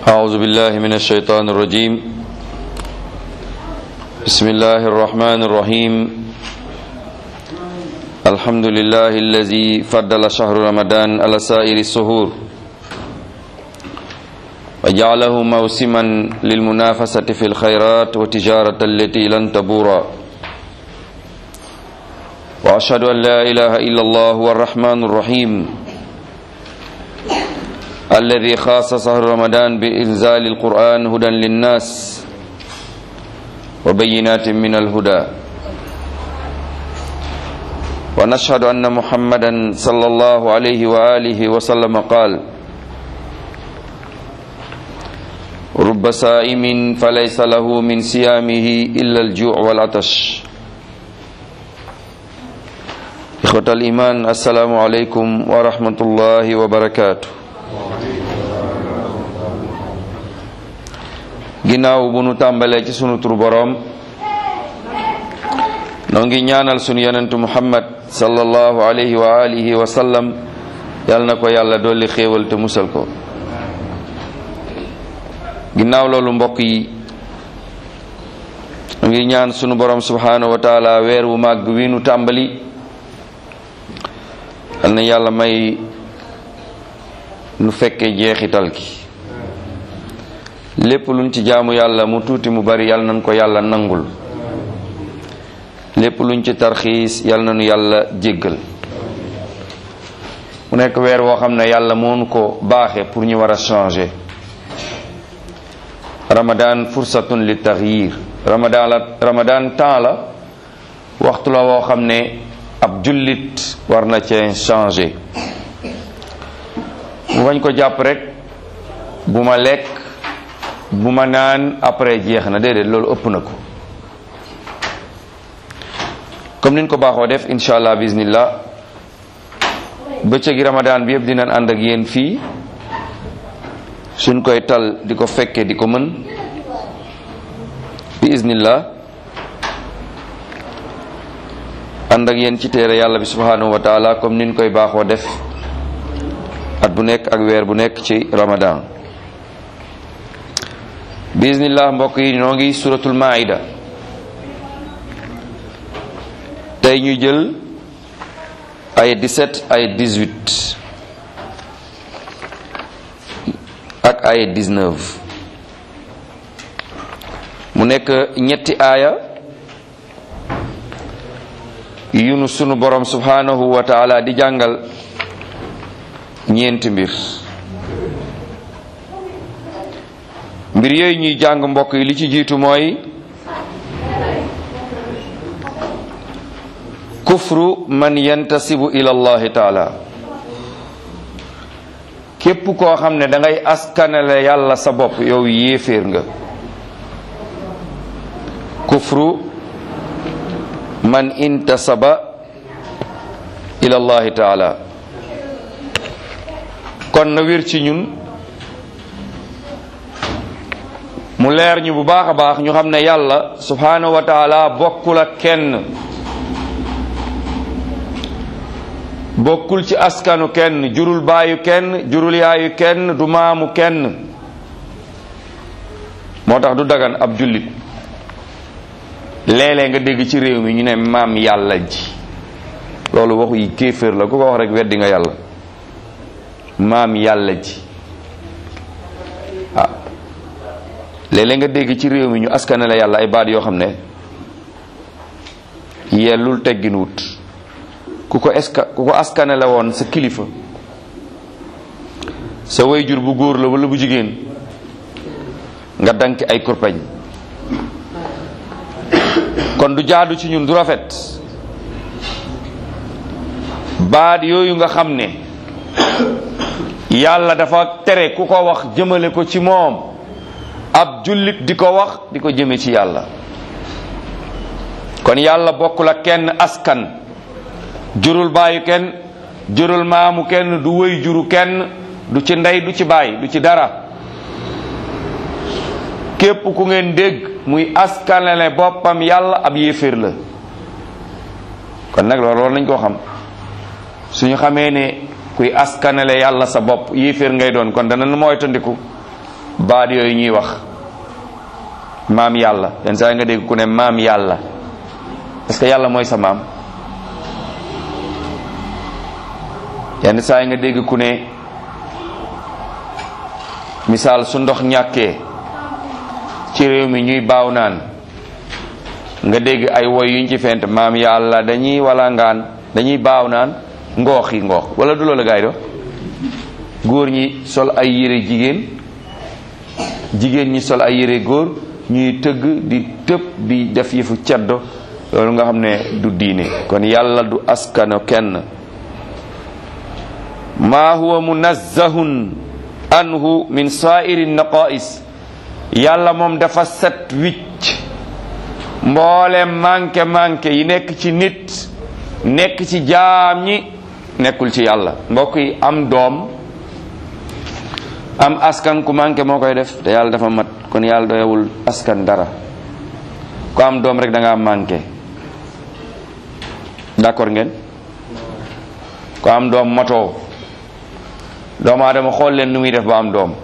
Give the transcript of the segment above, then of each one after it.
أعوذ بالله من الشيطان الرجيم بسم الله الرحمن الرحيم الحمد لله الذي فضل شهر رمضان على سائر السهور وجعله موسما للمنافسة في الخيرات وتجارة التي لن تبورا وأشهد أن لا إله إلا الله هو الرحمن الرحيم الذي خاص شهر رمضان بإنزال القرآن هدى للناس وبينات من الهدى ونشهد أن محمدا صلى الله عليه وآله وسلم قال رب سائم فليس له من صيامه إلا الجوع والعطش إخوة الإيمان السلام عليكم ورحمة الله وبركاته ginnaaw bu nu tàmbalee ci sunu tur boroom noo ngi ñaanal sunu yonentu muhammad sallallahu alayhi wa alihi wa sallam yal na ko yàlla dolli xéewal te musal ko ginnaaw loolu mbokk yi noo ngi ñaan sunu boroom subhanahu wa taala weer wu màgg wi nu tàmbali yal na yàlla may nu fekke jeexital ki lépp luñ ci jaamu yàlla mu tuuti mu bari yàlla nañ ko yàlla nangul lépp luñ ci tarxiis yàlla nañu yàlla jéggal mu nekk weer woo xam ne yàlla moonu ko baaxe pour ñu war a changer ramadan fursatun li taxyir ramadan la ramadan temps la waxtu la woo xam ne ab jullit war na cee changer mu bañ ko jàpp rek bu ma lekk bu ma naan après jeex na déedéet loolu ëpp na ko comme niñ ko baaxoo def incha allah bismillah bëccëgi ramadan bi yëpp dinañ ànd ak yéen fii suñ koy tal di ko fekke di ko mën bi iznillah ànd ak yéen ci téere yàlla bi subhanahu wa taala comme niñ koy baaxoo def at bu nekk ak weer bu nekk ci ramadan bismillah mbokk yi noo ngi suratul maida tey ñu jël ay 17 ay 18 ak ay 19 mu nekk ñetti aaya yu nu sunu borom subhanahu wa taala di jàngal ñeenti mbir mbir yooyu ñuy jàng mbokk yi li ci jiitu mooy kufru man yantasibu ila allahi taala képp koo xam ne da ngay askanale yàlla sa bopp yow yéeféer nga kufru man intasaba ila allahi taala kon na wér ci ñun mu leer ñu bu baax a baax ñu xam ne yàlla subhanahu wa taala bokkul ak kenn bokkul ci askanu kenn jurul baayu kenn jurul yaayu kenn du maamu kenn moo tax du dagan ab jullit léeg-léeg nga dégg ci réew mi ñu ne maam yàlla ji loolu waxu yi kéeféer la ku ko wax rek weddi nga yàlla maam yàlla ji ah léeg-léeg nga dégg ci réew mi ñu askanale yàlla ay baat yoo xam ne yellul teggin wut ku ko eska ku ko askanale woon sa kilifa sa wayjur bu góor la wala bu jigéen nga danki ay kurpañ kon du jaadu ci ñun du rafet baat yooyu nga xam ne yàlla dafa tere ku ko wax jëmale ko ci moom ab jullit di ko wax di ko jëme ci yàlla kon yàlla bokkul ak kenn askan jurul baayu kenn jurul maamu kenn du wëy juru kenn du ci ndey du ci baay du ci dara képp ku ngeen dégg muy askanale boppam yàlla ab yéeféer la kon nag loolu war nañ koo xam suñu xamee ne kuy askanale yàlla sa bopp yéeféer ngay doon kon dana nu moytandiku baat yooyu ñuy wax maam yàlla yenn saa yi nga dégg ku ne maam yàlla est-ce que yàlla mooy sa maam yenn saa yi nga dégg ku ne misaal su ndox ñàkkee ci réew mi ñuy baaw naan nga dégg ay woy yuñ ci fent maam yàlla dañuy wala ngaan dañuy baaw naan ngoox yi ngoox wala du loolu gaay do góor ñi sol ay yére jigéen jigéen ñi sol ay yére góor ñuy tëgg di tëb di def yëfu ceddo loolu nga xam ne du diine kon yàlla du askano kenn maa huwa munazzahun anhu min sa'iri naqais yàlla moom dafa set wicc mboolem manqué manqué yi nekk ci nit nekk ci jaam ñi nekkul ci yàlla mbokk yi am doom am askan ku manqué moo koy def te yàlla dafa mat kon yàlla doyewul askan dara ku am doom rek da nga manqué d'accord ngeen ku am doom matoo doomu aadama xool leen nu muy def ba am doom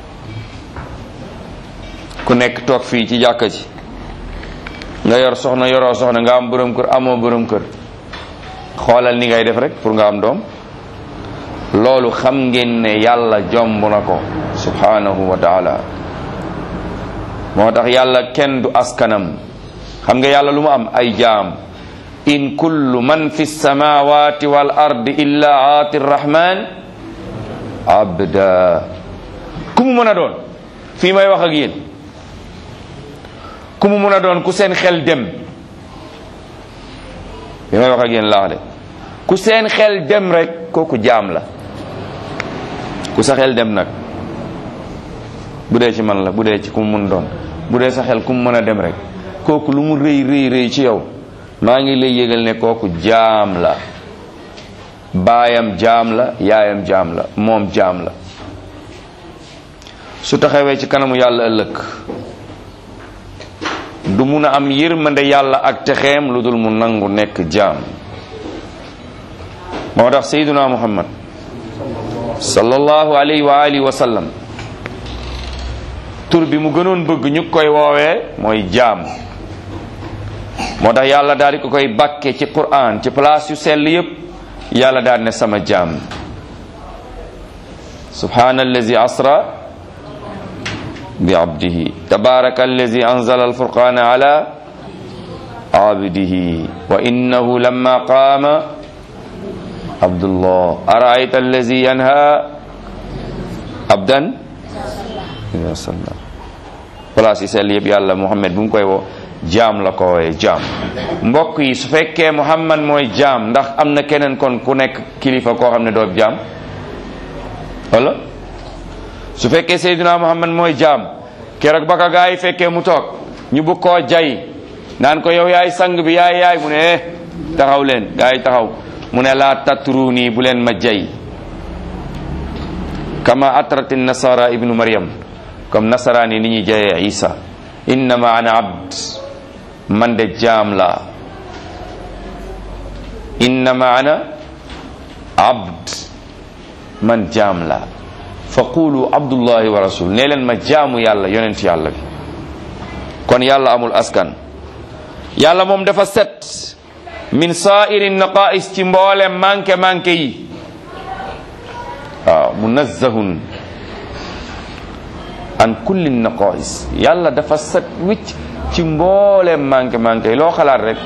ku nekk toog fii ci jàkka ji nga yor soxna yoroo soxna nga am borom kër amoo borom kër xoolal ni ngay def rek pour nga am doom loolu xam ngeen ne yàlla jomb na ko subhanahu wa taala moo tax yàlla kenn du askanam xam nga yàlla lu mu am ay jaam in kullu man fi samawati wal ardi illa aati rrahman abda ku mu mën a doon fii may wax ak yéen ku mu mën a doon ku seen xel dem fii may wax ak yéen laax de ku seen xel dem rek kooku jaam la ku sa xel dem nag bu dee ci man la bu dee ci ku mu mun doon bu dee sa xel ku mu mën a dem rek kooku lu mu rëy rëy rëy ci yow maa ngi lay yëgal ne kooku jaam la baayam jaam la yaayam jaam la moom jaam la su taxawee ci kanamu yàlla ëllëg du mun a am yërmande yàlla ak texeem lu dul mu nangu nekk jaam moo tax sayyiduna muhammad sallallahu alayhi wa alihi wa sallam tur bi mu gënoon bëgg ñu koy woowee mooy jaam moo tax yàlla daal di ko koy bàkke ci quran ci place yu sell yépp yàlla daal ne sama jaam subhana allazi asra bi abdihi tabaraka allazi anzala alfurqana ala abdihi wa innahu lamma qaama abdullah araayta allazi yanha abdan ida salla place yi sell yëpp yàlla muhammad bu mu koy woo jaam la ko wooye jaam mbokk yi su fekkee muhammad mooy jaam ndax am na keneen kon ku nekk kilifa koo xam ne doo jaam wala su fekkee seydina muhammad mooy jaam keroog ba ka gaa yi fekkee mu toog ñu bëgg koo jay naan ko yow yaay sang bi yaay yaay mu ne eh taxaw leen gaa yi taxaw mu ne laa tatru nii bu leen ma jay kama atrati nasara ibnu maryam comme nasaraan yi ni ñuy jayee isa innama ana abd man de jaam la innama ana abd man jaam la fa qulu abdullahi wa rasul nee leen ma jaamu yàlla yonent yàlla bi kon yàlla amul askan yàlla moom dafa set min saa'iri naqais ci mboole manqué manqué yi waaw munazzahun an kulli naqais yàlla dafa set wicc ci mboole manqué manqué yi loo xalaat rek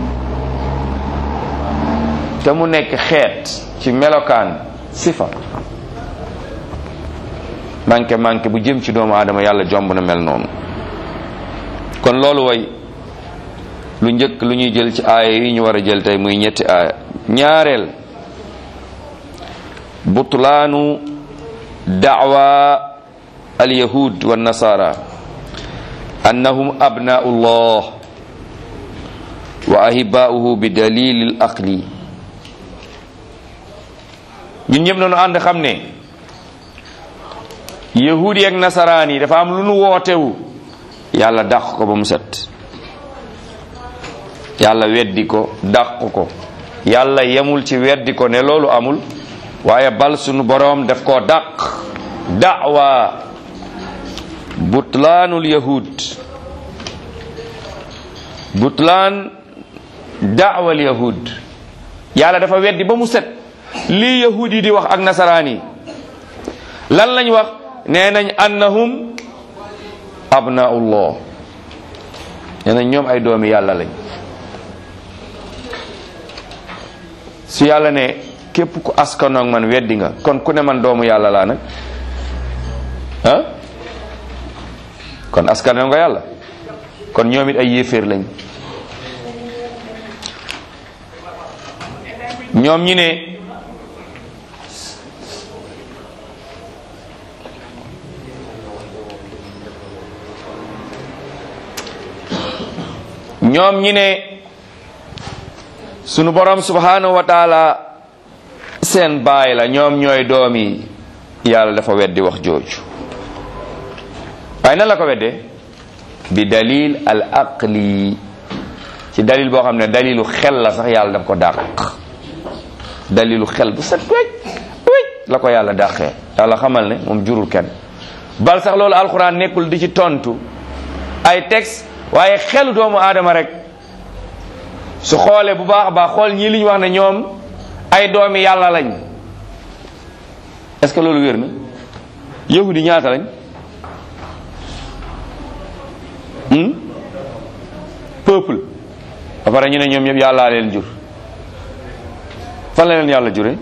te mu nekk xeet ci melokaan sifa manqué manqué bu jëm ci doomu aadama yàlla jomb na mel noonu kon loolu way lu njëkk lu ñuy jël ci aaya yi ñu war a jël tey muy ñetti aaya ñaareel butlaanu da'wa alyahud wa nasara annahum abna'u llah wa ahiba'uhu bi dalil al aqli ñun ñëpp nañu ànd xam ne yahud yi ak nasaraan yi dafa am lu nu wootewu yàlla dàq ko ba mu set yàlla weddi ko dàq ko yàlla yemul ci weddi ko ne loolu amul waaye bal sunu boroom daf koo dàq da'wa butlaanul yahud butlaan daawal yahud yàlla dafa weddi ba mu set lii yahud yi di wax ak nasaraan yi lan lañ wax nee nañ annahum abnaullah nee nañ ñoom ay doomi yàlla lañ su yàlla ne képp ku askanoog man weddi nga kon ku ne man doomu yàlla laa nag ah kon askanoo nga yàlla kon ñoom it ay yéeféer lañ ñoom ñi ne ñoom ñi ne sunu borom subhanahu wa taala seen baay la ñoom ñooy doom yi yàlla dafa weddi wax jooju waaye nan la ko weddee bi dalil al aqli ci dalil boo xam ne dalilu xel la sax yàlla daf ko dàq dalilu xel bu set wecc wecc la ko yàlla dàqee yàlla xamal ne moom jurul kenn bal sax loolu alxuraan nekkul di ci tontu ay texte waaye xelu doomu aadama rek su xoolee bu baax a baax xool ñii li ñu wax ne ñoom ay doomi yàlla lañ est-ce que loolu wér na yahudi ñaata lañ peuple ba pare ñu ne ñoom ñëpp yàllaa leen jur fan la leen yàlla jure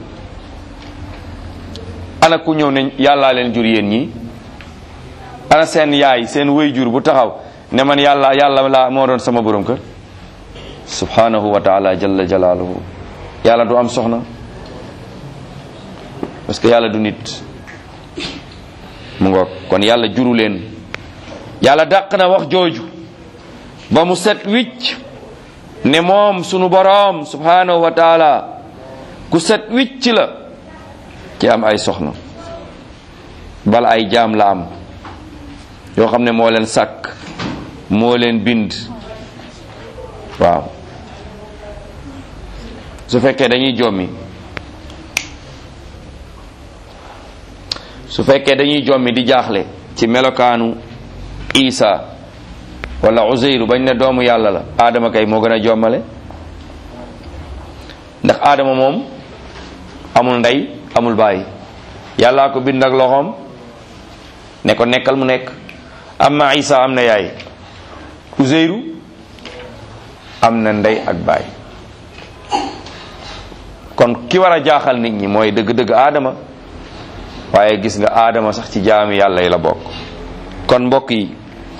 ana ku ñëw ne yàllaa leen jur yéen ñi ana seen yaay seen wëy jur bu taxaw ne man yàlla yàlla laa moo doon sama borom kër subhanahu wa taala jalla jalaaluhu yàlla du am soxna parce que yàlla du nit mu ngoog kon yàlla juru leen yàlla dàq na wax jooju ba mu set wicc ne moom sunu boroom subhanahu wa taala ku set wicc la ci am ay soxna bal ay jaam la am yoo xam ne moo leen sàkk moo leen bind waaw su fekkee dañuy jommi su fekkee dañuy jommi di jaaxle ci melokaanu isa wala uzeyru bañ ne doomu yàlla la aadama kay moo gën a jommale ndax aadama moom amul ndey amul baay yàllaa ko bind ak loxoom ne ko nekkal mu nekk amma isa am na yaay uzeyru am na ndey ak baay kon ki war a jaaxal nit ñi mooy dëgg-dëgg aadama waaye gis nga aadama sax ci jaami yàlla yi la bokk kon mbokk yi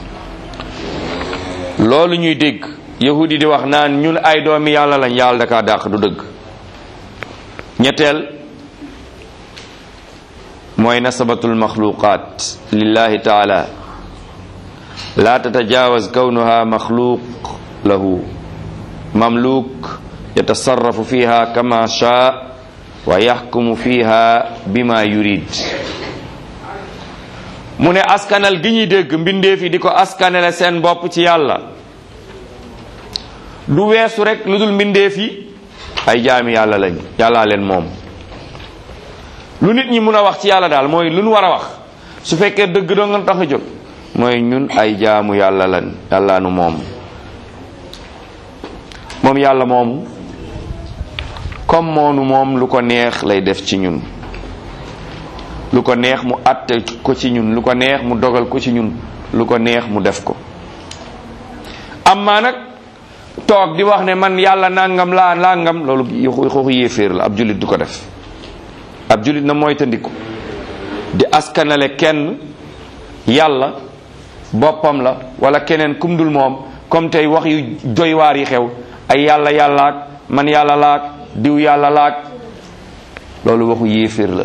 loolu ñuy dégg yahudi di wax naan ñun ay doomi yàlla lañ yàlla dakaa dàq du dëgg ñetteel mooy nasabatul maxluqat lillahi taala la tatajawaz kawnuha maxluq lahu mamluk yatasarrafu fiha kama shaa wa yaxkumu fiha bima yurid mu ne askanal gi ñuy dégg mbindeef yi di ko askanale seen bopp ci yàlla du weesu rek lu dul mbindeef yi ay jaami yàlla lañ yàllaa leen moom lu nit ñi mun a wax ci yàlla daal mooy lu nu war a wax su fekkee dëgg doo nga tax a jóg mooy ñun ay jaamu yàlla lañ yàllaa nu moom moom yàlla moomu comme moonu moom lu ko neex lay def ci ñun lu ko neex mu àtte ko ci ñun lu ko neex mu dogal ko ci ñun lu ko neex mu def ko amma nag toog di wax ne man yàlla nangam laa nangam loolu xooxu yéeféer la ab jullit du ko def ab jullit na mooy tandiku di askanale kenn yàlla boppam la wala keneen kum dul moom comme tey wax yu doy waar yi xew ay yàlla yàllaak man yàlla laak diw yàlla laak loolu waxu yéeféer la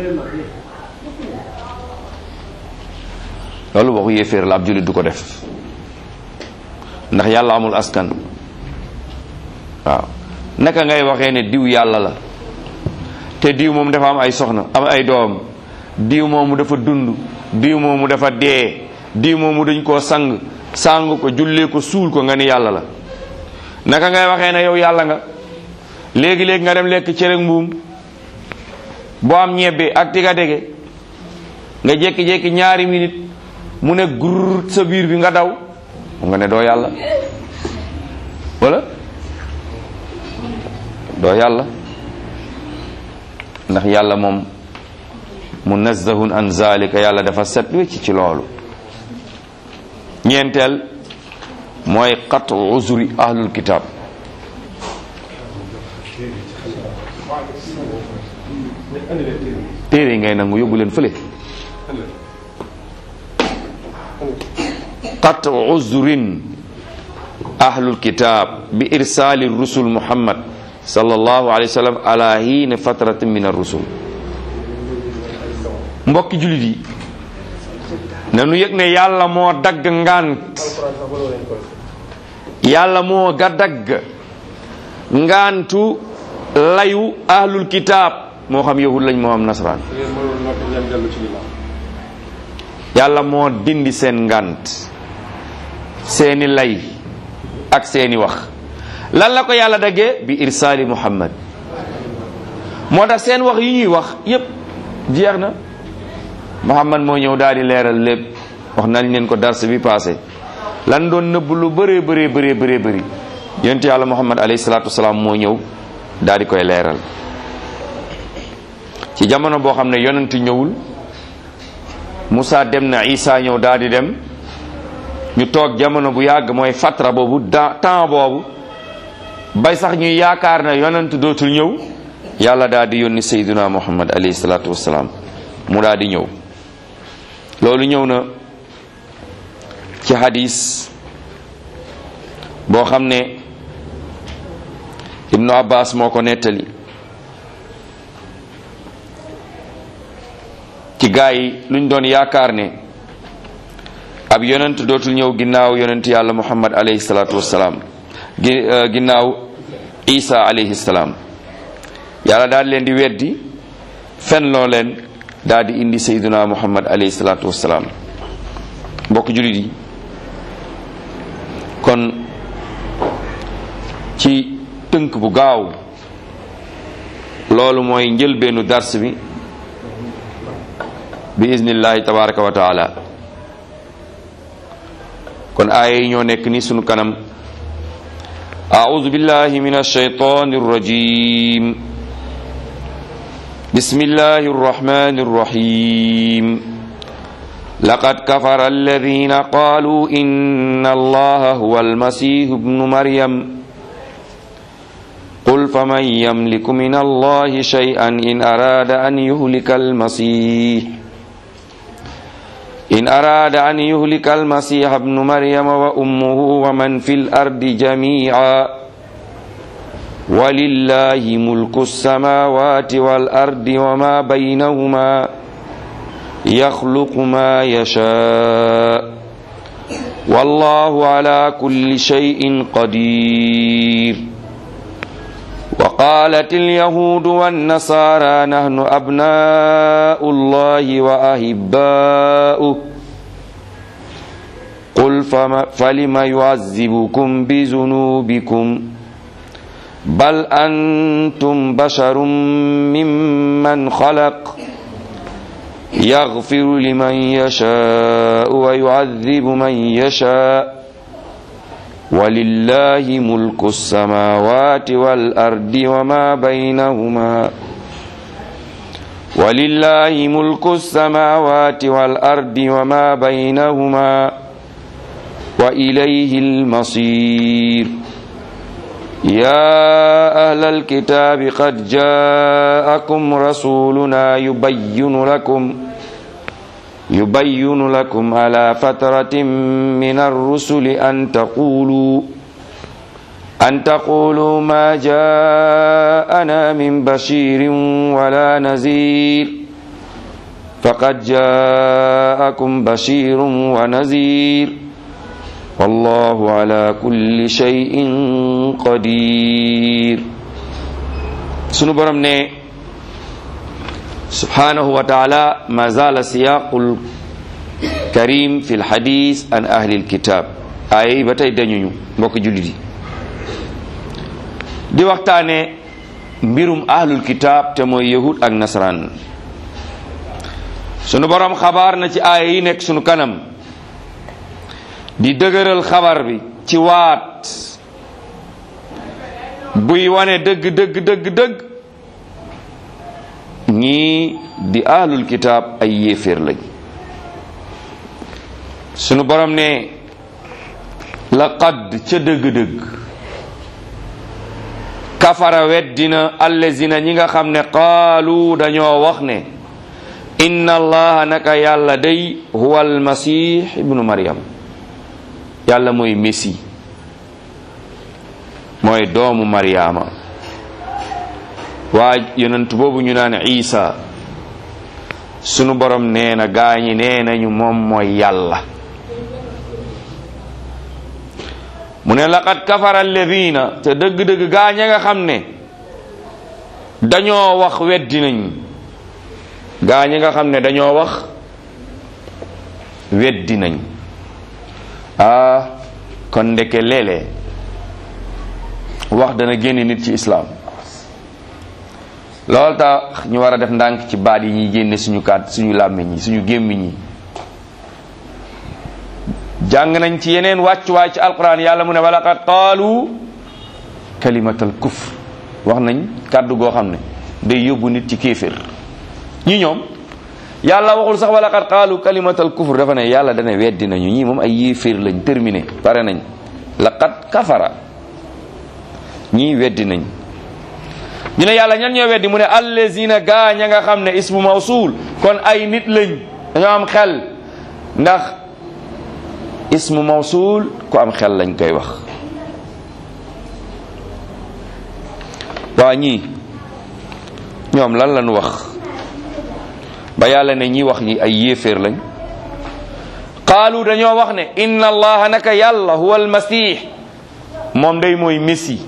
loolu waxu yéeféer la ab jullit du ko def ndax yàlla amul askan waaw naka ngay waxee ne diw yàlla la te diw moom dafa am ay soxna am ay doom diw moomu dafa dund diw moomu dafa dee diw moomu dañ koo sang sang ko jullee ko suul ko nga ni yàlla la naka ngay waxee ne yow yàlla nga léegi-léegi nga dem lekk cere mbuum boo am ñebbe ak tiga dege nga jékki-jékki ñaari minute mu ne gur sa biir bi nga daw nga ne doo yàlla wala doo yàlla ndax yàlla moom munazzahun an zalika yàlla dafa set wecc ci loolu ñeenteel mooy qatu uzuri ahlul kitab téere yi ngay nangu yóbbu leen fële qatu uzrin ahlul kitab bi irsali rusul muhammad sallallahu alayhi wa sallam ala hiina fatratin min ar-rusul mbokki julit yi nanu yëg ne yàlla moo dagg ngant yàlla moo ga dagg ngantu layu ahlul kitab moo xam yahud lañ moo xam nasaraan yàlla moo dindi seen ngant seeni lay ak seeni wax lan la ko yàlla daggee bi irsaali muhammad moo tax seen wax yi ñuy wax yépp jeex na muhammad moo ñëw daal di leeral lépp wax nañ leen ko dars bi passé lan doon nëbb lu bëree bëree bëree bëree bëri yonent yàlla muhammad alayhi salaatu wasalaam moo ñëw daal di koy leeral ci jamono boo xam ne yonent ñëwul Moussa dem na Isa ñëw daal di dem ñu toog jamono bu yàgg mooy fatra boobu da temps boobu bay sax ñuy yaakaar na yonent dootul ñëw yàlla daal di yónni sayduna muhammad alayhi salaatu wasalaam mu daal di ñëw loolu ñëw na ci hadis boo xam ne ibnu abbas moo ko nettali ci gaa yi luñ doon yaakaar ne ab yonent dootul ñëw ginnaaw yonent yàlla muhammad alayhi salaatu wasalaam ginnaaw isa alayhi salaam yàlla daal leen di weddi fen loo leen daal di indi sayduna muhammad alayhi salaatu wasalaam mbokk julit yi kon ci tënk bu gaaw loolu mooy njëlbeenu dars bi bi iznillahi tabaraka wa taala kon aaya yi ñoo nekk ni sunu kanam أعوذ بالله من الشيطان الرجيم بسم الله الرحمن الرحيم لقد كفر الذين قالوا إن الله هو المسيح ابن مريم قل فمن يملك من الله شيئا إن أراد أن يهلك المسيح إن أراد أن يهلك المسيح ابن مريم وأمه ومن في الأرض جميعا ولله ملك السماوات والأرض وما بينهما يخلق ما يشاء والله على كل شيء قدير وقالت اليهود والنصارى نحن أبناء الله وأحباؤه قل فلم يعذبكم بذنوبكم بل أنتم بشر ممن خلق يغفر لمن يشاء ويعذب من يشاء ولله ملك السماوات والأرض وما بينهما ولله ملك السماوات والأرض وما بينهما وإليه المصير يا أهل الكتاب قد جاءكم رسولنا يبين لكم يبين لكم على فترة من الرسل أن تقولوا أن تقولوا ما جاءنا من بشير ولا نذير فقد جاءكم بشير ونذير والله على كل شيء قدير سنو برم ne سبحانه وتعالى ما زال سياق الكريم في الحديث عن أهل الكتاب ay ba tey dañuñu mbokk jullit yi di waxtaane mbirum ahlul kitaab te mooy yahud ak nasaraan sunu borom xabaar na ci aaya yi nekk sunu kanam di dëgëral xabar bi ci waat buy wane dëgg dëgg dëgg dëgg ñii di ahlul kitaab ay yéeféer lañ sunu borom ne laqad ca dëgg-dëgg kafara weddina allazina ñi nga xam ne qaalu dañoo wax ne inna allaha naka yàlla day huwa almasih ibnu maryam yàlla mooy messi mooy doomu maryaama waa yonent boobu ñu naan isa sunu borom nee na gaañi nee nañu moom mooy yàlla mu ne laqad kafara alladina te dëgg-dëgg gaaña nga xam ne dañoo wax weddi nañ gaaña nga xam ne dañoo wax weddi nañ ah kon ndeke léeg-léeg wax dana génne nit ci islaam loolu tax ñu war a def ndànk ci baat yi ñuy génne suñu kaat suñu làmmiñ yi suñu gémmiñ yi jàng nañ ci yeneen wàccuwaay ci alquran yàlla mu ne walaqad qaalu kalimatal kufr wax nañ kàddu goo xam ne day yóbbu nit ci kéefér ñi ñoom yàlla waxul sax walaqad qaalu kalimatal kufr dafa ne yàlla dana weddi nañu ñii moom ay yéeféer lañ terminé pare nañ laqad kafara ñii weddi nañ ñu ne yàlla ñan ñoo weddi mu ne allazina gaa ña nga xam ne ismu mawsul kon ay nit lañ dañoo am xel ndax ismu mawsul ku am xel lañ koy wax waa ñii ñoom lan lañ wax ba yàlla ne ñi wax ñi ay yéeféer lañ qaalu dañoo wax ne inna allaha naka yàlla huwa almasih moom day mooy messi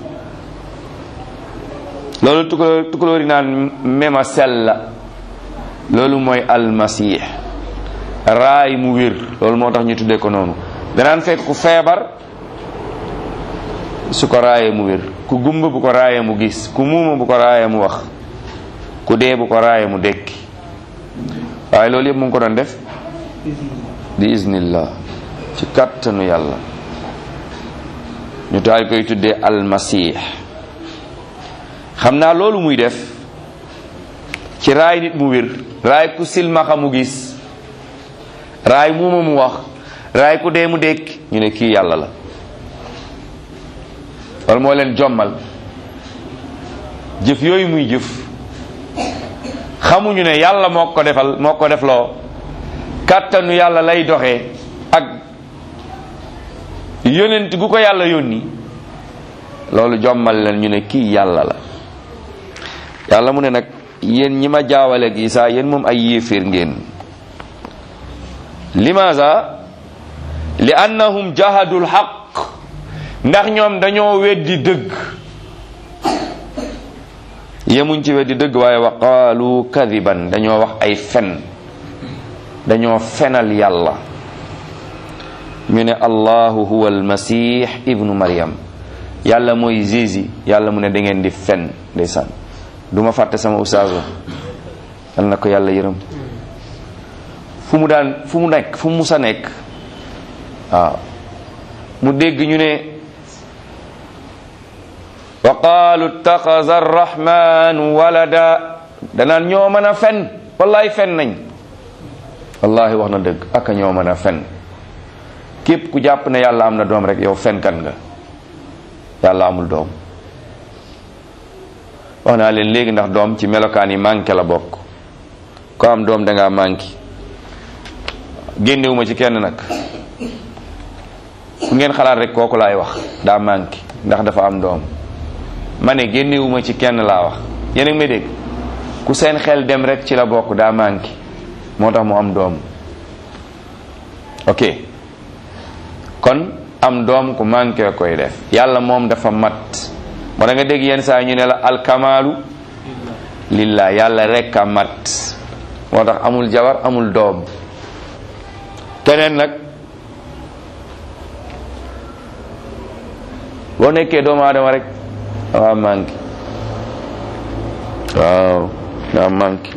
loolu tukulóor tukulóori naan mema sella loolu mooy almasih raay mu wér loolu moo tax ñu tuddee ko noonu danaan fekk ku feebar su ko raayee mu wér ku gumba bu ko raayee mu gis ku muuma bu ko raayee mu wax ku dee bu ko raayee mu dekki waaye loolu yëpp mu ngi ko doon def bi iznillah ci kattanu yàlla ñu taal koy tuddee almasih xam naa loolu muy def ci raay nit mu wér raay ku silmaxa mu gis raay muuma mu wax raay ku dee mu dekki ñu ne kii yàlla la loolu moo leen jommal jëf yooyu muy jëf xamuñu ne yàlla moo ko defal moo ko defloo kàttanu yàlla lay doxee ak yonent gu ko yàlla yónni loolu jommal leen ñu ne kii yàlla la yàlla mu ne nag yéen ñi ma jaawaleeg Isaa yéen moom ay yéeféer ngeen limaza li annahum jahadul xaq ndax ñoom dañoo weddi dëgg yemuñ ci weddi dëgg waaye wa qaalu kadiban dañoo wax ay fen dañoo fenal yàlla ñu ne allahu huwa almasih ibnu maryam yàlla mooy jési yàlla mu ne da ngeen di fen ndeysaan du ma fàtte sama ustaas wa yal na ko yàlla yërëm fu mu daan fu mu nekk fu mu musa nekk waaw mu dégg ñu ne wa qaalu ittaxaza arrahmanu walada danaan ñoo mën a fen wallahi fen nañ wallahi wax na dëgg aka ñoo mën a fen képp ku jàpp ne yàlla am na doom rek yow fenkat nga yàlla amul doom wax naa leen léegi ndax doom ci melokaan yi manqué la bokk ko am doom dangaa manqué génnewuma ci kenn nag ku ngeen xalaat rek kooku laay wax daa manqué ndax dafa am doom ma ne génnewuma ci kenn laa wax yéen a ngi may dégg ku seen xel dem rek ci la bokk daa manqué moo tax mu am doom ok kon am doom ku manqué koy def yàlla moom dafa mat moo da nga dégg yenn saa ñu ne la alkamaalu lillah yàlla rek a mat moo tax amul jabar amul doom keneen nag boo nekkee doomu aadama rek waa manqué waaw daa manqué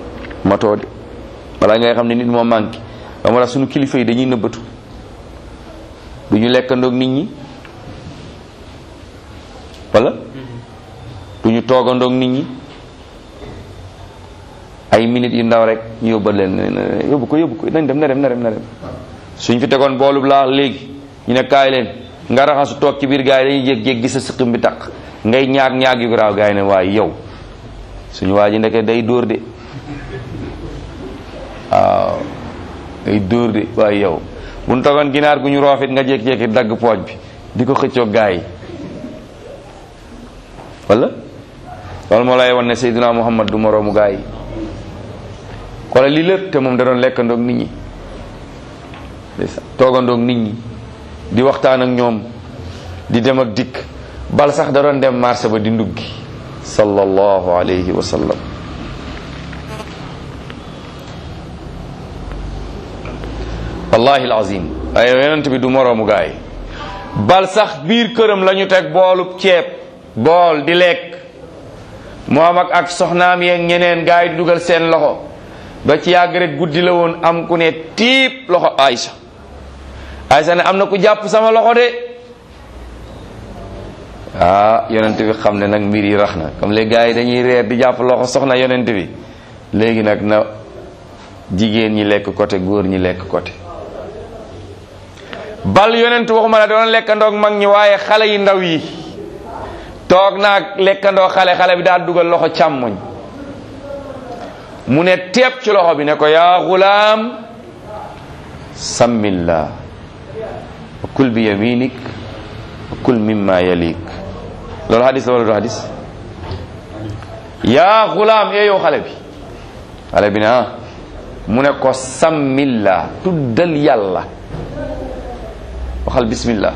matoo de wala ngay xam ne nit moo manqué ba moo tax suñu kilifa yi dañuy nëbbatu du ñu lekkandoog nit ñi wala du ñu toogandoog nit ñi ay minutes yu ndaw rek ñu yóbbal leen yóbbu ko yóbbu ko nañ dem na dem na dem na dem suñ fi tegoon boolub laax léegi ñu ne kaay leen nga raxasu toog ci biir gars yi dañuy jég-jég gis sa sëqim bi taq ngay ñaag ñaag yu garaaw gars yi ne waaye yow suñu waa ji ndeke day dóor de waaw day dóor de waaye yow bu ñu togoon ginaar gu ñu roofit nga jékki-jékki dagg pooj bi di ko xëccoo gaa yi wala loolu moo lay wan ne Seydina Muhammad du moroomu gaa yi xoolal lii lépp te moom da doon lekkandoog nit ñi toogandoog nit ñi di waxtaan ak ñoom di dem ak dikk bal sax da doon dem marché ba di nduggi sallallahu alayhi wa sallam wallahi alazim ay yonent bi du moroomu gaay bal sax biir këram la ñu teg boolub ceeb bool di lekk moom ak ak soxnaam yeeg ñeneen gaay di dugal seen loxo ba ci yàgg rek guddi la woon am ku ne tiip loxo Aysa Aysa ne am na ku jàpp sama loxo de ah yonent bi xam ne nag mbir yi rax na comme les gars yi dañuy reer di jàpp loxo soxna yonent bi léegi nag na jigéen ñi lekk côté góor ñi lekk côté bal yonent waxuma la doon lekkandoog mag ñi waaye xale yi ndaw yi toog naag lekkandoo xale xale bi daal dugal loxo càmmoñ mu ne teeb ci loxo bi ne ko yaa xulaam sammillah wa kul bi yaminik wa kul mimma yalik loolu hadis la wala du hadis yaa xulaam ee yow xale bi xale bi ne ah mu ne ko sammillah tuddal yàlla waxal bismillah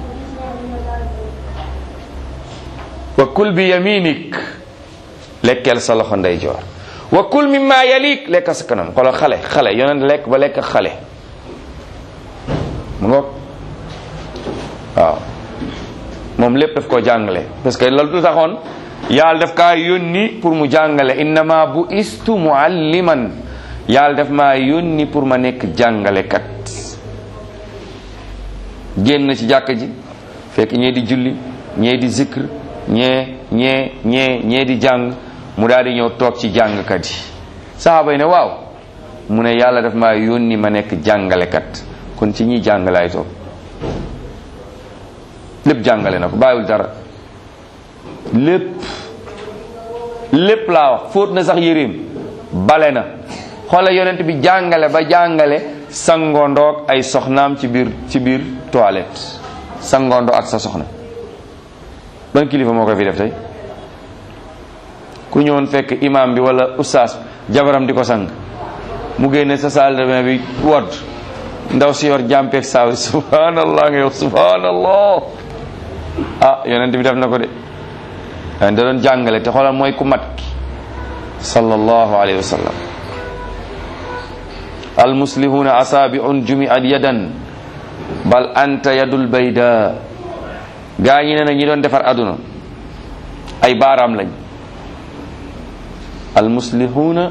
wa kul bi yaminik lekkeel sa loxo ndeyjoor wa kul mimma yalik lekk sa kanam xoolal xale xale yonent lekk ba lekk xale mu ngoog waaw moom lépp daf koo jàngale parce que loolu du taxoon yàlla daf kaa yónni pour mu jàngale innama bu istu mualliman yàlla daf maa yónni pour ma nekk jàngalekat génn ci jàkk ji fekk ñee di julli ñee di zikr ñee ñee ñee ñee di jàng mu daal di ñëw toog ci jàngkat yi saxaaba yi ne waaw mu ne yàlla daf maa yónni ma nekk jàngalekat kon ci ñiy jàngalaay toog lépp jàngale na ko bàyyiwul dara lépp lépp laa wax fóot na sax yéreem bale na xoola yonent bi jàngale ba jàngale sangondoog ay soxnaam ci biir ci biir toilette sangondo ak sa soxna ban kilifa moo koy fi def tey ku ñëwoon fekk imam bi wala ustaas jabaram di ko sang mu génne sa salle de bain bi wodd ndaw si yor jàmpeeg saaw subhanallah nga yow subhanallah ah yonent bi def na ko de da doon jàngale te xoolal mooy ku mat ki sallallahu alayhi wa sallam almuslihuna asabiun jumiat yadan bal anta yadul bayda gaa ñi ne na ñi doon defar aduna ay baaraam lañ almuslihuna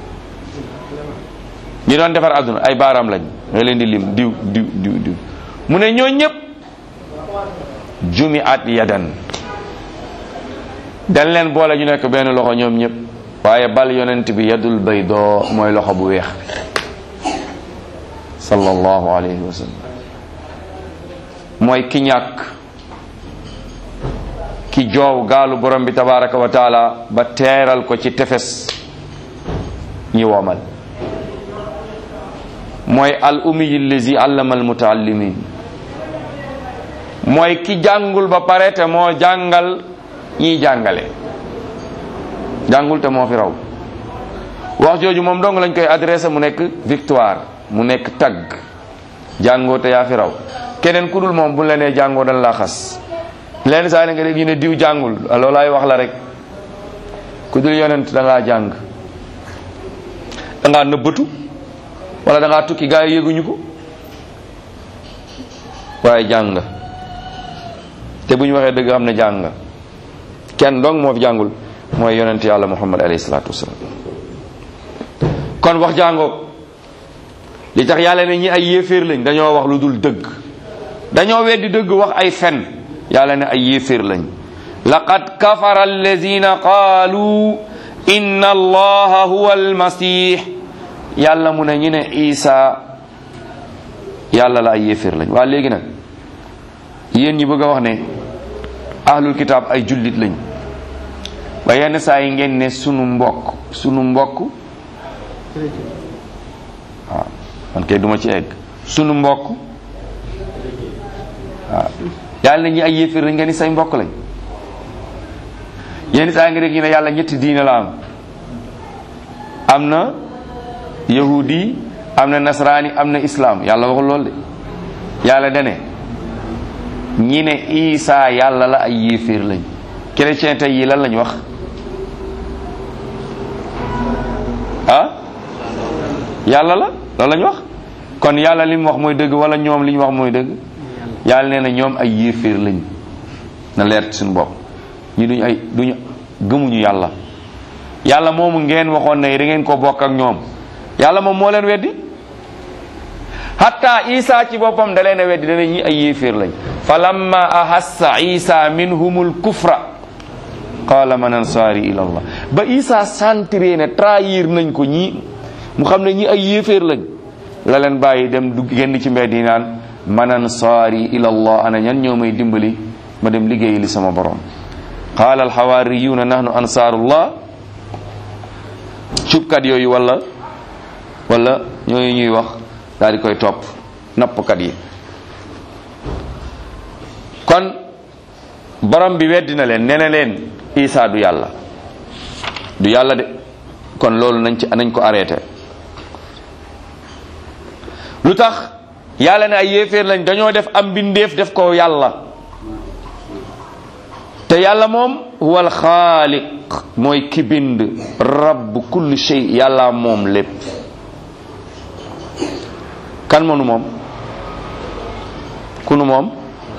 ñi doon defar aduna ay baaraam lañ nga leen di lim diw diw diw diw mu ne ñoo ñëpp jumiat yadan dañ leen boole ñu nekk benn loxo ñoom ñëpp waaye bal yonent bi yadul baydoo mooy loxo bu weex bi sallallahu alayhi wa sallam mooy ki ñàkk ki joow gaalu borom bi tabaraka wa taala ba teeral ko ci tefes ñi womal mooy al umiyi allazi allama al mutaallimin mooy ki jàngul ba pare te moo jàngal ñiy jàngale jàngul te moo fi raw wax jooju moom dong lañ koy adressé mu nekk victoire mu nekk tagg jàngoo te yaa fi raw keneen ku dul moom bu la nee jàngoo dañ laa xas leen saa ne nga dégg ñu ne diw jàngul loolaay wax la rek ku dul yonent da ngaa jàng da ngaa nëbbatu wala da ngaa tukki gaa yi yëguñu ko waaye jàng nga te bu ñu waxee dëgg xam ne jàng nga kenn dong moo fi jàngul mooy yonent yàlla muhammad alayhi salaatu wasalaam kon wax jàngoo li tax yàlla ne ñi ay yéeféer lañ dañoo wax lu dul dëgg dañoo weddi dëgg wax ay fen yàlla ne ay yéeféer lañ laqad kafara allazina qaalu inna allaha huwa almasih yàlla mu ne ñu ne isa yàlla la ay yéeféer lañ waa léegi nag yéen ñi bëgg a wax ne ahlul kitaab ay jullit lañ ba yenn saa yi ngeen ne sunu mbokk sunu mbokk waaw man kay duma ci egg sunu mbokk waaw yàlla na ñi ay yéeféer lañ ngeen ni say mbokk lañ yenn saa yi nga dégg ñu ne yàlla ñetti diine la am am na yahudi am na nasraani am na islam yàlla waxul lool de yàlla dane ñi ne isa yàlla la ay yéeféer lañ chrétien tey yi lan lañ wax ah yàlla la loolu lañ wax kon yàlla li mu wax mooy dëgg wala ñoom li ñu wax mooy dëgg yàlla nee na ñoom ay yéeféer lañ na leer ci suñu bopp ñu duñ ay duñu gëmuñu yàlla yàlla moomu ngeen waxoon ne da ngeen ko bokk ak ñoom yàlla moom moo leen weddi hatta isa ci boppam da leen a weddi dana ñi ay yéeféer lañ fa lamma ahassa isa minhumul kufra qala man ansaari ila allah ba isa sentiré ne trahir nañ ko ñi mu xam ne ñi ay yéeféer lañ la leen bàyyi dem du génn ci mbedd yi naan man ansaari ila allah ana ñan ñoo may dimbali ma dem liggéeyi li sama borom qaala alxawaariyuuna nahnu ansaarullah cubkat yooyu wala wala ñooyu ñuy wax daal di koy topp nappkat yi kon borom bi weddi na leen nee na leen isa du yàlla du yàlla de kon loolu nañ ci nañ ko arrêté lu tax yàlla ne ay yéeféer lañ dañoo def am mbindeef def ko yàlla te yàlla moom huwa alxaaliq mooy ki bind rabb kulli shay yàlla moom lépp kan mënu moom ku nu moom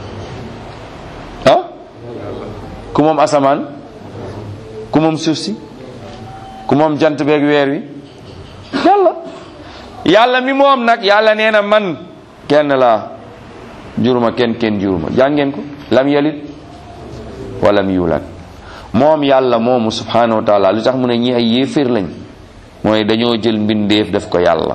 ah ku moom asamaan ku moom suuf si ku moom jant beeg weer wi yàlla yàlla mi moom nag yàlla nee na man kenn laa juruma kenn kenn juruma jàngeen ko lam yalit walam yulad moom yàlla moomu subhanahu wa taala lu tax mu ne ñi ay yéeféer lañ mooy dañoo jël mbindeef def ko yàlla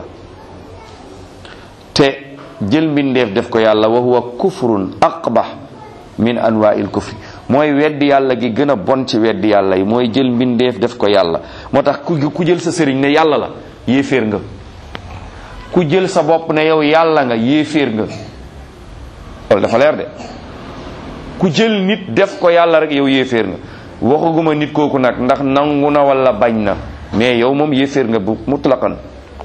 te jël mbindeef def ko yàlla wa huwa kufrun aqbah min anwa'il kufri mooy weddi yàlla gi gën a bon ci weddi yàlla yi mooy jël mbindeef def ko yàlla moo tax ku ku jël sa sëriñ ne yàlla la yéeféer nga ku jël sa bopp ne yow yàlla nga yéeféer nga loolu dafa leer de ku jël nit def ko yàlla rek yow yéeféer nga waxaguma nit kooku nag ndax nangu na wala bañ na mais yow moom yéeféer nga bu mutlaqan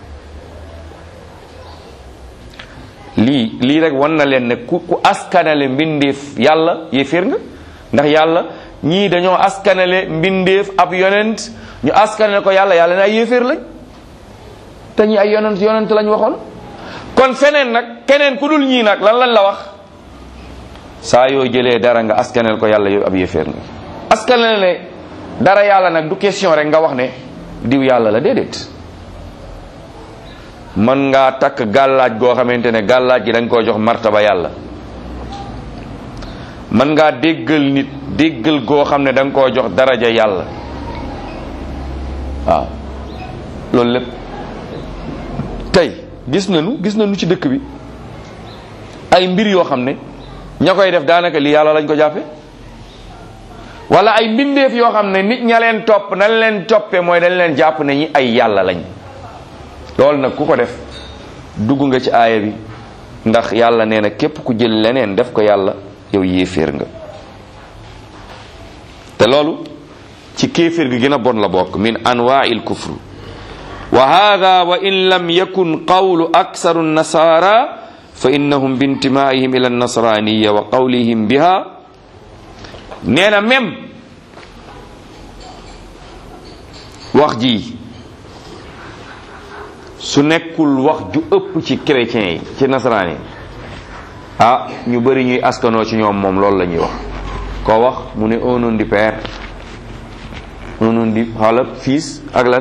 lii lii rek wan na leen ne ku ku askanale mbindeef yàlla yéeféer nga ndax yàlla ñii dañoo askanale mbindeef ab yonent ñu askanale ko yàlla yàlla ne ay yéeféer lañ te ñi ay yonent yonent lañ waxoon kon feneen nag keneen ku dul ñii nag lan lañ la wax saa yoo jëlee dara nga askanel ko yàlla yow ab yéeféer nga askanel ne dara yàlla nag du question rek nga wax ne diw yàlla la déedéet mën ngaa takk gàllaaj goo xamante ne gàllaaj gi da nga koo jox martaba yàlla mën ngaa déggal nit déggal goo xam ne da nga koo jox daraja yàlla waaw loolu lépp tey gis nañu gis nañu ci dëkk bi ay mbir yoo xam ne ña koy def daanaka li yàlla lañ ko jàppe wala ay mbindeef yoo xam ne nit ña leen topp nañ leen toppe mooy dañ leen jàpp ne ñi ay yàlla lañ loolu nag ku ko def dugg nga ci aaya bi ndax yàlla nee na képp ku jël leneen def ko yàlla yow yéeféer nga te loolu ci kéeféer gi gën a bon la bokk min anwaa'il kufr wa hada wa in lam yakun qawlu aksaru nasara fa innahum bintimaihim ila nasraniya wa qawlihim biha nee na même wax ji su nekkul wax ju ëpp ci chrétiens yi ci nasaraan yi ah ñu bëri ñuy askanoo ci ñoom moom loolu la ñuy wax koo wax mu ne au nom du père au nom du xaala fils ak lan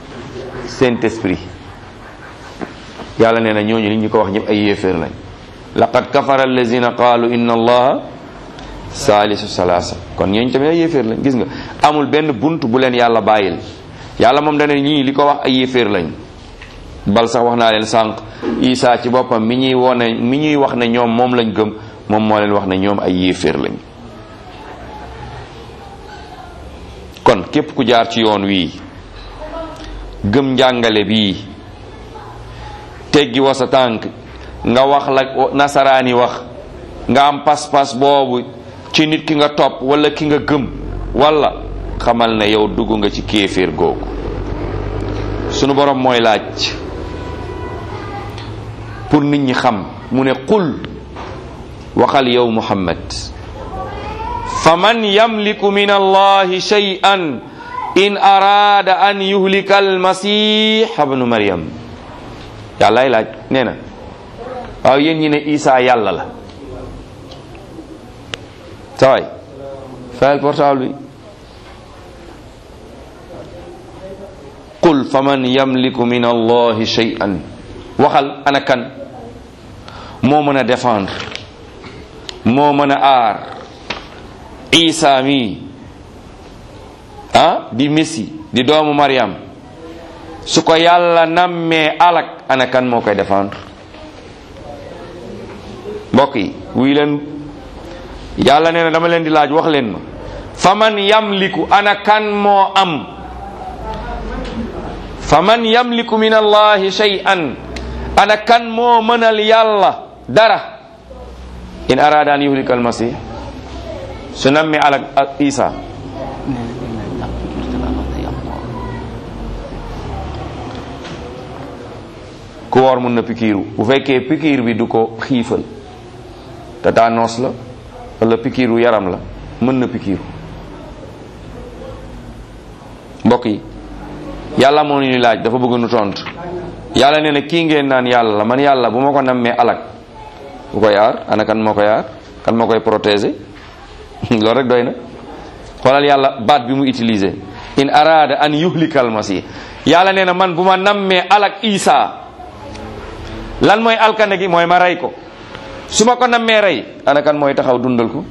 saint esprit yàlla nee na ñooñu li ñu ko wax ñëpp ay yéeféer lañ laqad kafara allazina qaalu inna allaha saalisu salaasa kon ñooñu tamit ay yéeféer lañ gis nga amul benn bunt bu leen yàlla bàyyil yàlla moom dana ñii li ko wax ay yéeféer lañ bal sax wax naa leen sànq Isa ci boppam mi ñuy wone mi ñuy wax ne ñoom moom lañ gëm moom moo leen wax ne ñoom ay yéeféer lañ kon képp ku jaar ci yoon wii gëm njàngale bii teggi wa sa tànk nga wax la nasaraani wax nga am pas-pas boobu ci nit ki nga topp wala ki nga gëm wala xamal ne yow dugg nga ci kéeféer googu sunu borom mooy laaj pour nit ñi xam mu ne qul waxal yow muhammad fa man yamliku min allahi shay'an in araada an yuhlika almasih ibnu maryam yàllaay laaj nee na waaw yéen ñi ne isa yàlla la sawaay fayal portable bi qul faman yamliku min allahi shay'an waxal ana kan moo mën a défendre moo mën a aar isa mi ah di messi di doomu mariam su ko yàlla nammee alak ana kan moo koy défendre mbokk yi wuy leen yàlla nee na dama leen di laaj wax leen ma faman yamliku ana kan moo am faman yamliku min allahi shay'an ana kan moo mënal yàlla dara in arada an yuhlika almasih su nammee alak isa ku woor mun na pikiiru bu fekkee pikiir bi du ko xiifal tétanos la wala pikiiru yaram la mën na pikiiru mbokk yi yàlla moo ñu laaj dafa bëgg nu tontu yàlla nee na kii ngeen naan yàlla la man yàlla bu ma ko nammee alak bu koy aar ana kan moo koy aar kan moo koy protéger loolu rek doy na xoolal yàlla baat bi mu utilisé in arada an yuhlikal masih yàlla nee na man bu ma nammee alak isa lan mooy alkande gi mooy ma rey ko su ma ko nammee rey ana kan mooy taxaw dundal ko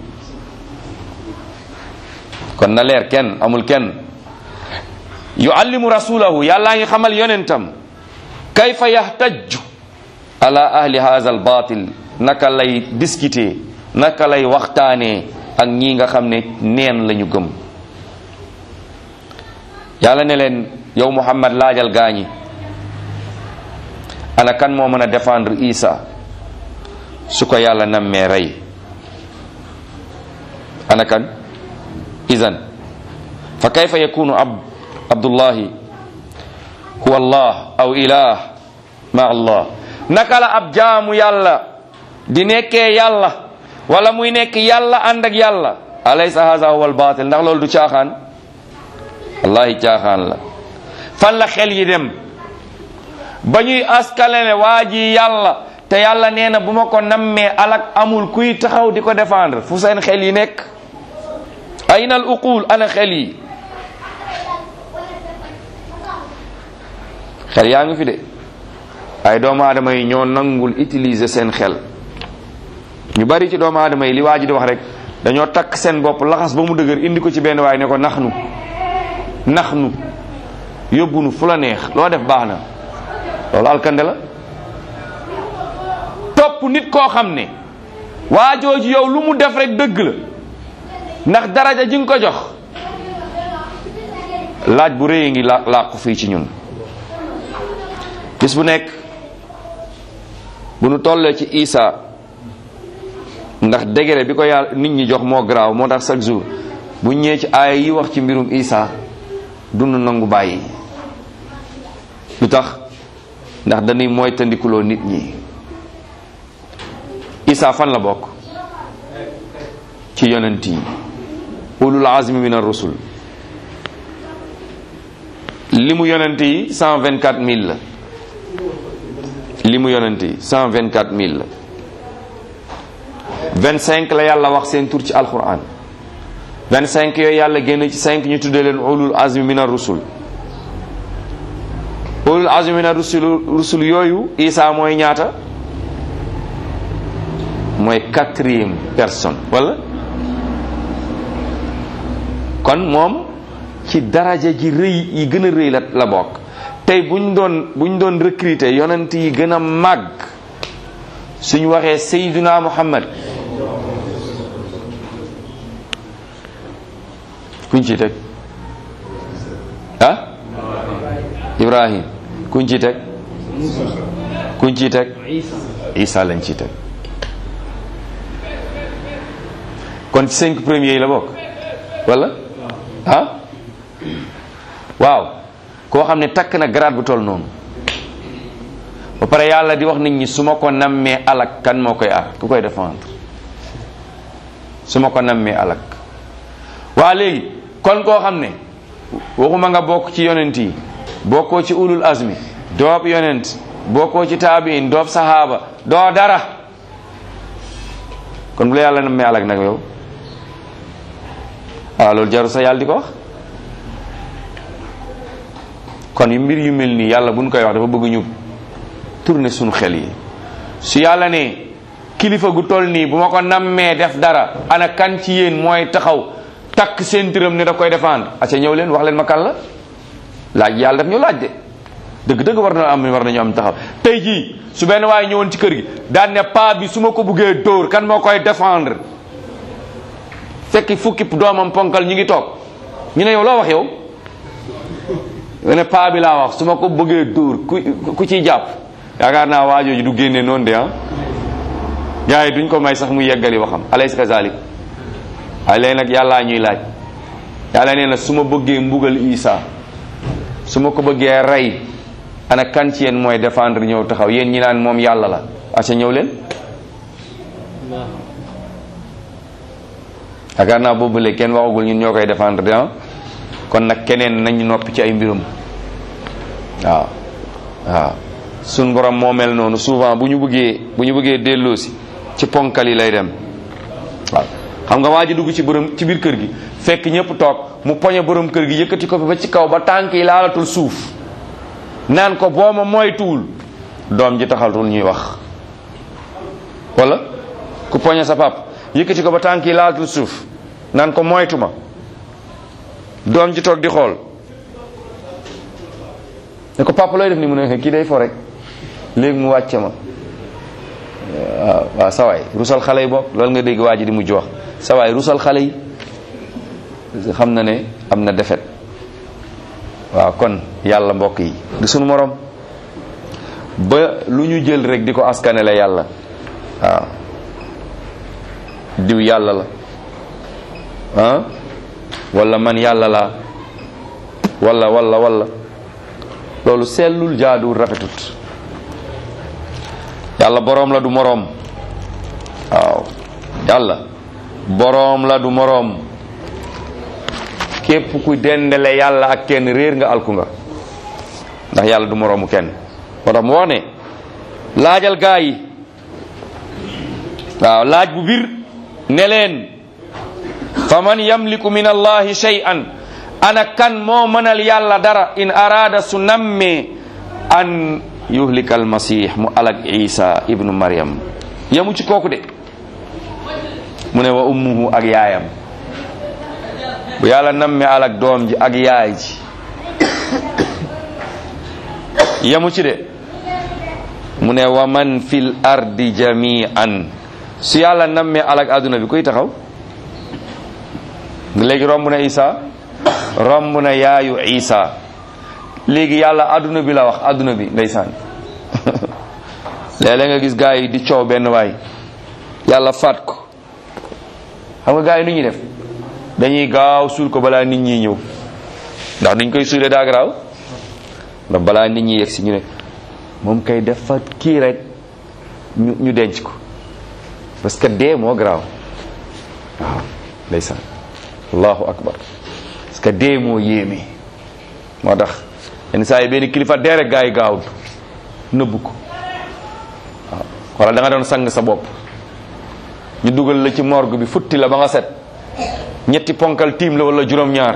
kon na leer kenn amul kenn yuallimu rasulahu yàllaa ngi xamal yonentam kayfa yahtajju ala ahli hadha al batil naka lay discuter naka lay waxtaanee ak ñi nga xam ne neen lañu gëm yàlla ne leen yow muhammad laajal gaañi ana kan moo mën a défendre isa su ko yàlla nammee rey ana kan idan fa kayfa yakunu ab abdullahi huwa allah aw ilah ma allah naka la ab jaamu yàlla di nekkee yàlla wala muy nekk yàlla ànd ak yàlla alaysa haza huwa albatil ndax loolu du caaxaan wallahi caaxaan la fan la xel yi dem ba ñuy askalene waa ji yàlla te yàlla nee na bu ma ko nammee alak amul kuy taxaw di ko défendre fu seen xel yi nekk ayna al uqul ana xel yi xel yaa ngi fi de ay doomu aadama yi ñoo nangul utiliser seen xel ñu bari ci doomu aadama yi li waa ji di wax rek dañoo takk seen bopp laxas ba mu dëgër indi ko ci benn waaye ne ko nax nu nax nu yóbbu nu fu la neex loo def baax na loolu alkande la topp nit koo xam ne waa jooju yow lu mu def rek dëgg la ndax daraja ji nga ko jox laaj bu rëy ngi la làqu fii ci ñun bis bu nekk bu nu tollee ci Isa ndax degré bi ko yàlla nit ñi jox moo garaaw moo tax chaque jour bu ñëwee ci aaya yi wax ci mbirum Isa dund nangu bàyyi lu tax ndax dañuy mooy tandikuloo nit ñi Isa fan la bokk ci yonent yi ulul azmi min ar-rusul li mu yonent yi cent vingt quatre mille la li mu yonent yi cent vingt quatre mille la vingt cinq la yàlla wax seen tur ci alquran vingt cinq yooyu yàlla génn ci cinq ñu tuddee leen ulul azmi min ar-rusul ulul azmi min ar-rusul rusul yooyu Isa mooy ñaata mooy quatrième personne wala kon moom ci daraja ji rëy yi gën a rëy la la bokk tey buñ doon buñ doon recruter yonent yi gën a màgg suñ waxee Seydina Muhammad kuñ ci teg ah Ibrahim kuñ ci teg kuñ ci teg Isa lañ ci teg kon ci cinq premiers yi la bokk wala ah waaw koo xam ne takk na grade bu toll noonu ba pare yàlla di wax nit ñi su ma ko nammee alak kan moo koy aar ku koy défendre su ma ko nammee alak waa léegi kon koo xam ne waxuma nga bokk ci yonent yi bokkoo ci ulul azmi doob yonent bokkoo ci taabiin doob sahaaba doo dara kon bu la yàlla nammee alak nag yow waaw loolu jaru sa yàlla di ko wax kon yu mbir yu mel nii yàlla buñ koy wax dafa bëgg ñu tourner suñu xel yi su yàlla ne kilifa gu toll nii bu ma ko nammee def dara ana kan ci yéen mooy taxaw takk seen tëram ne daf koy défendre aca ñëw leen wax leen ma kan la laaj yàlla daf ñu laaj de dëgg-dëgg war na am war nañu am taxaw tey jii su benn waaye ñëwoon ci kër gi daan ne paa bi su ma ko buggee dóor kan moo koy défendre fekk fukki doomam ponkal ñu ngi toog ñu ne yow loo wax yow nga ne paa bi laa wax su ma ko bëggee dóor ku ku ciy jàpp yaakaar naa waajooju du génne noonu de ah gars yi duñ ko may sax mu yeggali waxam alaysa kazalik waaye léegi nag yàllaa ñuy laaj yàlla nee na su ma bëggee mbugal Isa su ma ko bëggee rey ana kan ci yéen mooy défendre ñëw taxaw yéen ñi naan moom yàlla la aca ñëw leen yaakaar naa boobu léegi kenn waxagul ñun ñoo koy défendre de ah kon nag keneen nañ noppi ci ay mbirum waaw waaw suñ borom moo mel noonu souvent bu ñu bëggee bu ñu bëggee delloosi ci ponkal yi lay dem waaw xam nga waa ji dugg ci borom ci biir kër gi fekk ñëpp toog mu poñe borom kër gi yëkkati ko fi ba ci kaw ba tànk yi laalatul suuf naan ko boo ma moytuwul doom ji taxaltul ñuy wax wala ku poñe sa pap yëkkati ko ba tànk yi laalatul suuf naan ko moytu ma doom ji toog di xool ne ko papa looy def ni mu ne kii day fo rek léegi mu wàcce ma waaw waaw sawaay rusal xale yi bopp loolu nga dégg waa ji di mujj wax sawaay rusal xale yi xam na ne am na defet waaw kon yàlla mbokk yi di sunu morom ba lu ñu jël rek di ko askanele yàlla waaw diw yàlla la ah wala man yàlla laa wala wala wala loolu sellul jaaduwul rafetut yàlla boroom la du moroom waaw yàlla boroom la du moroom képp ku dendale yàlla ak kenn réer nga alku nga ndax yàlla du moroomu kenn moo tax mu wax ne laajal gaa yi waaw laaj bu bir ne leen fa man yamliku min allahi shay'an ana kan moo mënal yàlla dara in arada su nammee an yuhlika almasih mu alag isa ibnu maryam yamu ci kooku de mu ne wa ummuhu ak yaayam bu yàlla nammee alag doom ji ak yaay ji yamu ci de mu ne wa man fil ardi jami'an su yàlla nammee alag adduna bi kuy taxaw léegi romb na isa romb na yaayu isa léegi yàlla adduna bi la wax adduna bi ndeysaan léeg-léeg nga gis gaa yi di coow benn waay yàlla faat ko xam nga gaa yi nu ñuy def dañuy gaaw suul ko balaa nit ñi ñëw ndax niñ koy suulee daa garaaw ndax balaa nit ñi yegg si ñu ne moom kay dafa kii rek ñu ñu denc ko parce que dee moo garaaw waaw ndeysaan allahu akbar parce que dee moo yéeme moo tax yenn saa yi benn kilifa dee rek gaa yi gaawut nëbbu ko waaw wala da nga doon sang sa bopp ñu dugal la ci morgue bi futti la ba nga set ñetti ponkal tiim la wala juróom-ñaar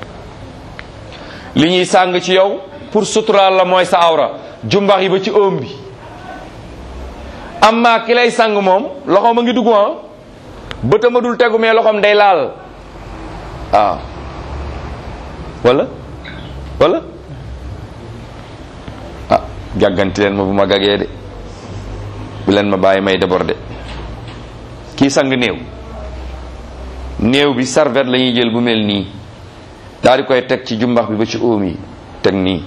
li ñuy sàng ci yow pour suturaal la mooy sa awra jumbax yi ba ci oom bi amma ki lay sang moom loxoom a ngi dugg ah bëtam a dul tegu mais loxoom day laal waaw wala wala ah gàgganti leen ma bu ma gagee de bu leen ma bàyyi may débordé kii sang néew néew bi serviette la ñuy jël bu mel nii daal di koy teg ci jumbax bi ba ci óom yi teg nii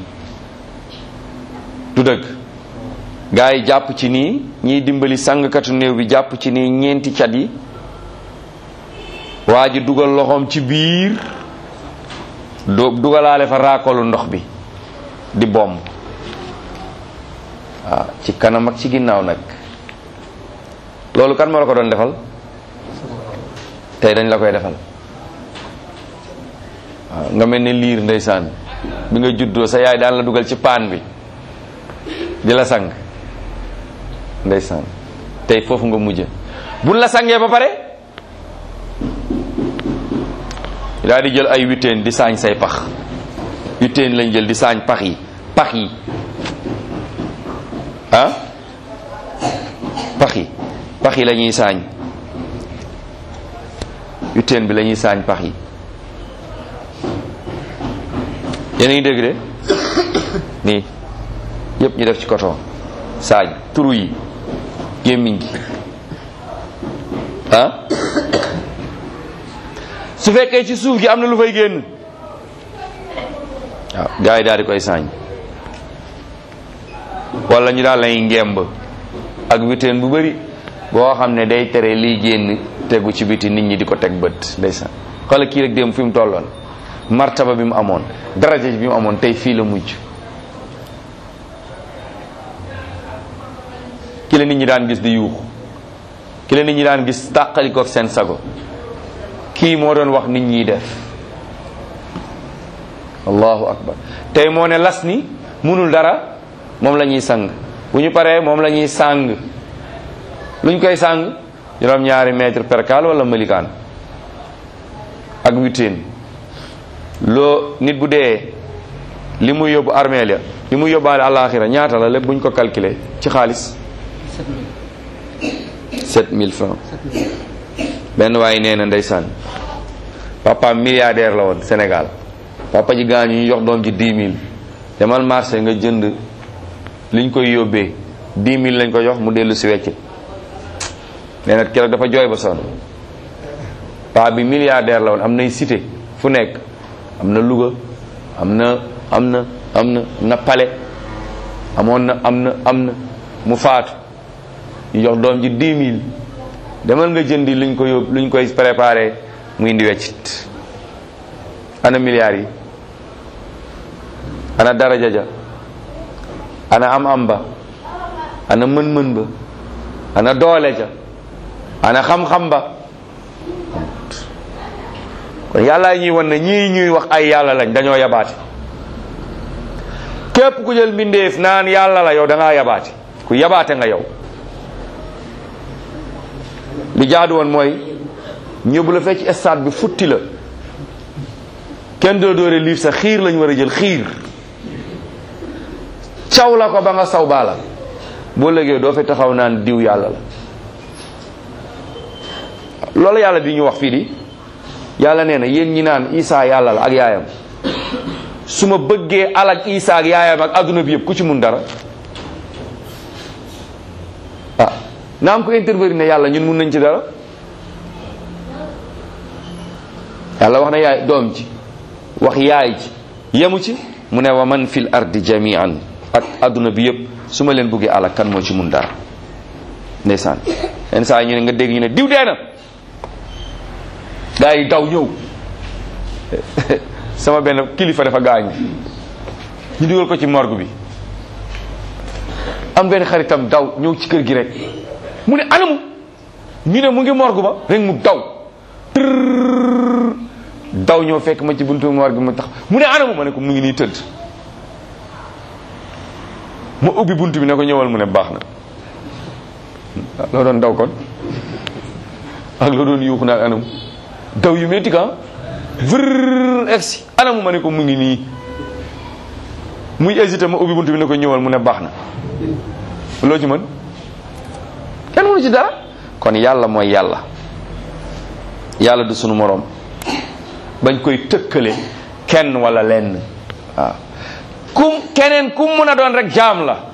du dëgg gaa yi jàpp ci nii ñiy dimbali sangkatu néew bi jàpp ci nii ñeenti cat yi waa ji dugal loxoom ci biir do dugalaale fa raakolu ndox bi di bomb waaw ci kanam ak ci ginnaaw nag loolu kan moo la ko doon defal tey dañ la koy defal waaw nga mel ne liir ndeysaan bi nga juddoo sa yaay daan la dugal ci paan bi di la sang ndeysaan tey foofu nga mujje buñ la sangee ba pare daal di jël ay witeen di saañ say pax witeen lañ jël di saañ pax yi pax yi ah pax yi pax yi la ñuy saañ witeen bi la ñuy saañ pax yi yéen a ngi dégg de nii yépp ñu def ci coton saañ turu yi gémmiñ gi ah su fekkee ci suuf gi am na lu fay génn waaw gars yi daal di koy saañ wala ñu daal lay ngemb ak witeen bu bari boo xam ne day tere liy génn tegu ci biti nit ñi di ko teg bët ndeysaan xoolal kii rek dem fi mu tolloon martaba bi mu amoon daraja bi mu amoon tey fii la mujj ki la nit ñi daan gis di yuuxu ki la nit ñi daan gis tàqalikook seen sago kii moo doon wax nit ñiy def allahu akbar tey moo ne las ni munul dara moom la ñuy sang bu ñu paree moom la ñuy sang luñ koy sang juróom ñaari mètre percal wala malikaan ak witeen loo nit bu dee li muy yóbbu armeel ya li muy yóbbaale àllaaxira ñaata la lépp buñ ko calculer ci xaalis 7000 francs benn waaye nee na ndeysaan papa milliardaire la woon Sénégal papa ji gaañu ñu jox doom ji 10 000 demal marché nga jënd liñ koy yóbbee 10 000 lañ ko jox mu dellu si wecc nee na keroog dafa jooy ba sonn paa bi milliardaire la woon am nay cité fu nekk am na Louga am na am na am na na Palais amoon na am na am na mu faatu ñu jox doom ji 10 000 demal nga jëndi luñ ko yóbbu luñ koy préparé mu indi weccit ana milliards yi ana daraja ja ana am am ba ana mën-mën ba ana doole ja ana xam-xam ba kon yàlla ñuy wan ne ñii ñuy wax ay yàlla lañ dañoo yabaate képp ku jël mbindeef naan yàlla la yow da ngaa yabaate ku yabaate nga yow li jaadu woon mooy ñëbbu la fekk ci stade bi futti la kenn doo doore liif sa xiir lañ war a jël xiir caw la ko ba nga saw baala boo léegi doo fi taxaw naan diw yàlla la loolu yàlla di ñu wax fii di yàlla nee na yéen ñi naan isaa yàlla la ak yaayam su ma bëggee alak isaa ak yaayam ak adduna bi yëpp ku ci mun dara ah na am ko intervenir ne yàlla ñun mun nañ ci dara yàlla wax na yaay doom ci wax yaay ci yemu ci mu ne wa man fil ardi jamian ak adduna bi yëpp su ma leen bëggee alak kan moo ci mun dara ndeysaan yenn saa yi ñu ne nga dégg ñu ne diw dee na gaa yi daw ñëw sama benn kilifa dafa gaañu ñu dugal ko ci morgue bi am benn xaritam daw ñëw ci kër gi rek mu ne anamu ñu ne mu ngi morgue ba rek mu daw tërr daw ñëw fekk ma ci buntu morgue bi ma tax mu ne anamu ma ne ko mu ngi nii tëdd ma ubbi buntu bi ne ko ñëwal mu ne baax na loo doon daw kon ak loo doon yuuxu naan anamu daw yu métti ka vër egsi anamu ma ne ko mu ngi nii muy hésité ma ubbi buntu bi ne ko ñëwal mu ne baax na loo ci mën kenn mënu ci dara kon yàlla mooy yàlla yàlla du sunu moroom bañ koy tëkkale kenn wala lenn waaw kum keneen kum mun a doon rek jaam la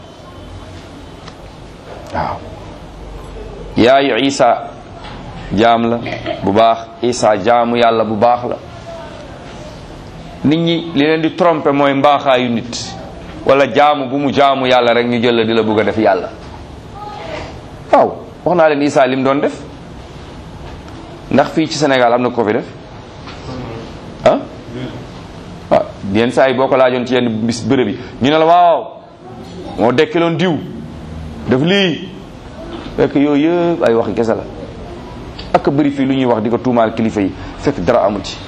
waaw yaayu isa jaam la bu baax isa jaamu yàlla bu baax la nit ñi li leen di tromper mooy mbaaxaayu nit wala jaamu bu mu jaamu yàlla rek ñu jël la di la bëgg a def yàlla waaw wax naa leen isa lim doon def ndax fii ci Sénégal am na ko fi def ah waaw yenn saa yi boo ko laajoon ci yenn bis bërëb yi ñu ne la waaw moo dekkiloon diw def lii fekk yooyu yëpp ay waxi kese la ak bëri fii lu ñuy wax di ko tuumaal kilifa yi fekk dara amu ci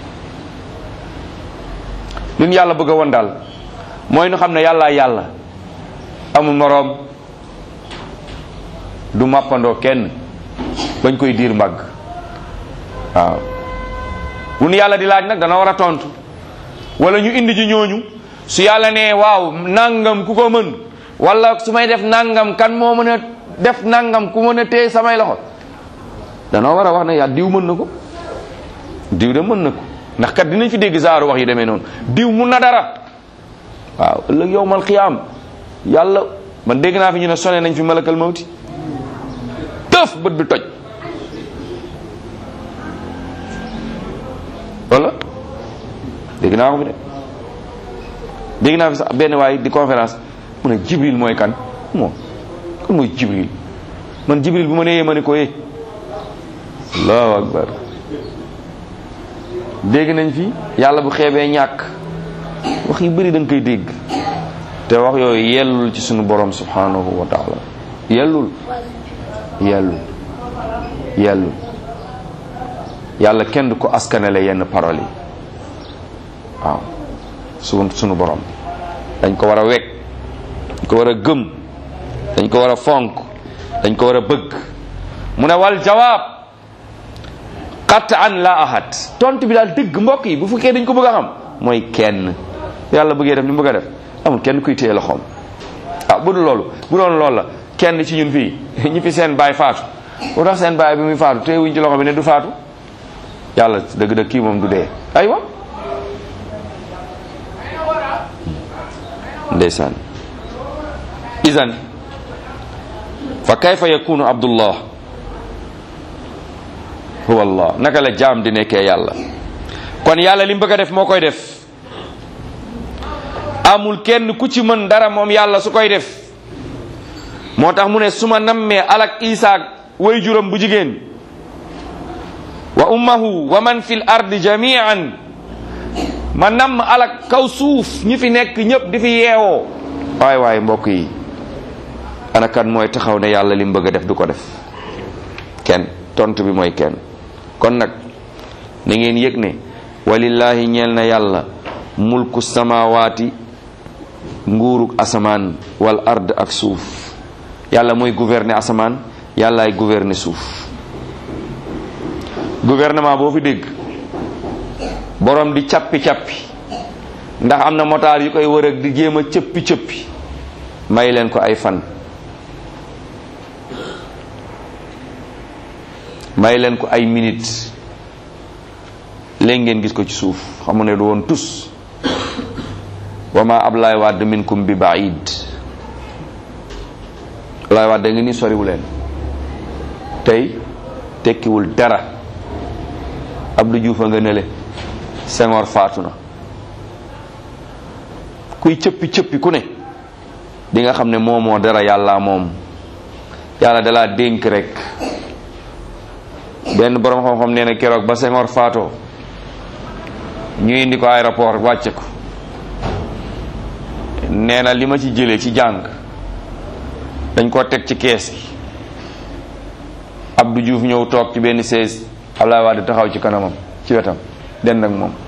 li ñu yàlla bëgg a woon daal mooy nu xam ne yàllaa yàlla amul moroom du màppandoo kenn bañ koy diir mbagg waaw bu nu yàlla di laaj nag dana war a tontu wala ñu indi ji ñooñu su yàlla nee waaw nangam ku ko mën wala su may def nangam kan moo mën a def nangam ku mën a téye samay loxo danoo war a wax ne yaa diw mën na ko diw de mën na ko ndax kat dinañ fi dégg saaru wax yi demee noonu diw mun na dara waaw ëllëg yowmal xiyaam yàlla man dégg naa fi ñu ne sone nañ fi malakal mawti tëf bët bi toj wala dégg naa ko fi de dégg naa fi sax benn waay di conférence mu ne jibril mooy kan moom kan mooy jibril man jibril bu ma nee ma ne ko yee allahu akbar dégg nañ fi yàlla bu xeebee ñàkk wax yu bëri da nga koy dégg te wax yooyu yellul ci sunu borom subhanahu wa taala yellul yellul yellul yàlla kenn du ko askanale yenn parole yi waaw su sunu borom dañ ko war a wekk dañ ko war a gëm dañ ko war a fonk dañ ko war a bëgg mu ne wal jawaab qat an la ahad tontu bi daal dëgg mbokk yi bu fekkee dañ ko bëgg a xam mooy kenn yàlla bëggee def li mu bëgg a def amul kenn kuy téye loxoom ah bu dul loolu bu doon loolu la kenn ci ñun fii ñi fi seen baay faatu bu tax seen baay bi muy faatu téye wuñ ci loxo bi ne du faatu yàlla dëgg-dëgg kii moom du dee aywa ndeysaan idan fa kayfa yakunu abdullah huwa allah naka la jaam di nekkee yàlla kon yàlla li mu bëgg a def moo koy def amul kenn ku ci mën dara moom yàlla su koy def moo tax mu ne su ma nammee alak isaak way juram bu jigéen wa ummahu wa man fil ardi jamian ma namm alak kaw suuf ñi fi nekk ñëpp di fi yeewoo waay waay mbokk yi ana kan mooy taxaw ne yàlla li mu bëgg a def du ko def kenn tontu bi mooy kenn kon nag na ngeen yëg ne walillahi ñeel na yàlla mulku samawaati nguuruk asamaan wal ard ak suuf yàlla mooy gouverner asamaan yàllaay gouverner suuf gouvernement boo fi dégg borom di cappi-cappi ndax am na motaar yu koy wër ak di jéem a cëppi-cëppi may leen ko ay fan may leen ko ay minutes léegi ngeen gis ko ci suuf xamu ne du woon tus wa ma Ablaye Wade minkum bi baid Ablaye Wade da nga ni soriwu leen tey tekkiwul dara Abdou Diouf a nga nele Senghor faatu na kuy cëppi cëppi ku ne di nga xam ne moomoo dara yàlla moom yàlla dalaa dénk rek benn borom xam-xam nee na keroog ba Senghor faatoo ñu indi ko aéroport wàcce ko nee na li ma ci jëlee ci jàng dañ koo teg ci kees gi Abdou Diouf ñëw toog ci benn sees Abdoulaye Wade taxaw ci kanamam ci wetam den ak moom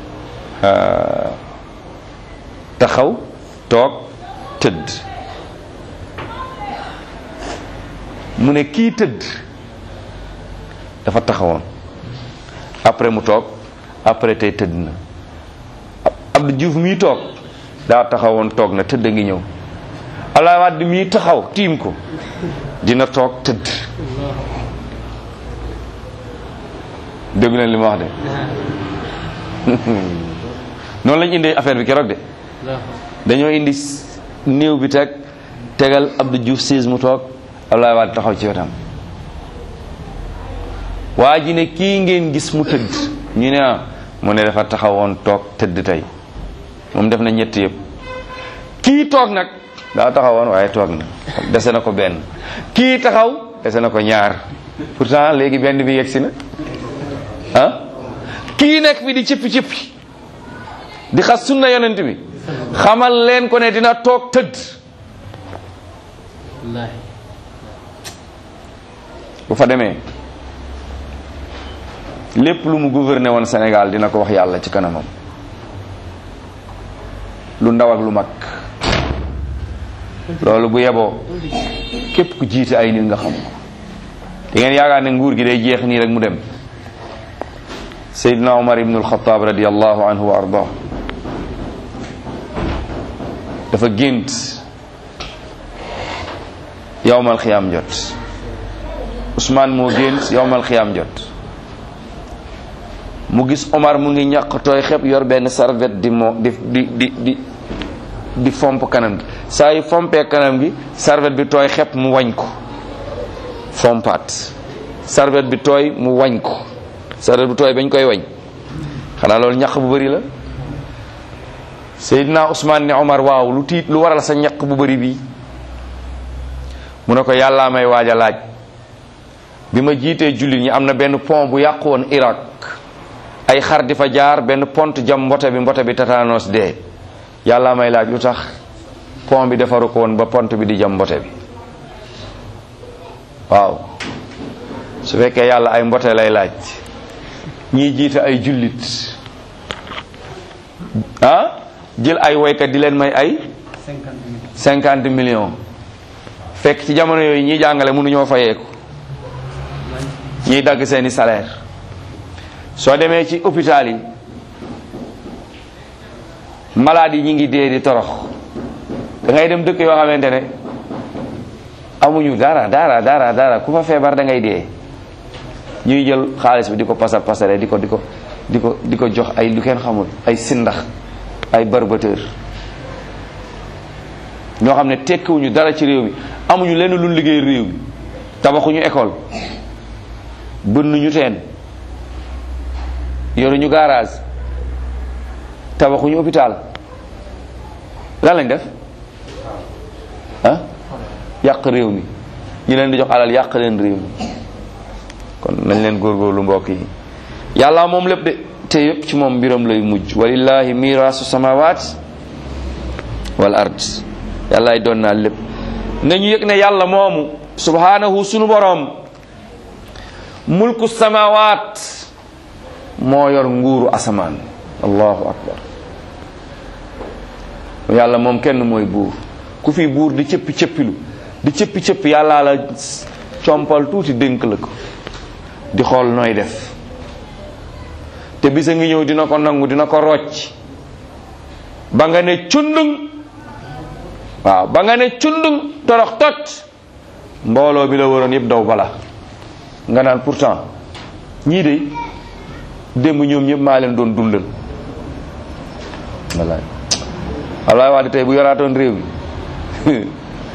taxaw toog tëdd mu ne kii tëdd dafa taxawoon après mu toog après tey tëdd na Abdou Diouf mii toog daa taxawoon toog na tëdd ngi ñëw Abdoulaye Wade mii taxaw tiim ko dina toog tëdd dégg leen li ma wax de noonu lañ indi affaire bi keroog de dañoo indi néew bi teg tegal Abdou Diouf siis mu toog Abdoulaye Wade taxaw ci wetam waa ji ne kii ngeen gis mu tëdd ñu ne ah mu ne dafa taxawoon toog tëdd tey moom def na ñett yëpp kii toog nag daa taxawoon waaye toog na dese na ko benn kii taxaw dese na ko ñaar pourtant léegi benn bi yegsi na ah kii nekk fi di cëppi cëppi di xas sunna yonent bi xamal leen ko ne dina toog tëdd bu fa demee lépp lu mu gouverner woon Sénégal dina ko wax yàlla ci kanamam lu ndaw ak lu mag loolu bu yeboo képp ku jiite ay nit nga xam ko da ngeen yaakaar ne nguur gi day jeex nii rek mu dem Seydina Omar ibn al-Khattab radiyallahu anhu wa ardah dafa gént yowmal xiyaam jot Ousmane moo gént yowmal xiyaam jot mu gis Omar mu ngi ñàq tooy xep yor benn serviette di moo di di di di di fomp kanam gi saa yu fompee kanam gi serviette bi tooy xep mu wañ ko fompaat serviette bi tooy mu wañ ko serviette bi tooy bañ koy wañ xanaa loolu ñaq bu bëri la Seydina Ousmane ne Omar waaw lu tiit lu waral sa ñaq bu bëri bii mu ne ko yàllaa may waaj a laaj bi ma jiitee jullit ñi am na benn pont bu yàqu woon Irak ay xar di fa jaar benn pont jam mbote bi mbote bi tatanos dee yàlla may laaj lu tax pont bi defaru ko woon ba pont bi di jam mbote bi waaw su fekkee yàlla ay mbote lay laaj ñiy jiite ay jullit ah jël ay woykat di leen may ay cinquante millions fekk ci jamono yooyu ñiy jàngale mënuñoo fayeeku ñiy dagg seeni salaire soo demee ci hôpital yi malade yi ñi ngi dee di torox da ngay dem dëkk yoo xamante ne amuñu dara dara dara dara ku fa feebar da ngay dee ñuy jël xaalis bi di ko pasar pasare di ko di ko di ko di ko jox ay lu kenn xamul ay sindax ay barbateur ñoo xam ne tekkiwuñu dara ci réew mi amuñu lenn lu liggéey réew mi tabaxuñu école bënnuñu teen yoruñu garage tabaxuñu hôpital lan lañ def ah yàq réew mi ñu leen di jox alal yàq leen réew mi kon nañ leen góorgóorlu mbokk yi yàlla moom lépp de te yëpp ci moom mbiram lay mujj walillahi mirasu samawat wal ard yàllaay doon naa lépp nañu yëg ne yàlla moomu subhanahu sunu boroom mulku samawat moo yor nguuru asamaan allahu akbar yàlla moom kenn mooy buur ku fi buur di cëppi cëppilu di cëppi cëppi yàllaa la compal tuuti dénk la ko di xool nooy def te bisa ngi ñëw dina ko nangu dina ko rocc ba nga ne cundung waaw ba nga ne cundung torox tot mbooloo bi la waroon yëpp daw bala nga naan pourtant ñii de démb ñoom ñëpp maa leen doon dundal wallaay Ablaye Wade tey bu yoraatoon réew mi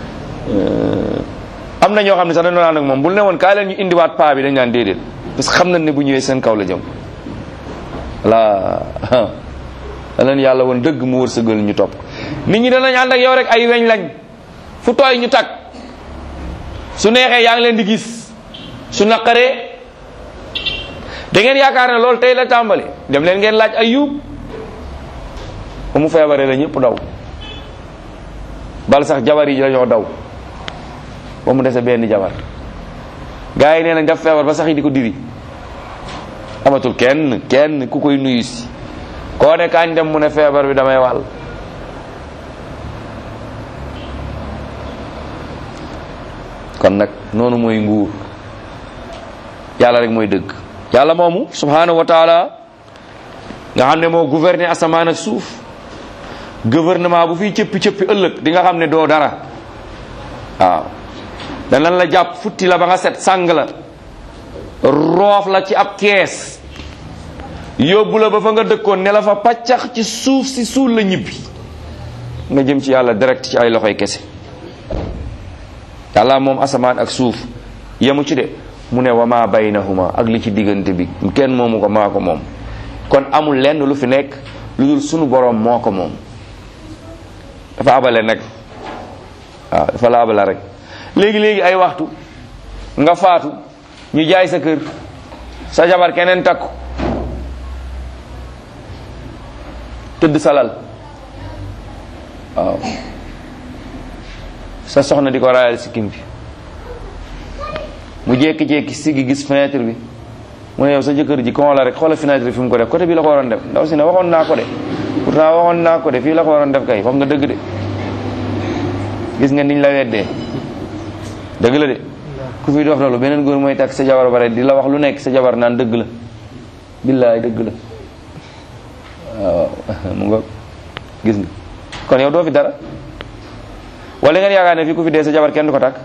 am na ñoo xam ne sax dañoo naan ak moom bu ne woon kaay leen ñu indiwaat paa bi dañ naan déedéet parce que xam nañ ne bu ñëwee seen kaw la jëm voilà da leen yàlla woon dëgg mu wërsëgal ñu topp nit ñi danañ ànd ak yow rek ay weñ lañ fu tooy ñu tag su neexee yaa ngi leen di gis su naqaree da ngeen yaakaar ne loolu tey la tàmbali dem leen ngeen laaj ayub ba mu feebaree la ñëpp daw bal sax jabar yi dañoo daw ba mu dese benn jabar gars yi nee nañ daf feebar ba sax yi di ko diri amatul kenn kenn ku koy nuyu si koo ne kañ dem mu ne feebar bi damay wàll kon nag noonu mooy nguur yàlla rek mooy dëgg yàlla moomu subhanahu wa taala nga xam ne moo gouverner asamaan ak suuf gouvernement bu fiy cëppi cëppi ëllëg di nga xam ne doo dara waaw danañ la jàpp futti la ba nga set sàng la roof la ci ab kees yóbbu la ba fa nga dëkkoon ne la fa paccax ci suuf si suul la ñibbi nga jëm ci yàlla direct ci ay loxoy kese yàlla moom asamaan ak suuf yemu ci de mu ne wa ma baynahuma ak li ci diggante bi kenn moomu ko maa ko moom kon amul lenn lu fi nekk lu dul sunu boroom moo ko moom dafa abale nag waaw dafa la abala rek léegi léegi ay waxtu nga faatu ñu jaay sa kër sa jabar keneen takku tëdd salal waaw sa soxna di ko raayal sikkim bi mu jékki-jékki siggi gis fenêtre bi mu ne yow sa jëkkër ji kon la rek xoola fenêtre bi fi mu ko def côté bi la ko waroon def ndaw si ne waxoon naa ko de pourtant waxoon naa ko de fii la ko waroon def kay wax nga dëgg de gis nga niñ la weddee dëgg la de ku fi dox loolu beneen góor mooy takk sa jabar bare di la wax lu nekk sa jabar naan dëgg la billaay dëgg la waaw mu nga gis nga kon yow doo fi dara wala ngeen yaakaar ne fii ku fi dee sa jabar kenn du ko takk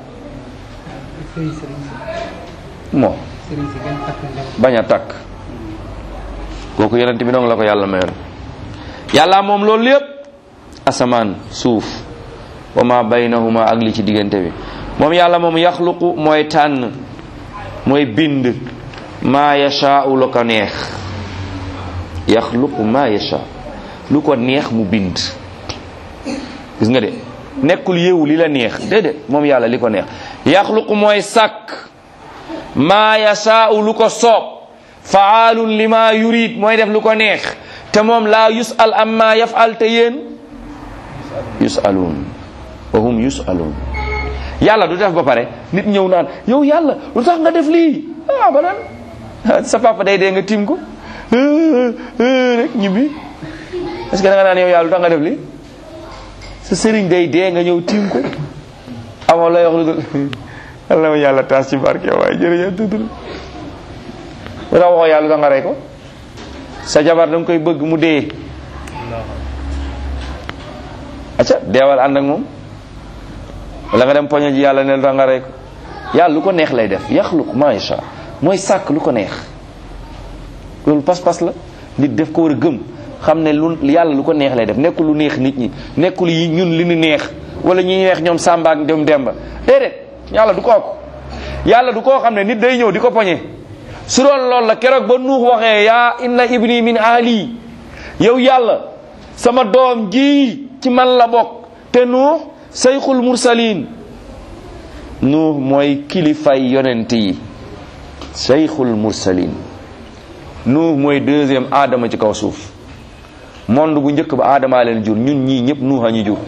moo bañ a takk kooku yonent bi dong la ko yàlla mayoon yàlla moom loolu lépp asamaan suuf wa ma baynahuma ak li ci diggante bi moom yàlla moom yaxluqu mooy tànn mooy bind maa yashaa'u lu ko neex yaxluqu maa yasha lu ko neex mu bind gis nga de nekkul yéewu li la neex déedéet moom yàlla li ko neex yaxluqu mooy sàkk maa yashaa'u lu ko soob faalun li ma yurid mooy def lu ko neex te moom laa yusal amma yafal te yéen yusaluun wa hum yusaluun yàlla du def ba pare nit ñëw naan yow yàlla lu tax nga def lii ah ba naan sa papa day dee nga tiim ko rek ñibbi est-ce que da nga naan yow yàlla lu tax nga def lii sa sëriñ day dee nga ñëw tiim ko amoo lay wax lu dul yàlla ma yàlla taas ci barke waaye jërëjëf tudd lu tax waxoo yàlla lu tax nga rey ko sa jabar da nga koy bëgg mu dee acca deewal ànd ak moom wala nga dem poño ji yàlla ne lu tax nga rey ko yàlla lu ko neex lay def yaxluq ma yasha mooy sàkk lu ko neex loolu pas-pas la nit def ko war a gëm xam ne lu yàlla lu ko neex lay def nekkul lu neex nit ñi nekkul yi ñun li ñu neex wala ñi neex ñoom Samba ak ñoom Demba déedéet yàlla du kooku yàlla du koo xam ne nit day ñëw di ko poñe su doon loolu la keroog ba nuux waxee yaa inna ibni min ahli yow yàlla sama doom ji ci man la bokk te nuux sayxul mursalin nuux mooy kilifay yonent yi sayxul mursalin nuux mooy deuxième aadama ci kaw suuf monde bu njëkk ba aadamaa leen jur ñun ñii ñëpp nuux a ñu jur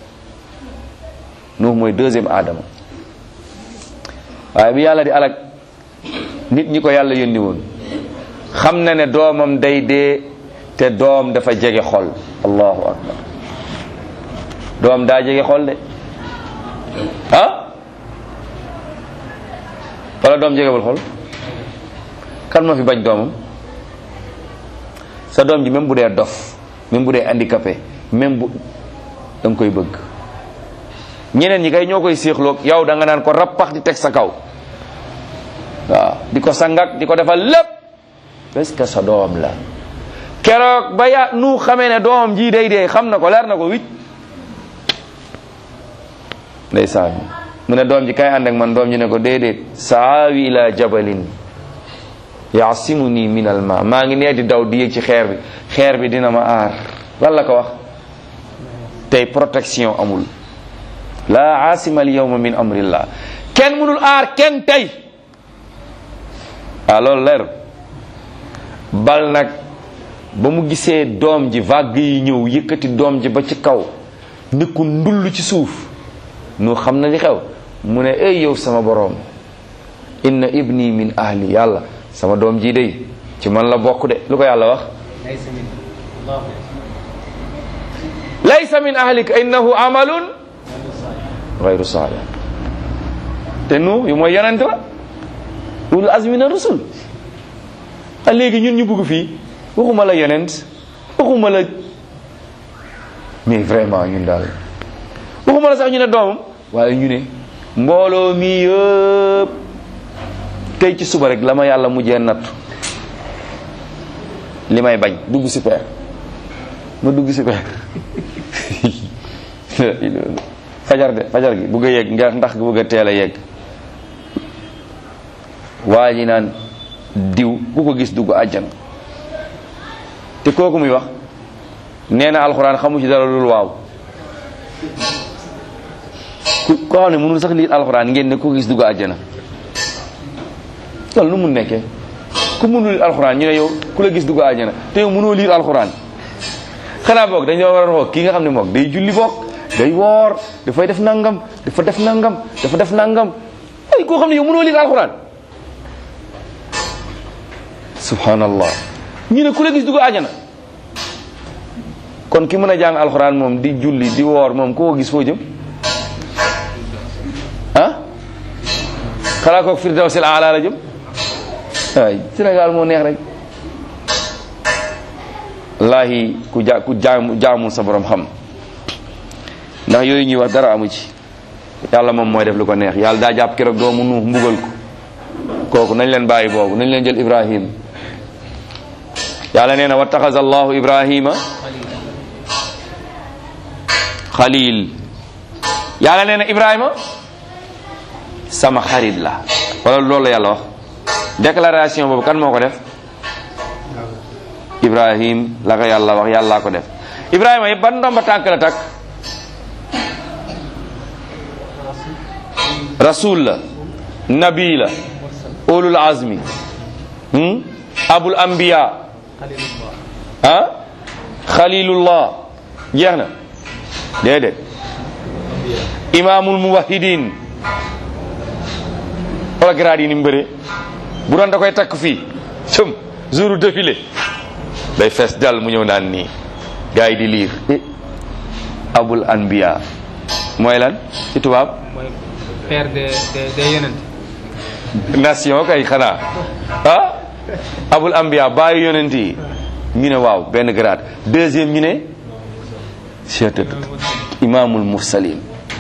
nuux mooy deuxième aadama waaye bi yàlla di alak nit ñi ko yàlla yónni woon xam na ne doomam day dee te doom dafa jege xol allahu akbar doom daa jege xol de ah wala doom jegewul xol kan ma fi bañ doomam sa doom ji même bu dee dof même bu dee handicapé même bu da nga koy bëgg ñeneen ñi kay ñoo koy séexloog yow da nga naan ko rappax di teg sa kaw waaw di ko sangak di ko defal lépp parce que sa doom la keroog ba ya nu xamee ne doomam ji day dee xam na ko leer na ko wicc ndeysaan mu ne doom ji kay ànd ak man doom ji ne ko déedéet saawi ila jabalin yaasimuni min al ma maa ngi nee di daw di yéeg ci xeer bi xeer bi dina ma aar lan la ko wax tey protection amul la asima al yawma min amrillah kenn mënul aar kenn tey ah loolu leer bal nag ba mu gisee doom ji vague yi ñëw yëkkati doom ji ba ci kaw ni ku ndull ci suuf nu xam na li xew mu ne ey yow sama boroom inna ibni min ahli yàlla sama doom ji day ci man la bokk de lu ko yàlla wax laysa min ahlika innahu amalun gayru salih te nu yu mooy yonent la ulul azmi na rusul a léegi ñun ñu bugg fii waxuma la yonent waxuma la mais vraiment ñun daal waxuma la sax ñu ne doomam waaye ñu ne mbooloo mi yëpp tey ci suba rek la ma yàlla mujjee nattu li may bañ dugg si peer ma dugg si peer fajar de fajar gi bugg a yegg nga ndax bugg a teel a yegg waa ji naan diw ku ko gis dugg àjjana te kooku muy wax nee na alxuraan xamu ci dara loolu waaw ku koo xam ne mënul sax liir alxuraan ngeen ne ku ko gis dugg àjjana loolu nu mun nekkee ku mënul liir alxuraan ñu ne yow ku la gis dugg àjjana te yow mënoo liir alxuraan xanaa boog dañoo war a xool kii nga xam ne moom day julli boog day woor dafay def nangam dafa def nangam dafa def nangam ay koo xam ne yow mënoo liir alxuraan subhanallah ñu ne ku la gis dugg àjjana kon ki mën a jàng alxuraan moom di julli di woor moom koo gis foo jëm ah xalaa kook firdawsil aala la jëm waay Sénégal moo neex rek wallaahi ku ja ku jaamu jaamul sa borom xam ndax yooyu ñuy wax dara amu ci yàlla moom mooy def lu ko neex yàlla daa jàpp keroog doomu nuux mbugal ko kooku nañ leen bàyyi boobu nañ leen jël ibrahim yàlla nee na wattaxaza allahu ibrahima xalil yàlla nee na ibrahima sama xarit la wala loolu la yàlla wax déclaration boobu kan moo ko def ibrahim la ko yàlla wax yàllaa ko def ibrahima yëpp ban ndomba tànk la takk rasul la nabi la ulul azmi hmm? abul anbiya ah xalilullah jeex na déedéet imaamul muwahidin wala grade yi ni mu bëree bu doon da koy takk fii sëm jour défilé day fees dal mu ñëw naan nii gars yi di liir eh abul anbiya mooy lan ci tubaab mooy père de de de yonent nation kay xanaa ah abul anbiya baayu yonent yi ñu ne waaw benn grade deuxième ñu ne cheet imaamul mursalin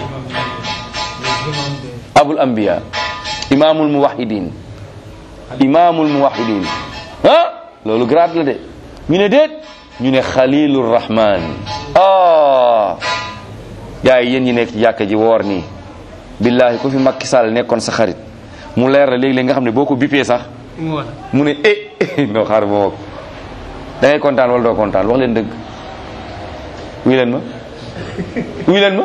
abul anbiya imaamul muwahidin imaamul muwahidin ah loolu grade la de ñu ne déet ñu ne xalilur rahman ah yaa yi yéen ñi nekk ci jàkka ji woor nii billahi ku fi Macky Sall nekkoon sa xarit mu leer la léegi-léegi nga xam ne boo ko bippee sax mu wax mu ne eh non xaar ba woo da ngay kontaan wala doo kontaan wax leen dëgg wuy leen ma wuy leen ma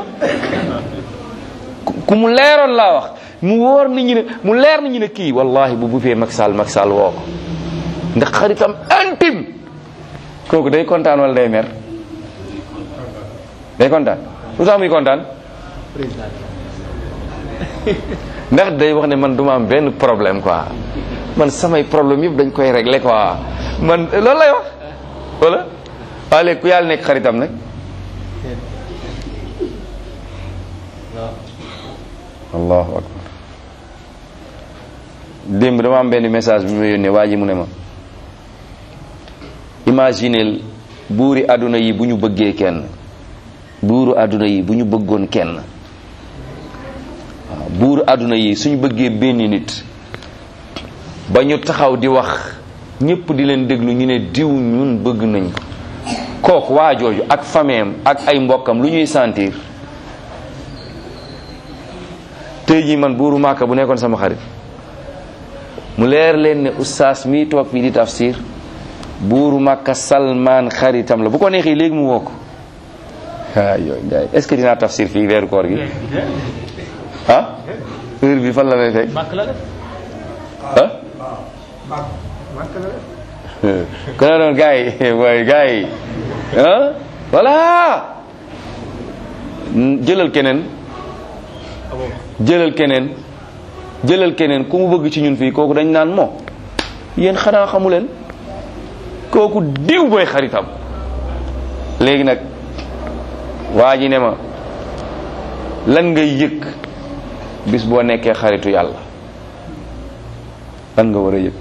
ku ku mu leeroon laa wax mu wóor nit ñi ne mu leer nit ñi ne kii wallahi bu buppee Macky Sall Macky Sall woo ko ndax xaritam intime kooku day kontaan wala day mer day kontaan lu tax muy kontaan ndax day wax ne man duma am benn problème quoi man samay problème yëpp dañ koy régler quoi man loolu lay wax wala waaye léegi ku yàlla nekk xaritam nag allahu akbar démb dama am benn message bi ma yónnee waa ji mu ne ma imagineel buuri àdduna yi bu ñu bëggee kenn buuru àdduna yi bu ñu bëggoon kenn waaw buuru àdduna yi suñu bëggee benn nit ba ñu taxaw di wax ñépp di leen déglu ñu ne diw ñun bëgg nañ ko kooku waa jooju ak fameem ak ay mbokkam lu ñuy sentir tey jii man buuru Màkka bu nekkoon sama xarit mu leer leen ne ustaas mii toog fii di tafsir buuru Màkka Salmaan xaritam la bu ko neexee léegi mu woo ko ah yooyu gars yi est-ce que dinaa tafsir fii weeru koor gi ah heure bi fan la may fekk bàkk la def ah kon nag doon gars yi mooy gars yi ah voilà jëlal keneen jëlal keneen jëlal keneen ku mu bëgg ci ñun fii kooku dañ naan moo yéen xanaa xamu leen kooku diw booy xaritam léegi nag waa ji ne ma lan ngay yëg bis boo nekkee xaritu yàlla lan nga war a yëg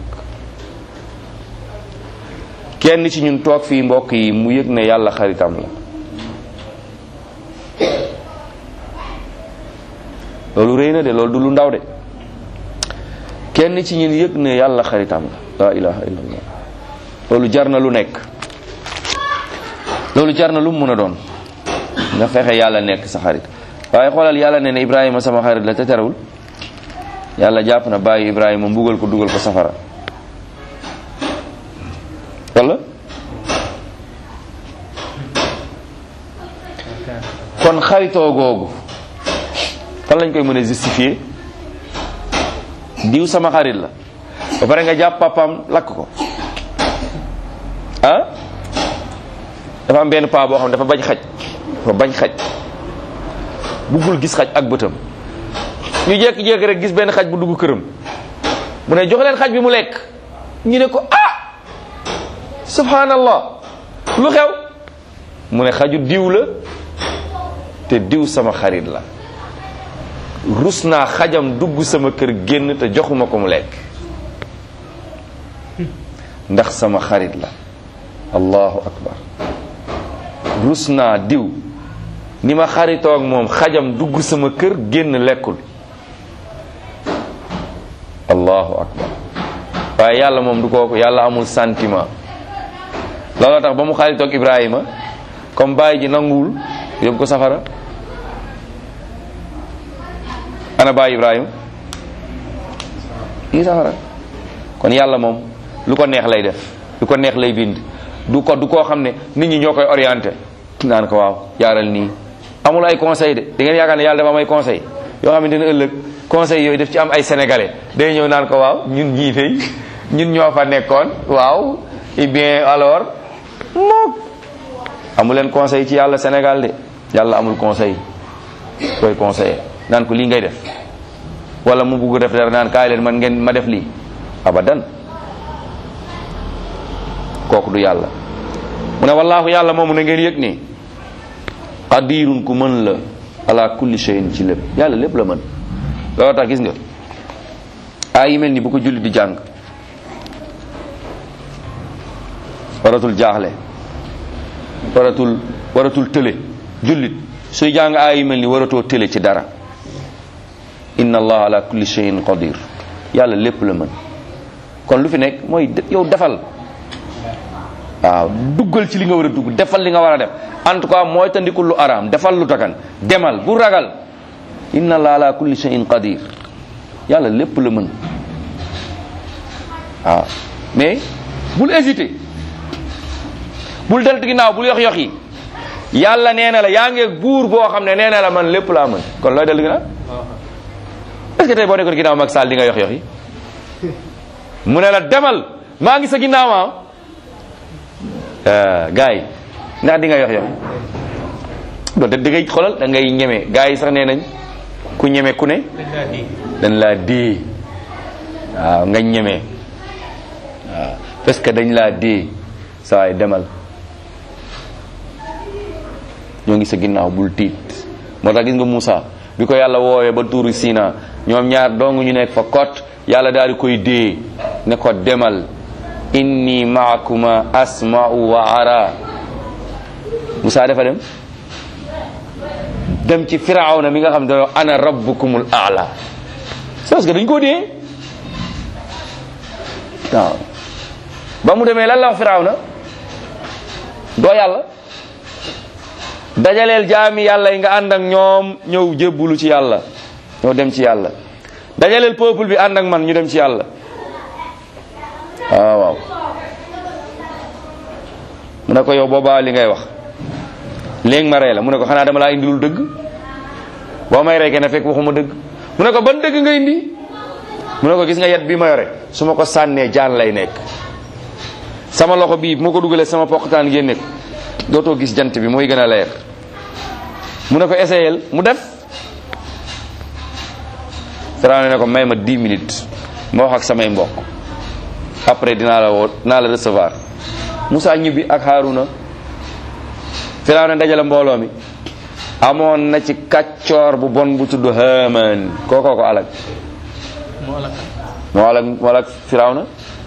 kenn ci ñun toog fii mbokk yi mu yëg ne yàlla xaritam la loolu rëy na de loolu du lu ndaw de kenn ci ñun yëg ne yàlla xaritam la la ilaha illallah loolu jar na lu nekk loolu jar na lu mu mën a doon nga fexe yàlla nekk sa xarit waaye xoolal yàlla ne ne Ibrahima sama xarit la te terewul yàlla jàpp na bàyyi Ibrahima mbugal ko dugal ko safara wala kon xaritoo googu fan lañ koy mën a justifier diw sama xarit la ba pare nga jàpp papaam lakk ko ah dafa am benn paa boo xam ne dafa bañ xaj dafa bañ xaj buggul gis xaj ak bëtam ñu jékki-jékki rek gis benn xaj bu dugg këram mu ne jox leen xaj bi mu lekk ñu ne ko ah subhanallah lu xew mu ne xaju diw la te diw sama xarit la rus naa xajam dugg sama kër génn te joxuma ko mu lekk ndax sama xarit la allahu akbar rus naa diw ni ma xaritoo ak moom xajam dugg sama kër génn lekkul allahu akbar waaye yàlla moom du kooku yàlla amul sentiment looloo tax ba mu xaritoo ak Ibrahima comme bàyyi ji nanguwul yóbbu ko safara ana bàyyi Ibrahima yi safara kon yàlla moom lu ko neex lay def lu ko neex lay bind du ko du koo xam ne nit ñi ñoo koy orienté naan ko waaw jaaral nii amul ay conseil de da ngeen yaakaar ne yàlla dafa am ay conseil yoo xamante ne ëllëg conseil yooyu daf ci am ay sénégalais day ñëw naan ko waaw ñun ñii tey ñun ñoo fa nekkoon waaw et bien alors moom amul leen conseil ci yàlla Sénégal de yàlla amul conseil koy conseiller naan ko lii ngay def wala mu bugg def dara naan kaay leen man ngeen ma def lii abadan kooku du yàlla mu ne wallaahu yàlla moomu na ngeen yëg ni qadirun ku mën la ala kulli shay'in ci lépp yàlla lépp la mën loolu tax gis nga ay yi mel ni bu ko julli di jàng waratul jaaxle waratul waratul tële jullit suy jàng ay yi mel ni waratoo tële ci dara inna allah ala kulli shay'in qadir yàlla lépp la mën kon lu fi nekk mooy yow defal waaw duggal ci li nga war a dugg defal li nga war a def en tout cas mooy tandikul lu araam defal lu takan demal bu ragal inna allah ala kulli shay'in qadir yàlla lépp la mën waaw mais bul hésiter bul deltu ginnaaw bul yox yox yi yàlla nee na la yaa ngi buur boo xam ne nee na la man lépp laa mën kon looy deltu ginnaaw est-ce que tey boo nekkoon ginnaaw Macky Sall di nga yox yox yi mu ne la demal maa ngi sa ginnaaw ah gars yi ndax di nga yox yox doonte di ngay xoolal da ngay ñeme gars yi sax nee nañ ku ñeme ku ne dañ laa dee waaw nga ñeme waaw parce que dañ laa dee saa yi demal ñoo ngi sa ginnaaw bul tiit moo tax gis nga Moussa bi ko yàlla woowee ba tuuru Sina ñoom ñaar dong ñu nekk fa kot yàlla daal di koy dee ne ko demal inni maakuma asma'u wa ara Moussa dafa dem dem ci firawna mi nga xam ne ana rabbukumul a'la c'est parce que dañ koo dee waaw ba mu demee lan la wax firawna doo yàlla dajaleel jaami yàlla yi nga ànd ak ñoom ñëw jébbulu ci yàlla ñoo dem ci yàlla dajaleel peuple bi ànd ak man ñu dem ci yàlla waaw waaw mu ne ko yow boobaa li ngay wax léegi ma rey la mu ne ko xanaa dama laa indilul dëgg boo may rey kenn fekk waxuma dëgg mu ne ko ban dëgg nga indi mu ne ko gis nga yet bi ma yore su ma ko sànnee jaan lay nekk sama loxo bii bu ma ko dugalee sama poqtaan génne ko dootoo gis jant bi mooy gën a leer mu ne ko essayel mu def Firawna ne ko may ma 10 minutes ma wax ak samay mbokk après dinaa la woo dinaa la recevoir Moussa ñibbi ak Haruna Firawna dajale mbooloo mi amoon na ci kàccoor bu bon bu tudd Haamaan kookoo ko alag moo alak moo alag moo alag Firawna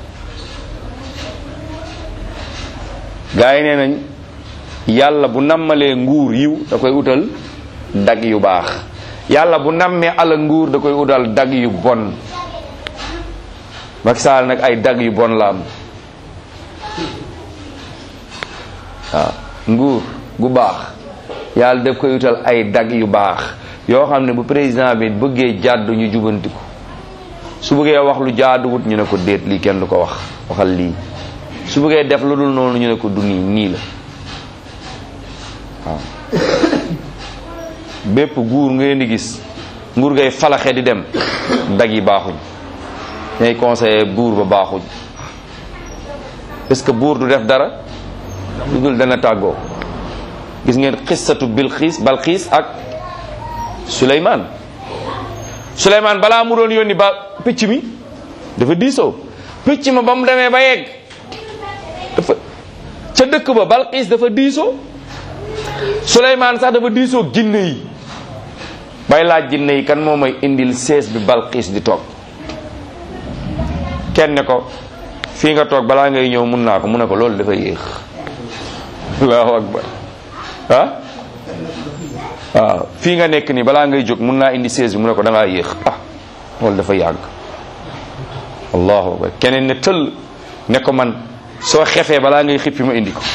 gaa yi nee nañ yàlla bu nammalee nguur yiw da koy utal dag yu baax yàlla bu nammee ala nguur da koy udal dag yu bon Macky Sall nag ay dag yu bon la am waaw nguur gu baax yàlla daf koy utal ay dag yu baax yoo xam ne bu président bi bëggee jàddu ñu jubanti ko su bëggee wax lu jaaduwut ñu ne ko déet lii kenn du ko wax waxal lii su bëggee def lu dul noonu ñu ne ko du nii nii la waaw bépp guur ngeen di gis nguur ngay falaxe di dem dag yi baaxuñ ñay conseiller buur ba baaxuñ est-ce que buur du def dara lu dul dana tàggoo gis ngeen xissatu bilxiis balxiis ak suleymaan suleymaan balaa mu doon yónni ba picc mi dafa diisoo picc ma ba mu demee ba yegg dafa ca dëkk ba balxiis dafa diisoo suleymaan sax dafa diisoo jinne yi bay laaj jinne yi kan moo may indil sees bi balxiis di toog kenn ne ko fii nga toog balaa ngay ñëw mun naa ko mu ne ko loolu dafa yéex allahu akbar ah waaw fii nga nekk nii balaa ngay jóg mun naa indi sees bi mu ne ko da ngaa yéex ah loolu dafa yàgg allahu akbar keneen ne tëll ne ko man soo xefee balaa ngay xippi ma indi ko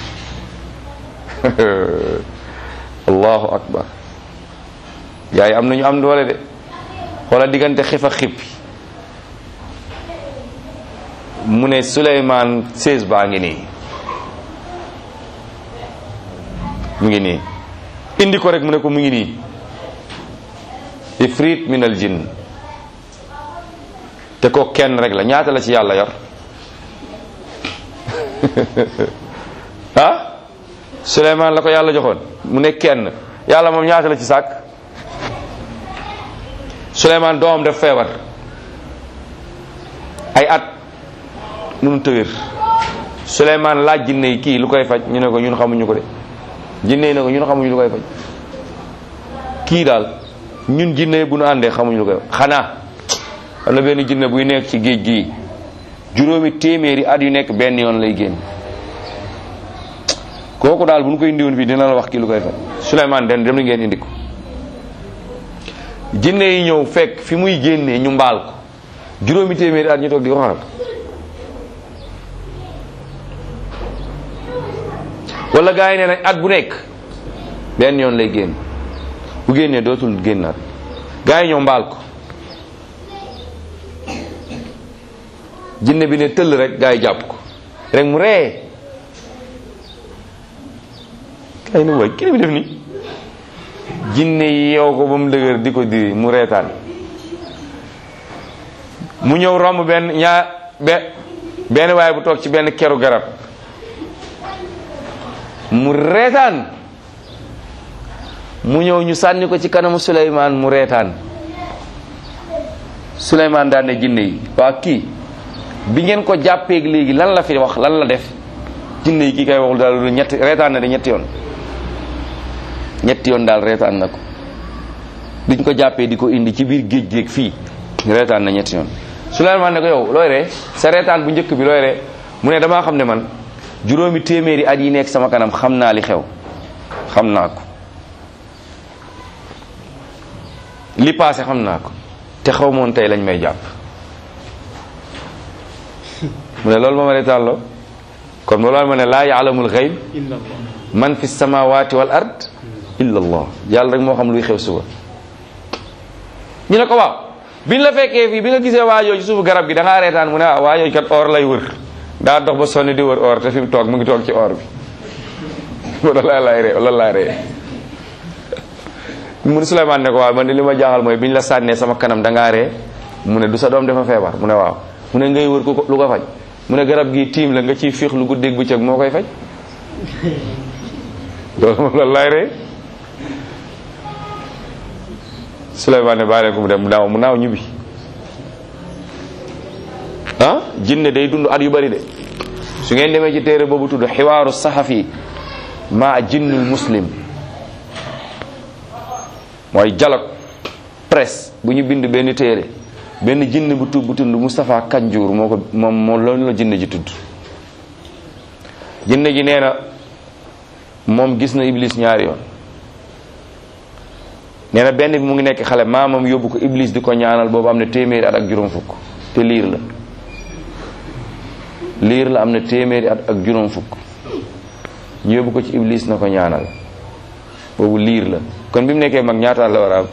allahu akbar yaay am nañu am doole de wala diggante xef ak xippi mu ne Suleymaan sées baa ngi nii mu ngi nii indi ko rek mu ne ko mu ngi nii ifrit min al jinn te ko kenn rek la ñaata la ci yàlla yor ah Suleymaan la ko yàlla joxoon mu ne kenn yàlla moom ñaata la ci sàkk Suleymaan doomam def feebar ay at mënu tëwér Suleymaan laaj jinne yi kii lu koy faj ñu ne ko ñun xamuñu ko de jinne yi ne ko ñun xamuñu lu koy faj kii daal ñun jinne yi bu nu àndee xamuñu lu koy faj xanaa am na benn jinne buy nekk ci géej gii juróomi téeméeri at yu nekk benn yoon lay génn kooku daal bu ñu koy indiwoon fii dina la wax kii lu koy faj Suleymaan den dem na ngeen indi ko jinne yi ñëw fekk fi muy génnee ñu mbaal ko juróomi téeméeri at ñu toog di ko xaral wala gars yi nee nañ at bu nekk benn yoon lay génn bu génnee dootul génnaat gars yi ñoo mbaal ko jinne bi ne tëll rek gars yi jàpp ko rek mu ree gars yi ne waay kii bi def ni jinne yi yeew ko ba mu dëgër di ko diri mu reetaan mu ñëw romb benn ñaar be benn waaye bu toog ci benn keru garab mu reetaan mu ñëw ñu sànni ko ci kanamu Suleymaan mu reetaan Suleymaan daan ne jinne yi waa kii bi ngeen ko jàppeeg léegi lan la fi wax lan la def jinne yi kii kay waxul daal lu ñetti reetaan na de ñetti yoon ñetti yoon daal reetaan na ko biñ ko jàppee di ko indi ci biir géej géej fii reetaan na ñetti yoon Suleymaan ne ko yow looy ree sa reetaan bu njëkk bi looy ree mu ne damaa xam ne man juróomi téeméeri at yi nekk sama kanam xam naa li xew xam naa ko li paase xam naa ko te xaw moon tey lañ may jàpp mu ne loolu ma ma reetaanloo kon loolu ma ne laa yaalamul xayb illa allah man fi samawati wal ard illa allah yàlla rek moo xam luy xew suba ñu ne ko waaw biñ la fekkee fii bi nga gisee waajoo ci suufu garab gi da ngaa reetaan mu ne ah waajoo kat or lay wër daa dox ba sonni di wër or te fi mu toog mu ngi toog ci or bi loolu laa lay ree loolu laa ree mu ne Souleymane ne ko waaw man de li ma jaaxal mooy biñ la sànnee sama kanam da ngaa ree mu ne du sa doom dafa feebar mu ne waaw mu ne ngay wër ku ko lu ko faj mu ne garab gi tiim la nga ciy fiix lu guddeeg bëccëg moo koy faj loolu moom loolu laay ree Souleymane ne bàyyi leen ko mu dem mu naaw mu naaw ñibbi ah jinne day dund at yu bari de su ngeen demee ci téere boobu tudd xiwaaru saxafi ma jinnul muslim mooy dialogue presse bu ñu bind benn téere benn jinn bu tudd bu tudd Moustapha Kanjour moo ko moom moo loolu la jinne ji tudd jinne ji nee na moom gis na iblis ñaari yoon nee na benn bi mu ngi nekk xale maamam yóbbu ko iblis di ko ñaanal boobu am na téeméeri at ak juróom fukk te liir la liir la am na téeméeri at ak juróom fukk ñu yóbbu ko ci iblis na ko ñaanal boobu liir la kon bi mu nekkee mag ñaata la war a am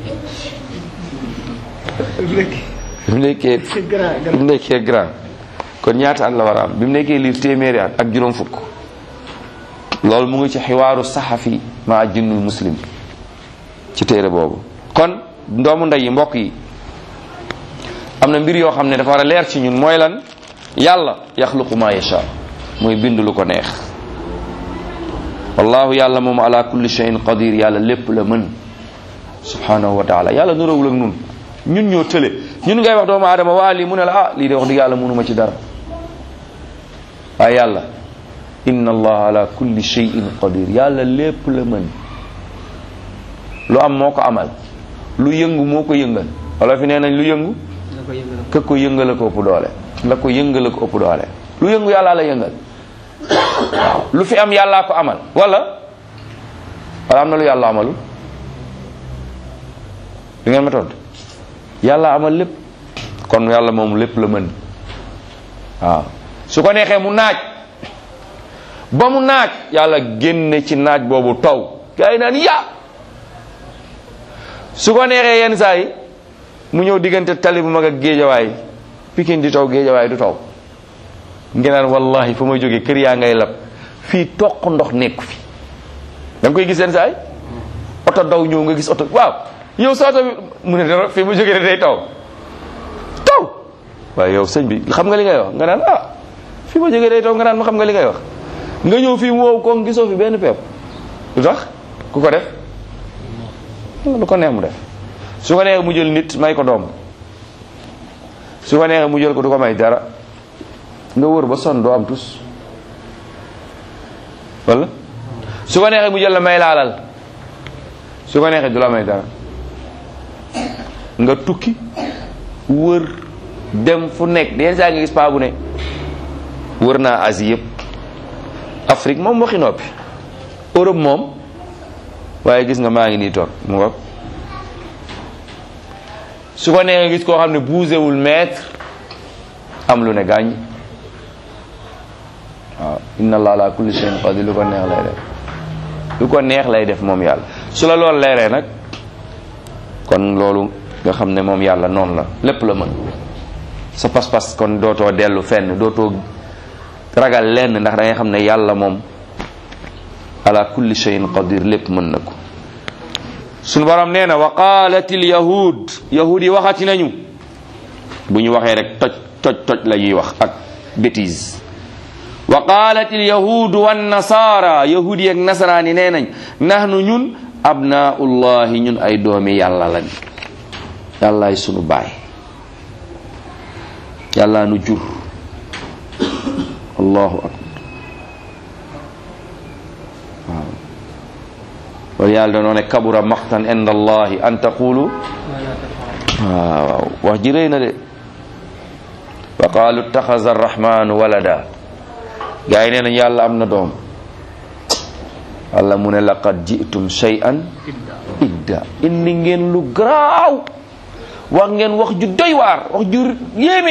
bi mu nekkee bi mu nekkee grand kon ñaata at la war a am bi mu nekkee liir téeméeri at ak juróom fukk loolu mu ngi ci xiwaaru saxafi ma jinnul muslim ci téere boobu kon ndoomu ndey yi mbokk yi am na mbir yoo xam ne dafa war a leer ci ñun mooy lan yàlla yaxluqu ma yasha mooy bind lu ko neex wallahu yàlla moom ala kulli shay'in qadir yàlla lépp la mën subhanahu wa taala yàlla nuróowul ak nun ñun ñoo tële ñun ngay wax doomu aadama waa lii mu ne la ah lii de wax dëgg yàlla mënuma ci dara waaye yàlla inna allah ala kulli shay'in qadir yàlla lépp la mën lu am moo ko amal lu yëngu moo ko yëngal wala fi nee nañ lu yëngu nga ko yëngal ka ko yëngala ko ëpp doole la ko yëngala ko ëpp doole lu yëngu yàllaa la yëngal waaw lu fi am yàllaa ko amal wala wala am na lu yàlla amalu li ngeen ma tontu yàlla amal lépp kon yàlla moom lépp la mën waaw su ko neexee mu naaj ba mu naaj yàlla génne ci naaj boobu taw gaa yi naan ya su ko neexee yenn saa yi mu ñëw diggante tali bu mag ak géejawaay pikin di taw géejawaay du taw ngeen naan wallahi fa may jógee kër yaa ngay lab fii toq ndox nekku fi da nga koy gis yenn saa yi oto daw ñëw nga gis oto waaw yow sa oto bi mu ne dara fii mu jógee de day taw taw waaye yow sëñ bi xam nga li ngay wax nga naan ah fii ma jógee day taw nga naan ma xam nga li ngay wax nga ñëw fii mu wow ko gisoo fi benn pepp lu tax ku ko def lu ko neex mu def su ko neexee mu jël nit may ko doom su ko neexee mu jël ko du ko may dara nga wër ba sonn doo am tus wala su ko neexee mu jël la may laalal su ko neexee du la may dara nga tukki wër dem fu nekk yenn saa nga gis paa bu ne wër naa Asie yëpp Afrique moom waxi noppi Europe moom waaye gis nga maa ngi nii toog mu ngoog su ko neexee gis koo xam ne bougéwul mètre am lu ne gaañ waaw inna allah ala kulli shay'in qadir lu ko neex lay def lu ko neex lay def moom yàlla su la loolu leeree nag kon loolu nga xam ne moom yàlla noonu la lépp la mën sa pas-pas kon dootoo dellu fenn dootoo ragal lenn ndax da ngay xam ne yàlla moom ala kulli shay'in qadir lépp mën na ko sunu borom nee na wa qalat al yahud yahud yi waxati nañu bu ñu waxee rek toj toj toj la ñuy wax ak bêtise wa qalat al yahud wan nasara yahud yi ak nasaraan yi nee nañ nahnu ñun abnaullahi ñun ay doomi yàlla lañ yàllaay sunu baay yàllaa nu jur allahu akbar waaw wala yàlla danoo ne kabura maqtan inda allahi an taqulu waaw wax ji rëy na de wa qaalu ittaxaza arrahmanu walada gaa yi nee nañ yàlla am na doom walla mu ne laqad jitum shay'an idda indi ngeen lu garaaw wax ngeen wax ju doy waar wax ju yéeme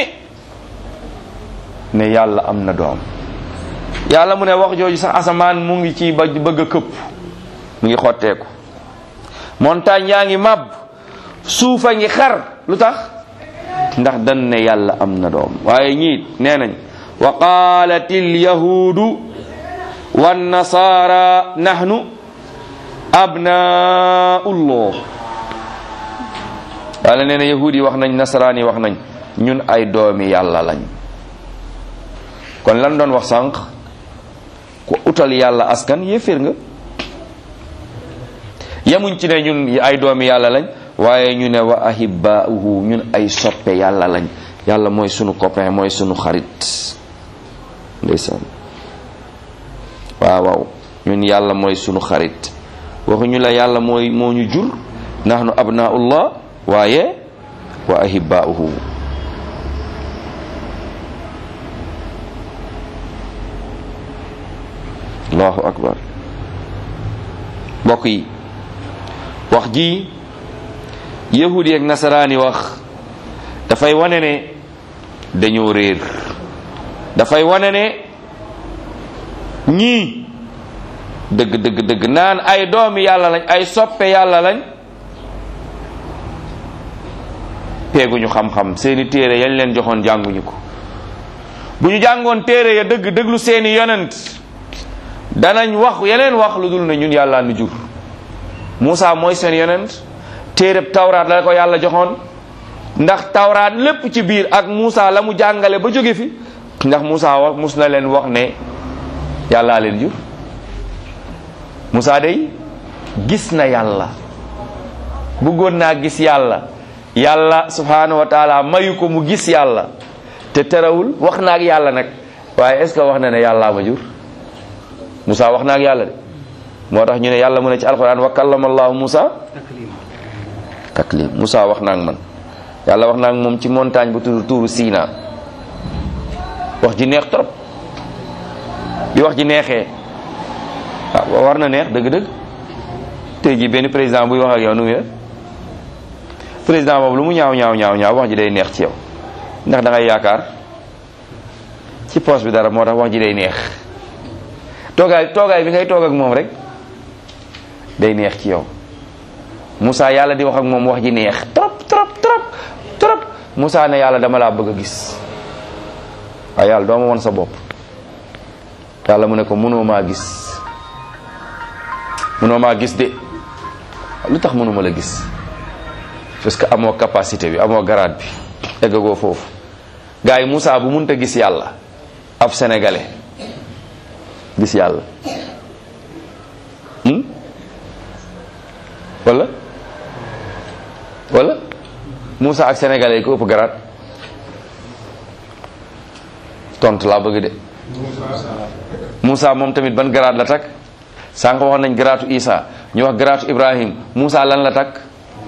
ne yàlla am na doom yàlla mu ne wax jooju sax asamaan mu ngi ci ba bëgg a këpp mu ngi xotteeku montagne yaa ngi màbb suufa ngi xar lu tax ndax dan ne yàlla am na doom waaye ñiit nee nañ wa qaalat alyahudu wannasara nahnu abnaullah yàlla nee na yahud yi wax nañ nasaraan yi wax nañ ñun ay doomi yàlla lañ kon lan doon wax sànq ku utal yàlla askan yéeféer nga yemuñ ci ne ñun ay doomi yàlla lañ waaye ñu ne wa ahibbaahu ñun ay soppe yàlla lañ yàlla mooy sunu copain mooy sunu xarit ndeysaan waaw waaw ñun yàlla mooy sunu xarit waxuñu la yàlla mooy moo ñu jur nahnu abnaullah waaye wa ahibbaahu allahu akbar mbokk yi wax ji yahudi ak nasaraani wax dafay wane ne dañoo réer dafay wane ne ñii dëgg dëgg dëgg naan ay doomi yàlla lañ ay soppe yàlla lañ peeguñu xam-xam seeni téere yañ leen joxoon jànguñu ko bu ñu jàngoon téere ya dëgg dëglu seeni yonent danañ wax yeneen wax lu dul ne ñun yàlla nu jur Moussa mooy seen yonent téereb tawraat la ko yàlla joxoon ndax tawraat lépp ci biir ak Moussa la mu jàngale ba jóge fi ndax Moussa wax mus na leen wax ne yàllaa leen jur Moussa day gis na yàlla bëggoon naa gis yàlla yàlla subhanahu wa taala mayu ko mu gis yàlla te terewul wax na ak yàlla nag waaye est ce que wax na ne yàllaa ma jur Moussa wax na ak yàlla de moo tax ñu ne yàlla mu ne ci alquran wa kallama allahu Moussa taklim Moussa wax na ak man yàlla wax na ak moom ci montagne bu tudd tuuru Sina wax ji neex trop bi wax ji neexee waaw war na neex dëgg-dëgg tey jii benn président buy wax ak yow nu muy def président boobu lu mu ñaaw ñaaw ñaaw ñaaw wax ji day neex ci yow ndax da ngay yaakaar ci poste bi dara moo tax wax ji day neex toogaay toogaay bi ngay toog ak moom rek day neex ci yow Moussa yàlla di wax ak moom wax ji neex trop trop trop trop Moussa ne yàlla dama laa bëgg a gis waaye yàlla doo ma won sa bopp yàlla mu ne ko mënoo maa gis mënoo maa gis de lu tax mënuma la gis parce que amoo capacité bi amoo garaat bi eggagoo foofu gars yi Moussa bu mënta gis yàlla ab sénégalais gis yàlla wala wala Moussa ak sénégalais yi ko ëpp garaat tontu laa bëgg de Moussa moom tamit ban garaat la takk sànq wax nañ garaatu Isa ñu wax garaatu Ibrahim Moussa lan la takk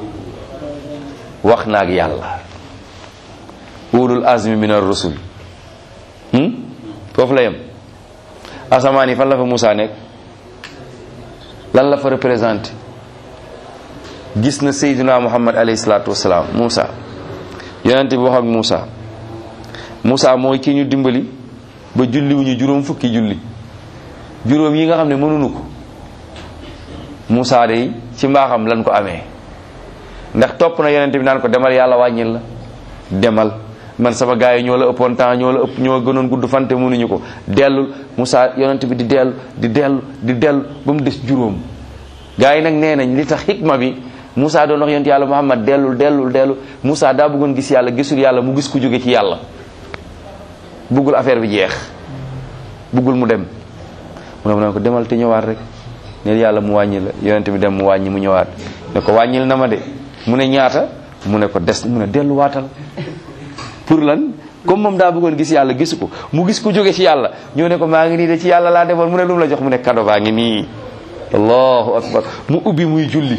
wax naag yàlla ulul azmi min ar-rusul foofu la yem asamaan yi fan la fa Moussa nekk lan la fa représenté gis na Seydina Muhammad alayhi salaatu wasalaam Moussa yonente bi wax ak Moussa Moussa mooy ki ñu dimbali ba julliwuñu juróom fukki julli juróom yi nga xam ne mënuñu ko Moussa day ci mbaaxam lan ko amee ndax topp na yonente bi naan ko demal yàlla wàññil la demal man sama gars yi ñoo la ëppoon temps ñoo la ëpp ñoo gënoon gudd fante mënuñu ko dellul Moussa yonente bi di dellu di dellu di dellu ba mu des juróom gars yi nag nee nañ li tax xikma bi Moussa doon wax yonent yàlla Muhammad dellul dellul dellu Moussa daa bëggoon gis yàlla gisul yàlla mu gis ku jóge ci yàlla bëggul affaire bi jeex bëggul mu dem mu ne mu ne ko demal te ñëwaat rek ne yàlla mu wàññi la yonent bi dem mu wàññi mu ñëwaat ne ko wàññil na ma de mu ne ñaata mu ne ko des mu ne delluwaatal pour lan comme moom daa bëggoon gis yàlla gisu ko mu gis ku jóge ci yàlla ñoo ne ko maa ngi nii de ci yàlla laa demoon mu ne lu mu la jox mu ne kado baa ngi nii allahu akbar mu ubbi muy julli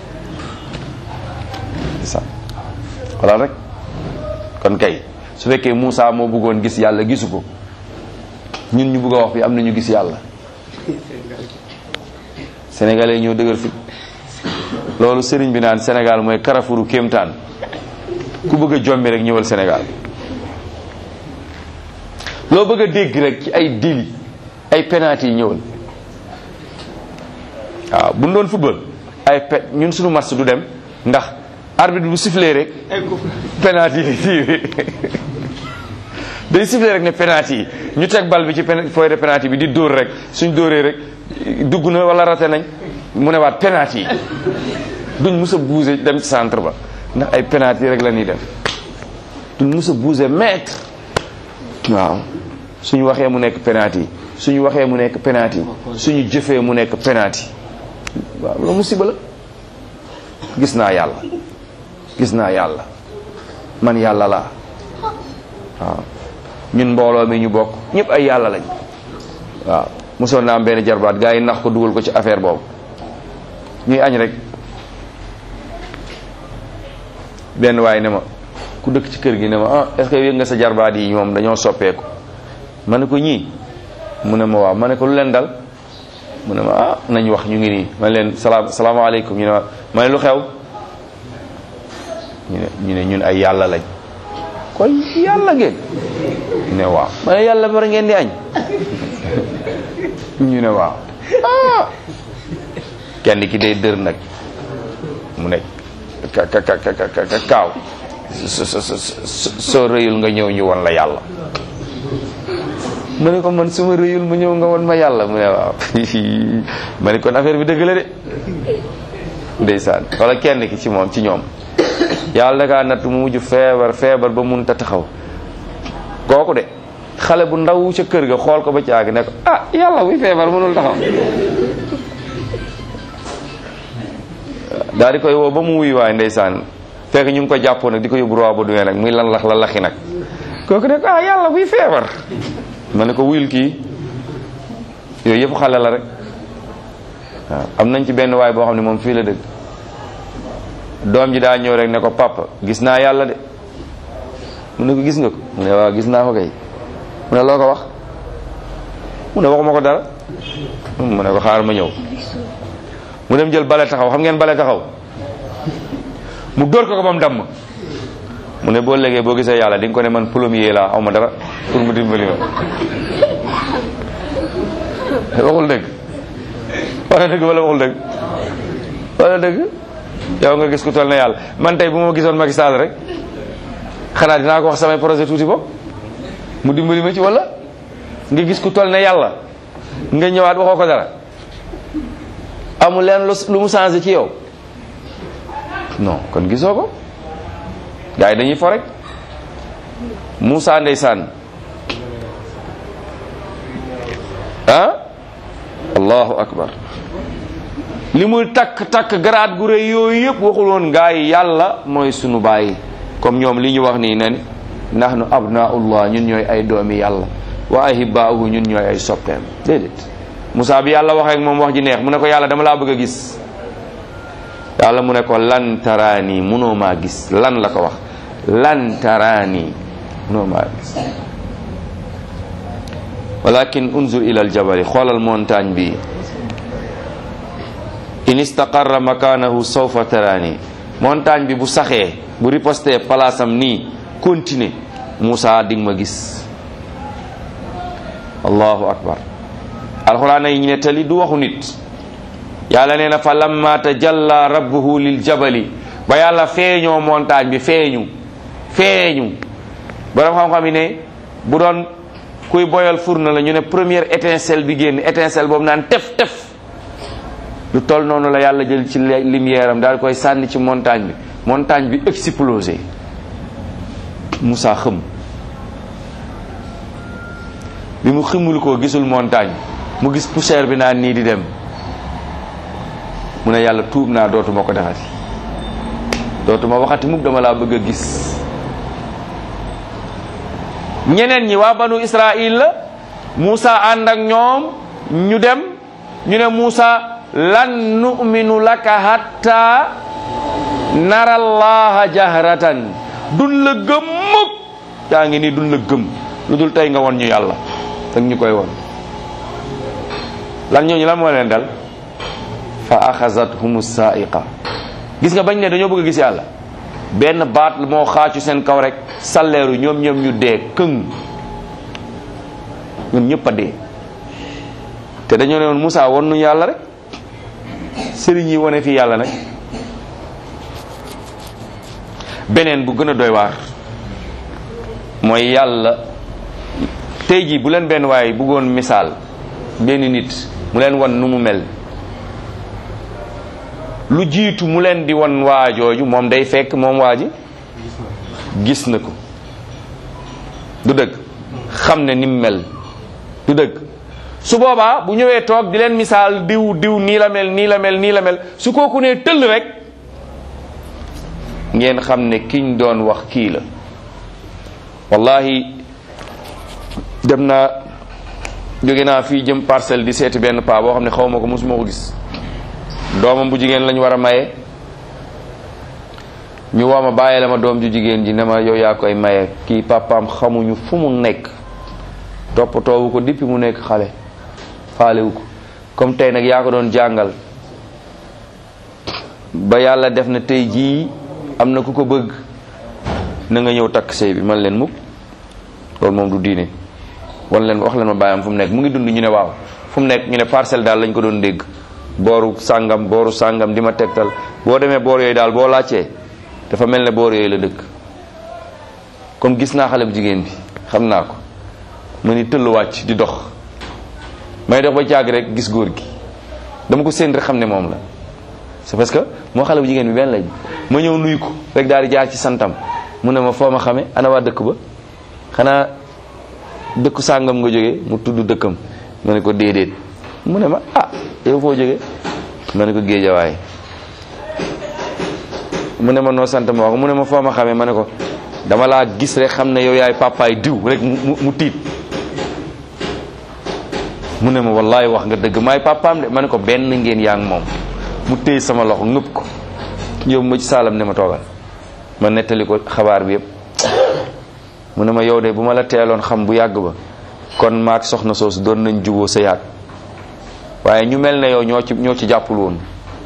sa wala rek kon kay su fekkee Moussa moo bëggoon gis yàlla gisu ko ñun ñu bëgg a wax bi am na ñu gis yàlla sénégalais ñoo dëgër fit loolu sëriñ bi naan Sénégal mooy Carrefouru kéemtaan ku bëgg a jommi rek ñëwal Sénégal loo bëgg a dégg rek ci ay dili ay penalty yi ñëwal waaw bu ñu doon football ay pe ñun suñu match du dem ndax arbitre bu sifflé rek penalty yi tiiwi day sifflé rek ne penalty yi ñu teg bal bi ci fooy de penalty bi di dóor rek suñ dóoree rek dugg na wala raté nañ mu ne waat penalty yi duñ mus a bouger dem ci centre ba ndax ay penalty rek la ñuy def duñ mus a bouger mètre waaw suñu waxee mu nekk penalty suñu waxee mu nekk penalty suñu jëfee mu nekk penalty waaw loolu musiba la gis naa yàlla gis naa yàlla man yàlla laa waaw ñun mbooloo mi ñu bokk ñëpp ay yàlla lañ waaw mosoon naa am benn jarbaat gaa yi nax ko dugal ko ci affaire boobu ñuy añ rek benn waaye ne ma ku dëkk ci kër gi ne ma ah est-ce que yëg nga sa jarbaat yi moom dañoo soppeeku ma ne ko ñii mu ne ma waaw ma ne ko lu leen dal mu ne ma ah nañ wax ñu ngi nii ma ne leen salaam salaamaaleykum ñu ne ma ma ne lu xew ñu ne ñu ne ñun ay yàlla lañ kon yàlla ngeen ñu ne waaw ma ne yàlla war ngeen di añ ñu ne waaw ah kenn ki day dër nag mu ne ka ka ka ka ka kaaw so so so soo rëyul nga ñëw ñu won la yàlla ma ne ko man su ma rëyul ma ñëw nga won ma yàlla mu ne waaw ma ne kon affaire bi dëgg la de ndeysaan wala kenn ki ci moom ci ñoom yàlla dakaa natt mu mujj feebar feebar ba mun ta taxaw kooku de xale bu ndaw ca kër ga xool ko ba caag ne ko ah yàlla buy feebar mënul taxaw daal di koy woo ba mu wuyu waay ndeysaan fekk ñu ngi ko jàppoon nag di ko yóbbu roi ba duwee nag muy lan lax la laxi nag kooku ne ko ah yàlla buy feebar ma ne ko wuyul kii yooyu yëpp xale la rek waaw am nañ ci benn waay boo xam ne moom fii la dëgg doom ji daa ñëw rek ne ko papa gis naa yàlla de mu ne ko gis nga ko mu ne waaw gis naa ko kay mu ne loo ko wax mu ne waxuma ko dara mu ne ko xaar ma ñëw mu dem jël bale taxaw xam ngeen bale taxaw mu dóor ko ko ba mu damm mu ne boo léegee boo gisee yàlla di nga ko ne man plombier laa aw ma dara pour mu dimbali ma waxul dëgg wala dëgg wala waxul dëgg wala dëgg yow nga gis ku toll na yàlla man tey bu ma gisoon Macky Sall rek xanaa dinaa ko wax samay projet tuuti bopp mu dimbali ma ci wala nga gis ku toll ne yàlla nga ñëwaat waxoo ko dara amul leen lu mu changé ci yow non kon gisoo ko gars yi dañuy fo rek Moussa ndeysaan ah allahu akbar li muy takk takk garaat gu rëy yooyu yëpp waxul woon gaa yi yàlla mooy sunu bàyyi comme ñoom li ñu wax nii nen nahnu abnaullah ñun ñooy ay doomi yàlla wa ahibbaahu ñun ñooy ay soppeem déedéet Moussa bi yàlla waxee ak moom wax ji neex mu ne ko yàlla dama laa bëgg a gis yàlla mu ne ko lan taraani munoo maa gis lan la ko wax lan taraani munoo maa gis walakin unzur ila aljabali xoolal montagne bi in istaqarra makanahu sawfa taraani montagne bi bu saxee bu riposté palaasam nii continuer Moussa dig ma gis allahu akbar alxuraan yi ñu nettali du waxu nit yàlla nee na fa lamma tajalla rabbuhu lil jabali ba yàlla feeñoo montagne bi feeñu feeñu borom xam-xam yi ne bu doon kuy boyal fourne la ñu ne première étincelle bi génn étincelle boobu naan tef tef lu toll noonu la yàlla jël ci lumière am daal koy sànni ci montagne bi montagne bi explosé Moussa xëm bi mu ximul ko gisul montagne mu gis poussière bi naan nii di dem mu ne yàlla tuub naa dootuma ko defati dootuma waxati mukk dama laa bëgg a gis ñeneen ñi waa banu Israël la Moussa ànd ak ñoom ñu dem ñu ne Moussa lan nu'minu laka hatta nara allaha jahratan dun la gëm mukk yaa ngi nii dun la gëm lu dul tey nga won ñu yàlla dag ñu koy won lan ñooñu lan moo leen dal fa axazathum saaiqa gis nga bañ ne dañoo bëgg a gis yàlla benn baat moo xaacu seen kaw rek salleeru ñoom ñoom ñu dee këng ñoom ñëpp a dee te dañoo ne woon Moussa won nu yàlla rek sëriñ yi wane fii yàlla nag beneen bu gën a doy waar mooy yàlla tey jii bu leen benn waaye bëggoon misaal benn nit mu leen wan nu mu mel lu jiitu mu leen di wan waajooju moom day fekk moom waa ji gis na ko du dëgg xam ne ni mu mel du dëgg su boobaa bu ñëwee toog di leen misaal diw diw nii la mel nii la mel nii la mel su kooku nee tëll rek ngeen xam ne kiñ doon wax kii la wallahi dem naa jóge naa fii jëm parcelle di seeti benn paa boo xam ne xaw ma ko mosuma ko gis doomam bu jigéen lañ war a maye ñu woo ma bàyyi la ma doom ju jigéen ji ne ma yow yaa koy maye kii papaam xamuñu fu mu nekk toppatoowu ko depuis mu nekk xale faalewu ko comme tey nag yaa ko doon jàngal ba yàlla def na tey jii am na ku ko bëgg na nga ñëw takk sëy bi man leen mukk loolu moom du diine wan leen wax leen ma bàyyam fu mu nekk mu ngi dund ñu ne waaw fu mu nekk ñu ne parcelle daal lañ ko doon dégg booru sàngam booru sàngam di ma tegtal boo demee boor yooyu daal boo laajtee dafa mel ne boor yooyu la dëkk comme gis naa xale bu jigéen bi xam naa ko ma ni tëll wàcc di dox may dox ba caag rek gis góor gi dama ko séen rek xam ne moom la c'est parce que moo xale bu jigéen bi benn lañ ma ñëw nuyu ko rek daal di jaar ci santam mu ne ma foo ma xame ana waa dëkk ba xanaa dëkku sàngam nga jógee mu tudd dëkkam ma ne ko déedéet mu ne ma ah yow foo jógee ma ne ko géejawaay mu ne ma noo sant ma wax mu ne ma foo ma xamee ma ne ko dama laa gis rek xam ne yow yaay papaay diw rek mu mu tiit mu ne ma wallaay wax nga dëgg maay papaam de ma ne ko benn ngeen yaa ngi moom mu téye sama loxo ngëpp ko yóbbu ma ci saalam ne ma toogal ma nettali ko xabaar bi yëpp mu ne ma yow de bu ma la teeloon xam bu yàgg ba kon maak soxna soosu doon nañ juboo sa yaat waaye ñu mel ne yow ñoo ci ñoo ci jàppul woon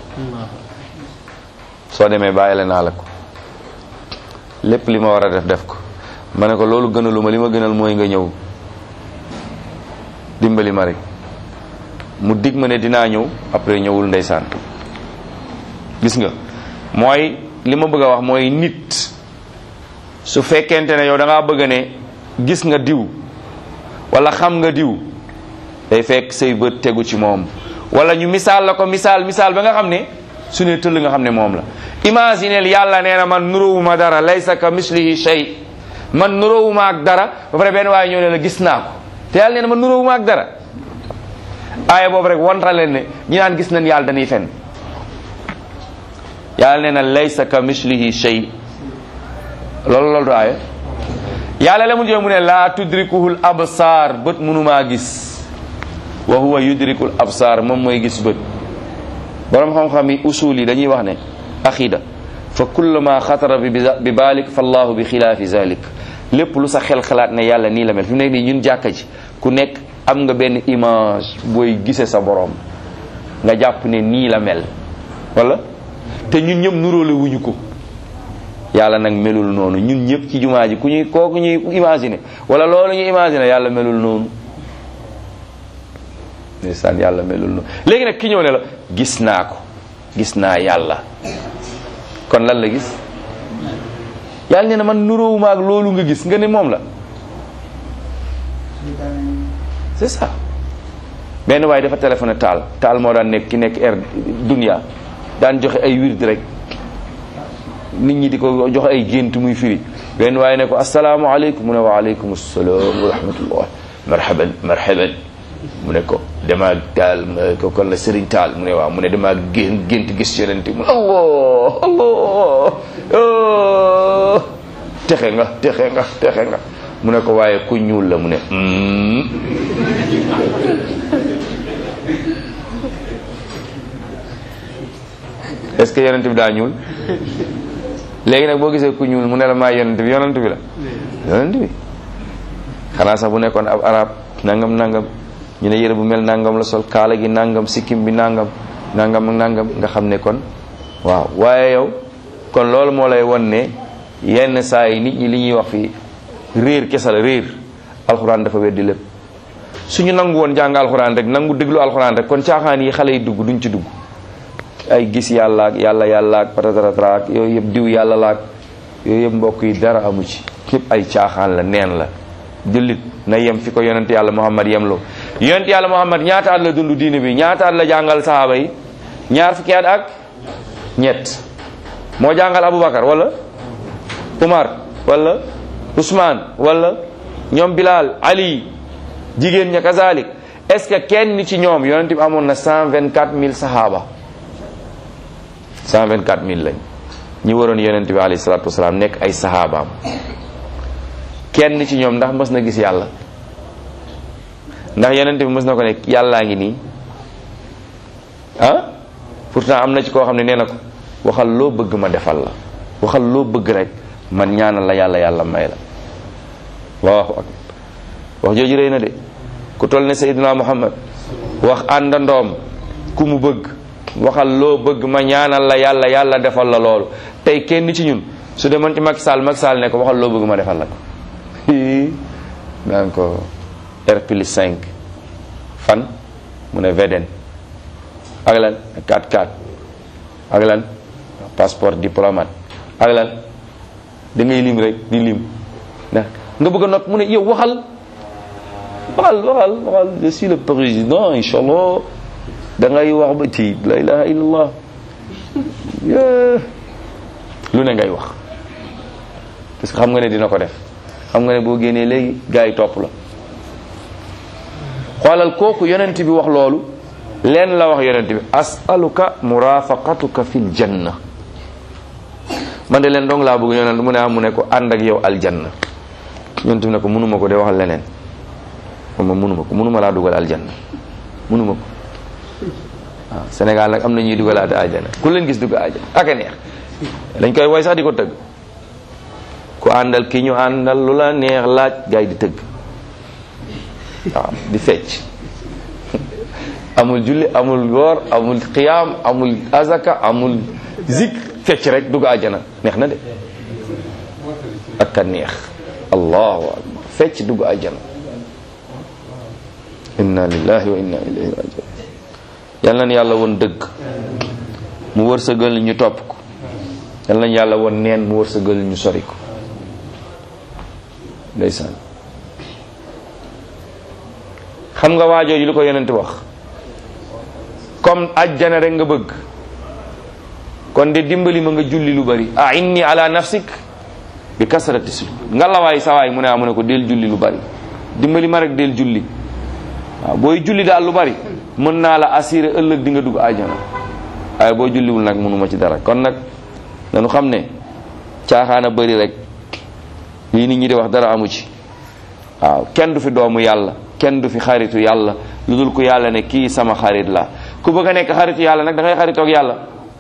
soo demee bàyyi la naa la ko lépp li ma war a def def ko ma ne ko loolu gënalu ma li ma gënal mooy nga ñëw dimbali ma rek mu dig ma ne dinaa ñëw après ñëwul ndeysaan gis nga mooy li ma bëgg a wax mooy nit su fekkente ne yow da ngaa bëgg ne gis nga diw wala xam nga diw day fekk say bët tegu ci moom wala ñu misaal la ko misaal misaal ba nga xam ne su ne tëll nga xam ne moom la imagineel yàlla nee na man nuróowuma dara laysa ka mislihi shay man nuróowuma ak dara ba pare benn waaye ñëw ne la gis naa ko te yàlla nee na man nuróowuma ak dara aaya boobu rek wonta leen ne ñi naan gis nañ yàlla dañuy fen yàlla nee na laysa ka mislihi shay loolu loolu du aaya yàlla la mu jëw mu ne laa tudrikuhul absaar bët mënumaa gis wa huwa yudrikul absaar moom mooy gis bët borom xam-xam yi usul yi dañuy wax ne aqida fa kullu ma xatara bi bi baalik fa allahu bi xilaafi zalik lépp lu sa xel xalaat ne yàlla nii la mel fi mu nekk nii ñun jàkka ji ku nekk am nga benn image booy gise sa borom nga jàpp ne nii la mel wala te ñun ñëpp nuróole wuñu ko yàlla nag melul noonu ñun ñëpp ci jumaa ji ku ñuy kooku ñuy imaginer wala loolu ñuy imaginer yàlla melul noonu ndeysaan yàlla melul noonu léegi nag ki ñëw ne la gis naa ko gis naa yàlla kon lan la gis yàlla nee na man nuróowuma ak loolu nga gis nga ne moom la c'est ça benn waaye dafa téléphoné taal taal moo daan nekk ki nekk air dunia daan joxe ay wird rek nit ñi di ko joxe ay gént muy firi benn waaye ne ko asalaamaaleykum mu ne wa aleykum salaam wa rahmatullah marhaban marhaban mu ne ko dama taal ko kon la sëriñ taal mu ne waaw mu ne dama gént gént gis yonente mu ne allah allah texe nga texe nga texe nga mu ne ko waaye ku ñuul la mu ne est-ce que yonente bi daa ñuul léegi nag boo gisee ku ñuul mu ne la maa yonente bi yonente bi la yonente bi xanaa sax bu nekkoon ab arab nangam nangam ñu ne yére bu mel nangam la sol kaala gi nangam sikkim bi nangam nangam ak nangam nga xam ne kon waaw waaye yow kon loolu moo lay won ne yenn saa yi nit ñi li ñuy wax fii réer kese la réer alxuraan dafa weddi lépp suñu nangu woon jàng alxuraan rek nangu déglu alxuraan rek kon caaxaan yi xale yi dugg duñ ci dugg ay gis yàlla ak yàlla yàlla ak patatatara ak yooyu yëpp diw yàlla la ak yooyu yëpp mbokk yi dara amu ci yëpp ay caaxaan la neen la jullit na yem fi ko yonent yàlla muhammad yem loo yonent yàlla muhammad ñaata at la dund diine bi ñaata at la jàngal sahaaba yi ñaar fukki at ak ñett moo jàngal aboubacar wala umar wala ousmane wala ñoom bilal ali jigéen ña kazalik est ce que kenn ci ñoom yonent bi amoon na 124 000 sahaaba 124 000 lañ ñi waroon yonent bi alayhi salatu wasalaam nekk ay sahabaam kenn ci ñoom ndax mës na gis yàlla ndax yonent bi mës na ko ne yàllaa ngi nii ah pourtant am na ci koo xam ne nee na ko waxal loo bëgg ma defal la waxal loo bëgg rek man ñaanal la yàlla yàlla may la allahu akbar wax jooju rëy na de ku toll ne Seydina Muhammad wax àndandoom ku mu bëgg waxal loo bëgg ma ñaanal la yàlla yàlla defal la loolu tey kenn ci ñun su demoon ci Macky Sall Macky Sall ne ko waxal loo bëgg ma defal la ko naan ko R plus 5 fan mu ne VDN ak lan 4-4 ak lan passeport diplomate ak lan da ngay lim rek di lim ndax nga bëgg a nopp mu ne yow waxal waxal waxal waxal je suis le président inchallah da ngay wax ba ci la ilaha illallah lu ne ngay wax parce que xam nga ne dina ko def xam nga ne boo génnee léegi gars yi topp la xoolal kooku yonent bi wax loolu leen la wax yonent bi asaluka murafaqatuka fil janna man de leen dong laa bëgg yonent mu ne am mu ne ko ànd ak yow aljanna yonent bi ne ko mënuma ko de waxal leneen moom mënuma ko mënuma laa dugal aljanna mënuma ko waaw Sénégal nag am na ñuy dugalaate aljanna ku leen gis dugg aljanna ak a neex dañ koy woy sax di ko tëgg ku àndal ki ñu àndal lu la neex laaj gars yi di tëgg waaw di fecc amul julli amul woor amul xiyaam amul azaka amul zik fecc rek dugg àjjana neex na de ak a neex allahu akbar fecc dugg àjjana inna lillahi wa inna ilayhi rajiun yal nañ yàlla woon dëgg mu wërsëgal ñu topp ko yal nañ yàlla woon neen mu wërsëgal ñu sori ko ndeysaan xam nga waajooju li ko yonent wax comme ajjana rek nga bëgg kon de dimbali ma nga julli lu bari a inni ala nafsik bi kasrati sujud nga lawaay sawaay mu ne a mu ne ko del julli lu bari dimbali ma rek del julli waaw booy julli daal lu bari mën naa la assurer ëllëg di nga dugg ajjana waaye boo julliwul nag mënuma ci dara kon nag dañu xam ne caaxaana bari rek lii nit ñi di wax dara amu ci waaw kenn du fi doomu yàlla kenn du fi xaritu yàlla lu dul ku yàlla ne kii sama xarit la ku bëgg a nekk xaritu yàlla nag da ngay xaritoog yàlla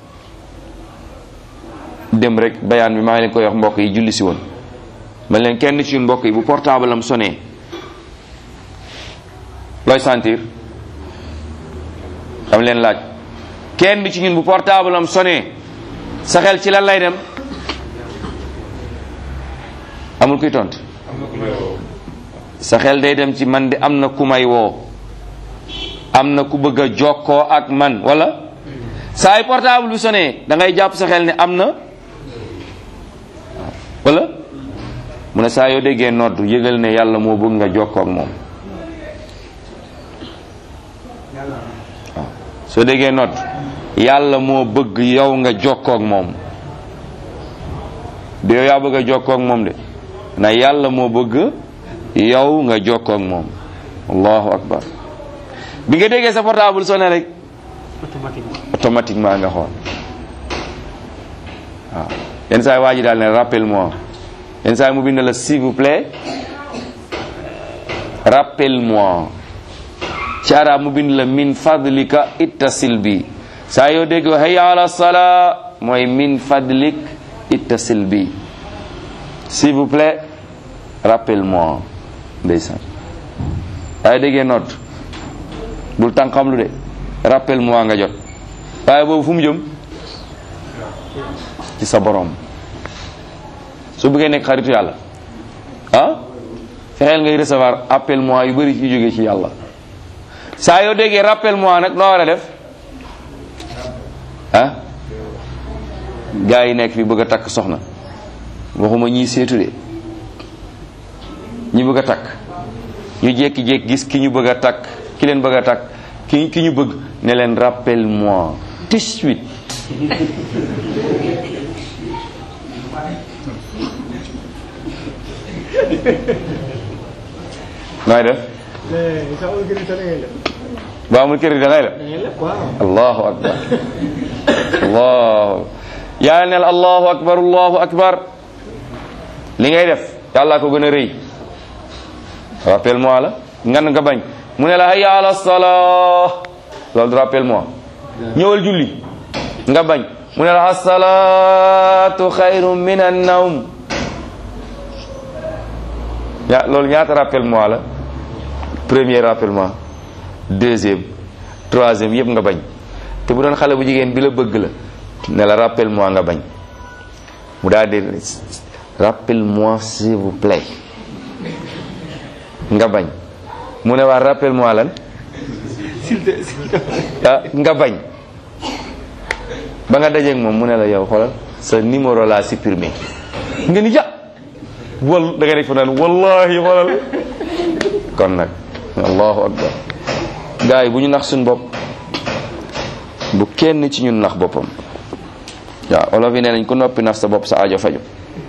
dem rek bayaan bi maa ngi leen koy wax mbokk yi julli si woon ma leen kenn ci ñun mbokk yi bu portable am sonné looy sentir xam leen laaj kenn ci ñun bu portable am sonné sa xel ci lan lay dem amul kuy tont sa xel day dem ci man de am na ku may woo am na ku bëgg a jokkoo ak man wala saa ay portable bi sonné da ngay jàpp sa xel ne am na wala mu ne saa yoo déggee nodd yëgal ne yàlla moo bëgg nga jokkoo ak moom waaw soo déggee nodd yàlla moo bëgg yow nga jokkoo ak moom du yow yaa bëgg a jokkoo ak moom de na yàlla moo bëgg yow nga jokkoo ak moom allahu akbar bi nga déggee sa portable sonné rek automatiquement automatiquement nga xool waaw yenn saa yi waa ji daal ne rappelle moi yenn saa yi mu bind la s'il vous plaît rappelle moi ci arab mu bind la min fadlika ittasil bi saa yoo dégg hayya ala salaa mooy min fadlik ittasil bi s'il vous plaît rappelle moi ndeysaan waaye déggee noot bul tànqam lu de rappelle moi nga jot waaye boobu fu mu jëm ci sa borom su bëggee nekk xaritu yàlla ah fexeel ngay recevoir appel moi yu bëri ci jóge ci yàlla saa yoo déggee rappel moi nag noo war a def ah gaa yi nekk fi bëgg a takk soxna waxuma ñii seetu de ñi bëgg a takk ñu jékki-jékki gis ki ñu bëgg a takk ki leen bëgg a takk ki ki ñu bëgg ne leen rappel moi tout de suite nooy def ba amul crédit da ngay def allahu akbar allahu yaa neel allahu akbar allahu akbar li ngay def yàlla ko gën a rëy rappel moi la ngan nga bañ mu ne la hayya ala salaa loolu rappel moi ñëwal julli nga bañ mu ne la asalaatu xayru min an nawm ya loolu ñaata rappel moi la premier rappel moi deuxième troisième yëpp nga bañ te bu doon xale bu jigéen bi la bëgg la ne la rappel moi nga bañ mu daal di rappelle-moi s'il vous plaît nga bañ mu ne waa rappelle-moi lan ah nga bañ ba nga dajeeg moom mu ne la yow xoolal sa numéro laa supprimé nga ni ja wal da nga def naan wallahi xoolal kon nag allahu akbar gars yi bu ñu nax suñ bopp bu kenn ci ñun nax boppam waaw olof yi nee nañ ku noppi nax sa bopp sa aajo faju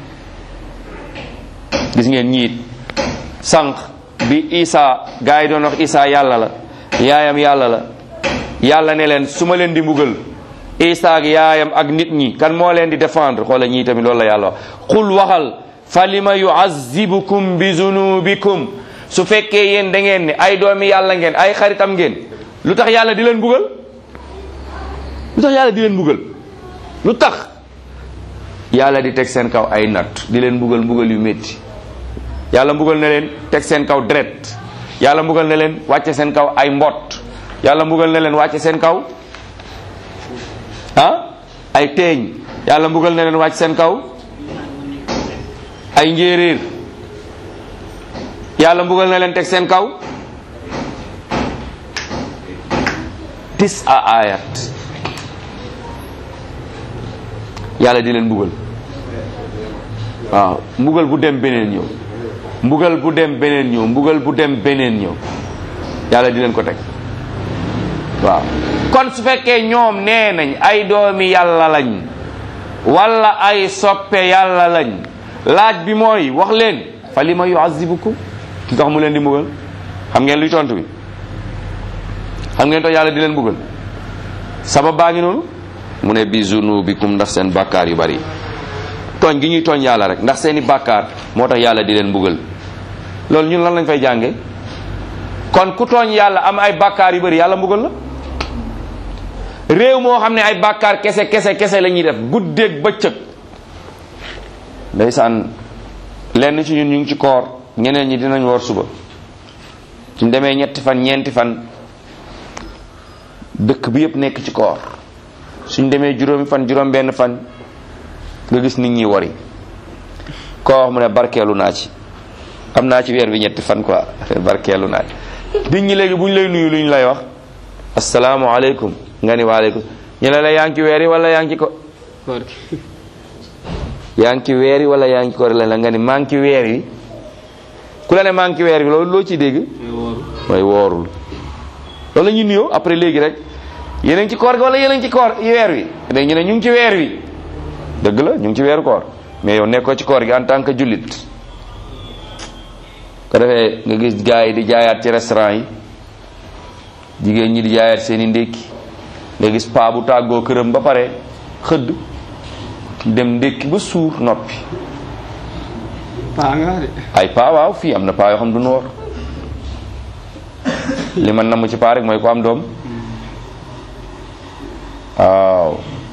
gis ngeen ñiit sànq bi isa gars yi doon wax isa yàlla la yaayam yàlla la yàlla ne leen su ma leen di mbugal isa ak yaayam ak nit ñi kan moo leen di défendre xoola ñii tamit loolu la yàlla wax qul waxal fa lima yuazibukum bi zunubikum su fekkee yéen da ngeen ne ay doomi yàlla ngeen ay xaritam ngeen lu tax yàlla di leen mbugal lu tax yàlla di leen mbugal lu tax yàlla di teg seen kaw ay natt di leen mbugal mbugal yu métti yàlla mbugal na leen teg seen kaw deret yàlla mbugal na leen wàcce seen kaw ay mbott yàlla mbugal na leen wàcce seen kaw ah ay teeñ yàlla mbugal na leen wàcc seen kaw ay njéeréer yàlla mbugal na leen teg seen kaw tis a ayat yàlla di leen mbugal waaw mbugal bu dem beneen ñëw mbugal bu dem beneen ñëw mbugal bu dem beneen ñëw yàlla di leen ko teg waaw kon su fekkee ñoom nee nañ ay doomi yàlla lañ wala ay soppe yàlla lañ laaj bi mooy wax leen fa li ma yuazibukum ki tax mu leen di mbugal xam ngeen luy tontu bi xam ngeen to yàlla di leen mbugal sabab baa ngi noonu mu ne bi zunubikum ndax seen bàkkaar yu bari tooñ gi ñuy tooñ yàlla rek ndax seeni bàkkaar moo tax yàlla di leen mbugal loolu ñun lan lañ fay jànge kon ku tooñ yàlla am ay bàkkaar yu bari yàlla mbugal la réew moo xam ne ay bàkkaar kese kese kese la ñuy def guddeeg bëccëg ndeysaan lenn ci ñun ñu ngi ci koor ñeneen ñi dinañ woor suba suñ demee ñetti fan ñeenti fan dëkk bi yëpp nekk ci koor suñ demee juróomi fan juróom benn fan nga gis nit ñi wari koo wax mu ne barkeelu naa ci am naa ci weer bi ñetti fan quoi barkeelu naa ci nit ñi léegi bu ñu lay nuyu lu ñu lay wax asalaamualeykum nga ni waaleykum ñu ne la yaa ngi ci weer yi wala yaa ngi ci ko koor gi yaa ngi ci weer yi wala yaa ngi ci koor la la nga ni maa ngi ci weer yi ku la ne maa ngi ci weer yi loolu loo ciy dégg mooy wóoru mooy woorul loolu la ñuy nuyoo après léegi rek yéen a ngi ci koor gi wala yéen a ngi ci koor weer wi léegi ñu ne ñu ngi ci weer wi dëgg la ñu ngi ci weeru koor mais yow nekkoo ci koor gi en tant que jullit ko defee nga gis gars yi di jaayaat ci restaurant yi jigéen ñi di jaayaat seen i ndékki nga gis paa bu tàggoo këram ba pare xëdd dem ndékki ba suur noppi paa nga de ay paa waaw fii am na paa yoo xam du noor li man namm ci paa rek mooy ko am doom waaw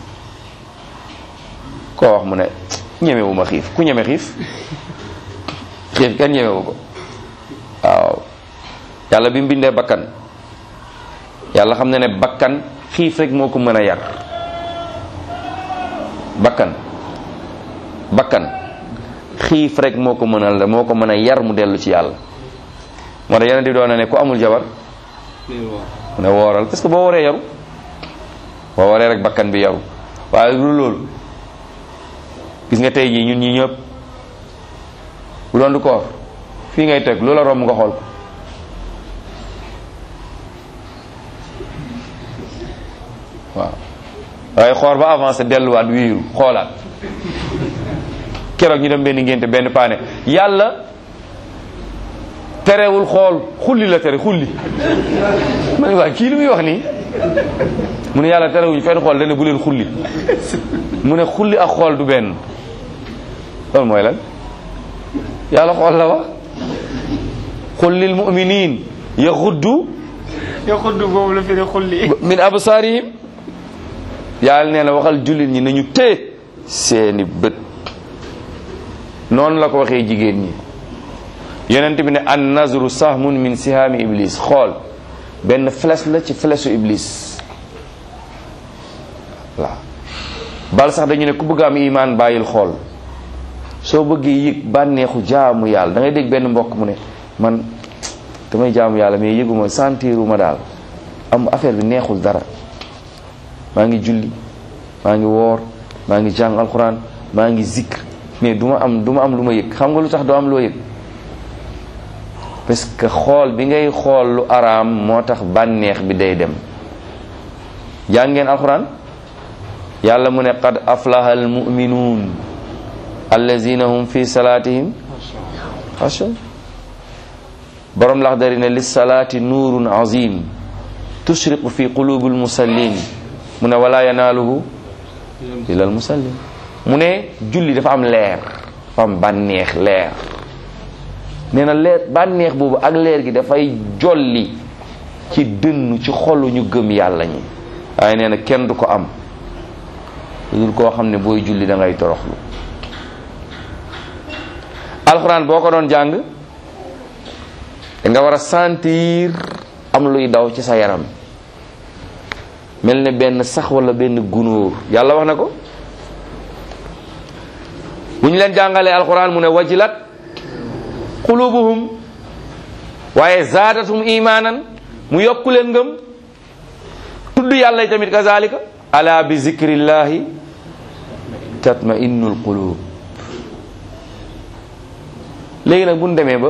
koo wax mu ne ñemewuma xiif ku ñeme xiif xiif kenn ñemewu ko waaw yàlla bi mu bindee bakkan yàlla xam na ne bakkan xiif rek moo ko mën a yar bakkan bakkan xiif rek moo ko mën a moo ko mën a yar mu dellu ci yàlla moo tax yeneen di doon na ne ku amul jabar lii woor mu ne wooral parce que boo waree yaru boo waree rek bakkan bi yaru waaye lu loolu gis nga tey jii ñun ñi ñëpp bu doon du koor fii ngay teg loola romb nga xool ko waaw waaye xoor ba avancé delluwaat wiiru xoolaat keroog ñu dem benn ngénte benn paane yàlla terewul xool xulli la tere xulli ma ne waa kii lu muy wax nii mu ne yàlla terewuñu fenn xool dana bu leen xulli mu ne xulli ak xool du benn loolu mooy lan yàlla xool la wax qul lil muminin yaxuddu yow xudd boobu la firi xulli min absaarihim yàlla nee na waxal jullit ñi nañu téye seeni bët noonu la ko waxee jigéen ñi yonent bi ne an nazru sahmun min sihaami iblis xool benn flèche la ci flèche iblis waaw bal sax dañu ne ku bëgg am imaan bàyyil xool soo bëggee yëg bànneexu jaamu yàlla da ngay dégg benn mbokk mu ne man damay jaamu yàlla mais yëguma sentiruma daal am affaire bi neexul dara maa ngi julli maa ngi woor maa ngi jàng alxuraan maa ngi zikr mais du ma am du ma am lu ma yëg xam nga lu tax doo am loo yëg parce que xool bi ngay xool lu araam moo tax bànneex bi day dem jàng ngeen alxuraan yàlla mu ne qad aflaha almuminuun allazina hum fi salaatihim xasha borom lax dari ne lissalaati nuurun azim tushriqu fi qulubi almusallin mu ne wala yanaaluhu illa almusallin mu ne julli dafa am leer dafa am bànneex leer nee na leer bànneex boobu ak leer gi dafay jolli ci dënn ci xolu ñu gëm yàlla ñi waaye nee na kenn du ko am lu dul koo xam ne booy julli da ngay toroxlu alxuraan boo ko doon jàng da nga war a sentir am luy daw ci sa yaram mel ne benn sax wala benn gunóor yàlla wax na ko bu ñu leen jàngalee alxuraan mu ne wajilat qulubuhum waaye zaadatum imaanan mu yokku leen ngëm tudd yàlla yi tamit kazalika ala bi zikrillahi tatma innul qulub léegi nag bu ñu demee ba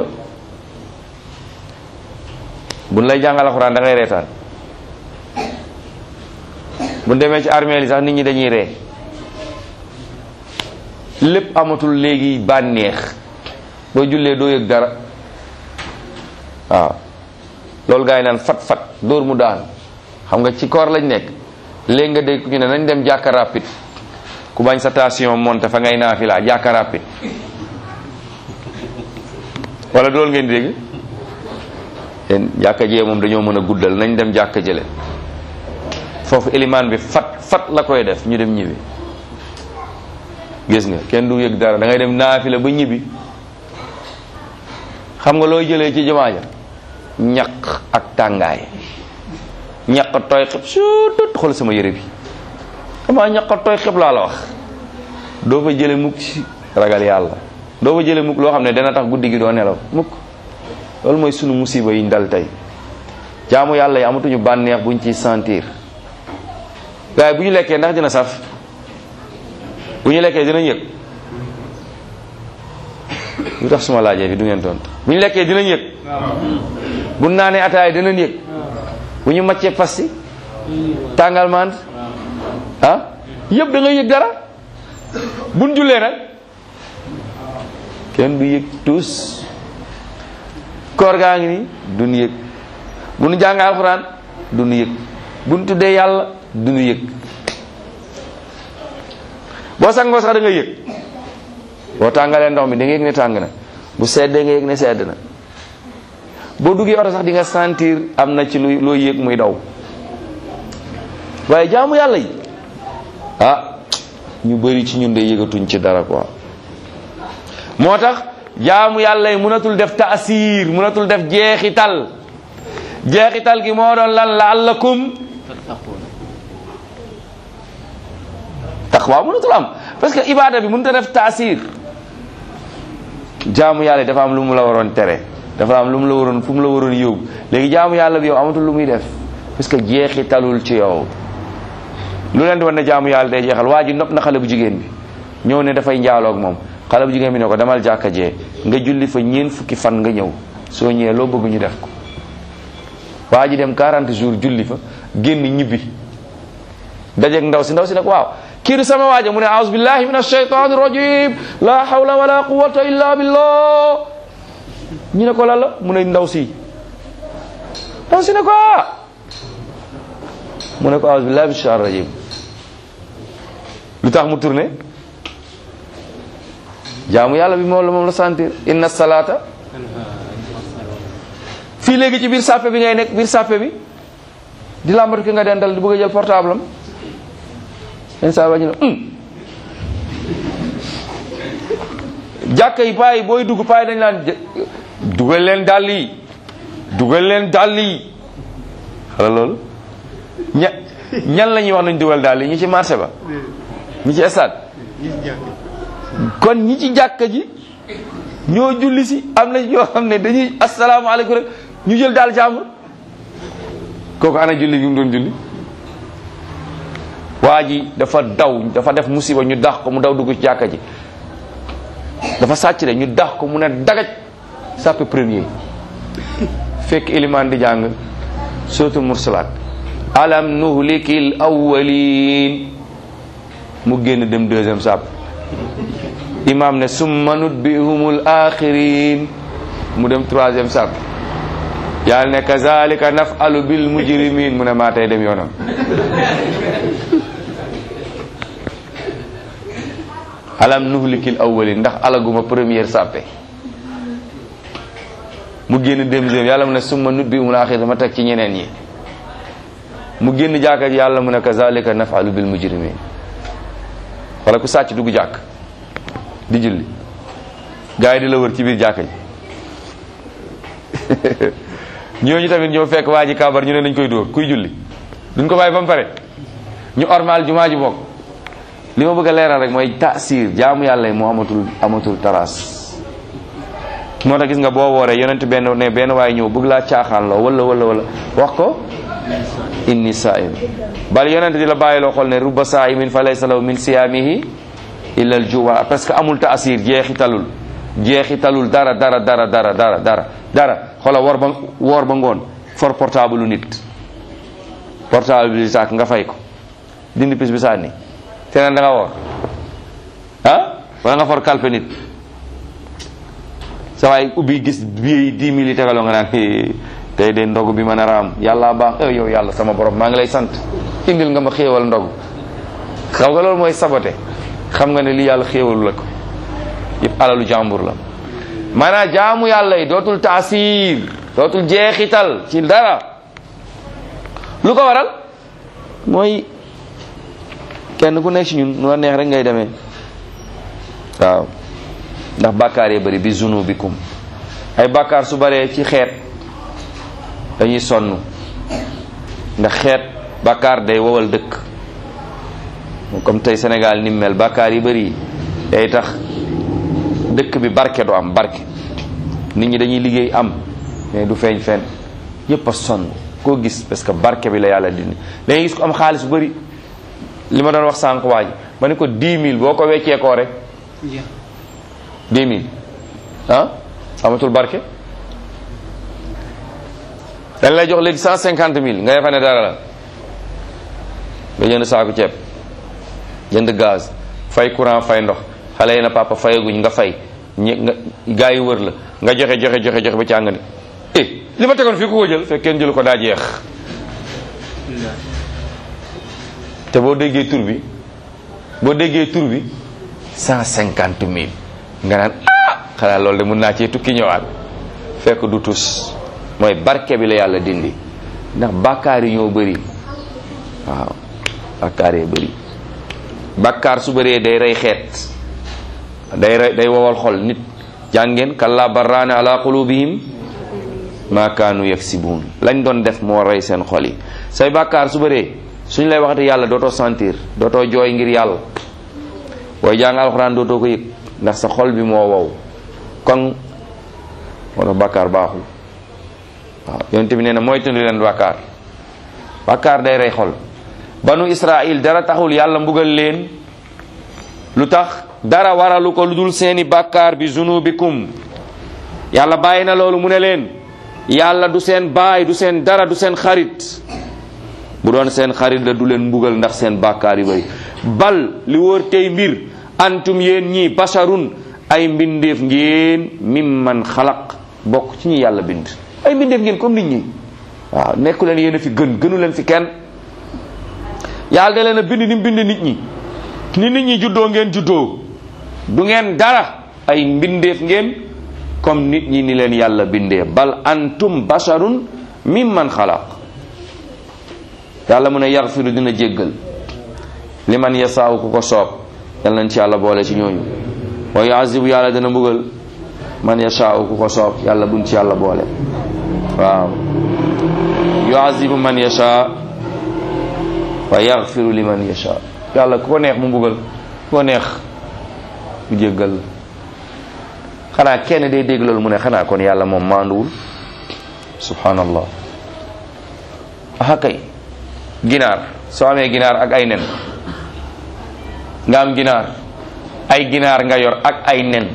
bu ñu lay jàngal alxuraan da ngay reetaan bu ñu demee ci armeel yi sax nit ñi dañuy ree lépp amatul léegi bànneex boo jullee doo yëg dara waaw loolu gaa yi naan fat fat dóor mu daan xam nga ci koor lañ nekk léegi nga dégg ñu ne nañ dem jàkka rapide ku bañ sa tension monte fa ngay naafila jàkka rapide wala dool ngeen dégg yéen jàkka jee moom dañoo mën a guddal nañ dem jàkka jële foofu élimaan bi fat fat la koy def ñu dem ñibbi gis nga kenn du yëg dara da ngay dem naafila ba ñibbi xam nga looy jëlee ci jumaa ja ñaq ak tàngaay ñaq tooy xib suutut xool sama yére bi xamaa ñaq tooy xib laa la wax doo fa jële mukk ci ragal yàlla doo fa jële mukk loo xam ne dana tax guddi gi doo nelaw mukk loolu mooy sunu musiba yi ñu dal tey jaamu yàlla yi amatuñu bànneex buñ ciy sentir waaye bu ñu lekkee ndax dina saf bu ñu lekkee dinañ yëg lu tax suma laajee fi du ngeen tontu bu ñu lekkee dinañ yëg bu naanee ataay dinañ yëg bu ñu maccee pasti tàngal mand ah yëpp da ngay yëg dara buñ jullee nag kenn du yëg tous koor gaa ngi nii duñ yëg bu nu jàng alxuraan duñ yëg bu nu tuddee yàlla duñu yëg boo sangoo sax da nga yëg boo tàngalee ndox mi da nga yëg ne tàng na bu seddee nga yëg ne sedd na boo duggee oto sax di nga sentir am na ci lu loo yëg muy daw waaye jaamu yàlla yi ah ñu bari ci ñun de yëgatuñ ci dara quoi moo tax jaamu yàlla yi mënatul def taasir mënatul def jeexital jeexital gi moo doon lan la'allakum taqwa mënatul am parce que ibada bi mënut a def taasir jaamu yàlla yi dafa am lu mu la waroon tere dafa am lu mu la waroon fu mu la waroon yóbbu léegi jaamu yàlla bi yow amatul lu muy def parce que jeexitalul ci yow lu leen di wan ne jaamu yàlla day jeexal waa ji nopp na xale bu jigéen bi ñëw ne dafay njaaloog moom xale bu jigéen bi ne ko demal jàkka jee nga julli fa ñeen fukki fan nga ñëw soo ñëwee loo bëgg ñu def ko waa ji dem 40 jours julli fa génn ñibbi dajeeg ndaw si ndaw si nag waaw kii sama waaja mu ne aouzu billahi min ashaytani rajim la hawla wala quwwata illa billah ñu ne ko lan la mu ne ndaw si ndaw si ne ko ah mu ne ko aouzu billahi min ashaytani rajim lu tax mu tourné jaamu yàlla bi moom la moom la sentir inna salata fii léegi ci biir sàppe bi ngay nekk biir sàppe bi di làmbatu ki nga dendal di bëgg a jël portable am yenn saa ba ñu ne jàkka yi paa yi booy dugg paa yi dañ laan dugal leen dàll yi dugal leen dàll yi xala loolu ña ñan la ñuy wax nañ dugal dàll yi ñi ci marché ba ñi ci stade kon ñi ci jàkka ji ñoo julli si am na ñoo xam ne dañuy asalaamaaleykum rek ñu jël daal jàmbur kooku ana julli gi mu doon julli waa ji dafa daw dafa def musiba ñu dax ko mu daw dugg ci jàkka ji dafa sàcc de ñu dax ko mu ne dagaj sàppe premier fekk ilimaan di jàng suratul mursalaat alam nuhlikil awwalin mu génn dem deuxième sàpp imam ne summa nutbihumul axirin mu dem troisième sàpp yàlla ne kazalika nafalu bil mujrimin mu ne maa tey dem yoonam alam nuhlikil awwalin ndax alaguma première sàppe mu génn deuxième yàlla mu ne summa nutbihumul axirin ma teg ci ñeneen ñi mu génn jàkka ji yàlla mu ne kazalika nafalu bil mujrimin wala ku sàcc dugg jàkk di julli gars yi di la wër ci biir jàkka ji ñooñu tamit ñoo fekk waa ji kabar ñu ne dañ koy dóor kuy julli duñ ko bàyyi ba mu pare ñu ormal jumaa ji bokk li ma bëgg a leeral rek mooy taasir jaamu yàlla yi moo amatul amatul taraas moo tax gis nga boo wooree yonent benn ne benn waaye ñëw bëgg laa caaxaan loo wala wala wala wax ko inni saim bal yonent di la bàyyi loo xool ne rubba saimin fa laysa lahu min siyaamihi illa al juwa parce que amul taasir jeexitalul jeexitalul dara dara dara dara dara dara dara xoola woor ba woor ba ngoon for portable lu nit portable bi saak nga fay ko dindi pis bi sànni te naan da nga woor ah wala nga for kalpe nit sa waay ubbi gis bii dix mille yi tegaloo nga naan tey de ndogu bi ma nar a am yàlla baax eh yow yàlla sama borom maa ngi lay sant indil nga ma xéewal ndogu xaw nga loolu mooy sabote xam nga ne li yàlla xéewalu la ko yëpp alalu jàmbur la maanaam jaamu yàlla yi dootul taasir dootul jeexital ci dara lu ko waral mooy kenn ku nekk ci ñun nu la neex rek ngay demee waaw ndax bàkkaar yi bëri bi zunubikum ay bàkkaar su baree ci xeet dañuy sonn ndax xeet bàkkaar day wowal dëkk comme tey Sénégal ni mel bàkkaar yi bëri day tax dëkk bi barke du am barke nit ñi dañuy liggéey am mais du feeñ fenn yépp a sonn koo gis parce que barke bi la yàlla dindi da ngay gis ko am xaalis bu bëri li ma doon wax sànq waa ji ma ne ko 10 000 boo ko weccee koo rek 10 000 ah amatul barke dañ lay jox léegi 150 000 nga defa ne dara la nga jënd saaku ceeb jënd gaz fay courant fay ndox xale yi na papa fayaguñ nga fay ñi nga gaa yi wër la nga joxe joxe joxe joxe ba càng ne eh li ma tegoon fii ku ko jël fekk kenn jël ko daa jeex te boo déggee tur bi boo déggee tur bi cent cinquante mille nga naan ah xanaa loolu de mun naa cee tukki ñëwaat fekk du tus mooy barke bi la yàlla dindi ndax bàkkaar yi ñoo bëri waaw bàkkaar yi bëri bàkkaar su bëree day rey xeet day rey day wowal xol nit jàngeen kalla barraane ala qulubihim ma kaanu yaksibuun lañ doon def moo rey seen xol yi say bàkkaar su bëree suñ lay waxati yàlla dootoo sentir dootoo jooy ngir yàlla booy jàng alxuraan dootoo ko yëg ndax sa xol bi moo wow kon moo tax bàkkaar baaxul waaw yonent bi nee na moytundi leen bàkkaar bàkkaar day rey xol banu israil dara taxul yàlla mbugal leen lu tax dara waralu ko lu dul seeni bàkkaar bi zunubikum yàlla bàyyi na loolu mu ne leen yàlla du seen baay du seen dara du seen xarit bu doon seen xarit la du leen mbugal ndax seen bàkkaar yu bari bal li wóor tey mbir antum yéen ñii basharun ay mbindeef ngeen mimman xalaq bokk ci ñi yàlla bind ay mbindeef ngeen comme nit ñi waaw nekku leen yéen a fi gën gënu leen fi kenn yàlla da leen a bind ni mu bind nit ñi ni nit ñi juddoo ngeen juddoo du ngeen dara ay mbindeef ngeen comme nit ñi ni leen yàlla bindee bal antum basharun mimman xalaq yàlla mu ne yaxfiru dina jéggal li man yasaaw ku ko soob yal nañ ci yàlla boole ci ñooñu wa yuazibu yàlla dina mbugal man yasaaw ku ko soob yàlla buñ ci yàlla boole waaw yuazibu man yasha wa yaxfiru li man yasha yàlla ku ko neex mu mbugal ko neex mu jéggal la xanaa kenn day dégg loolu mu ne xanaa kon yàlla moom maanduwul subhanallah aha kay ginaar soo amee ginaar ak ay nen nga am ginaar ay ginaar nga yor ak ay nen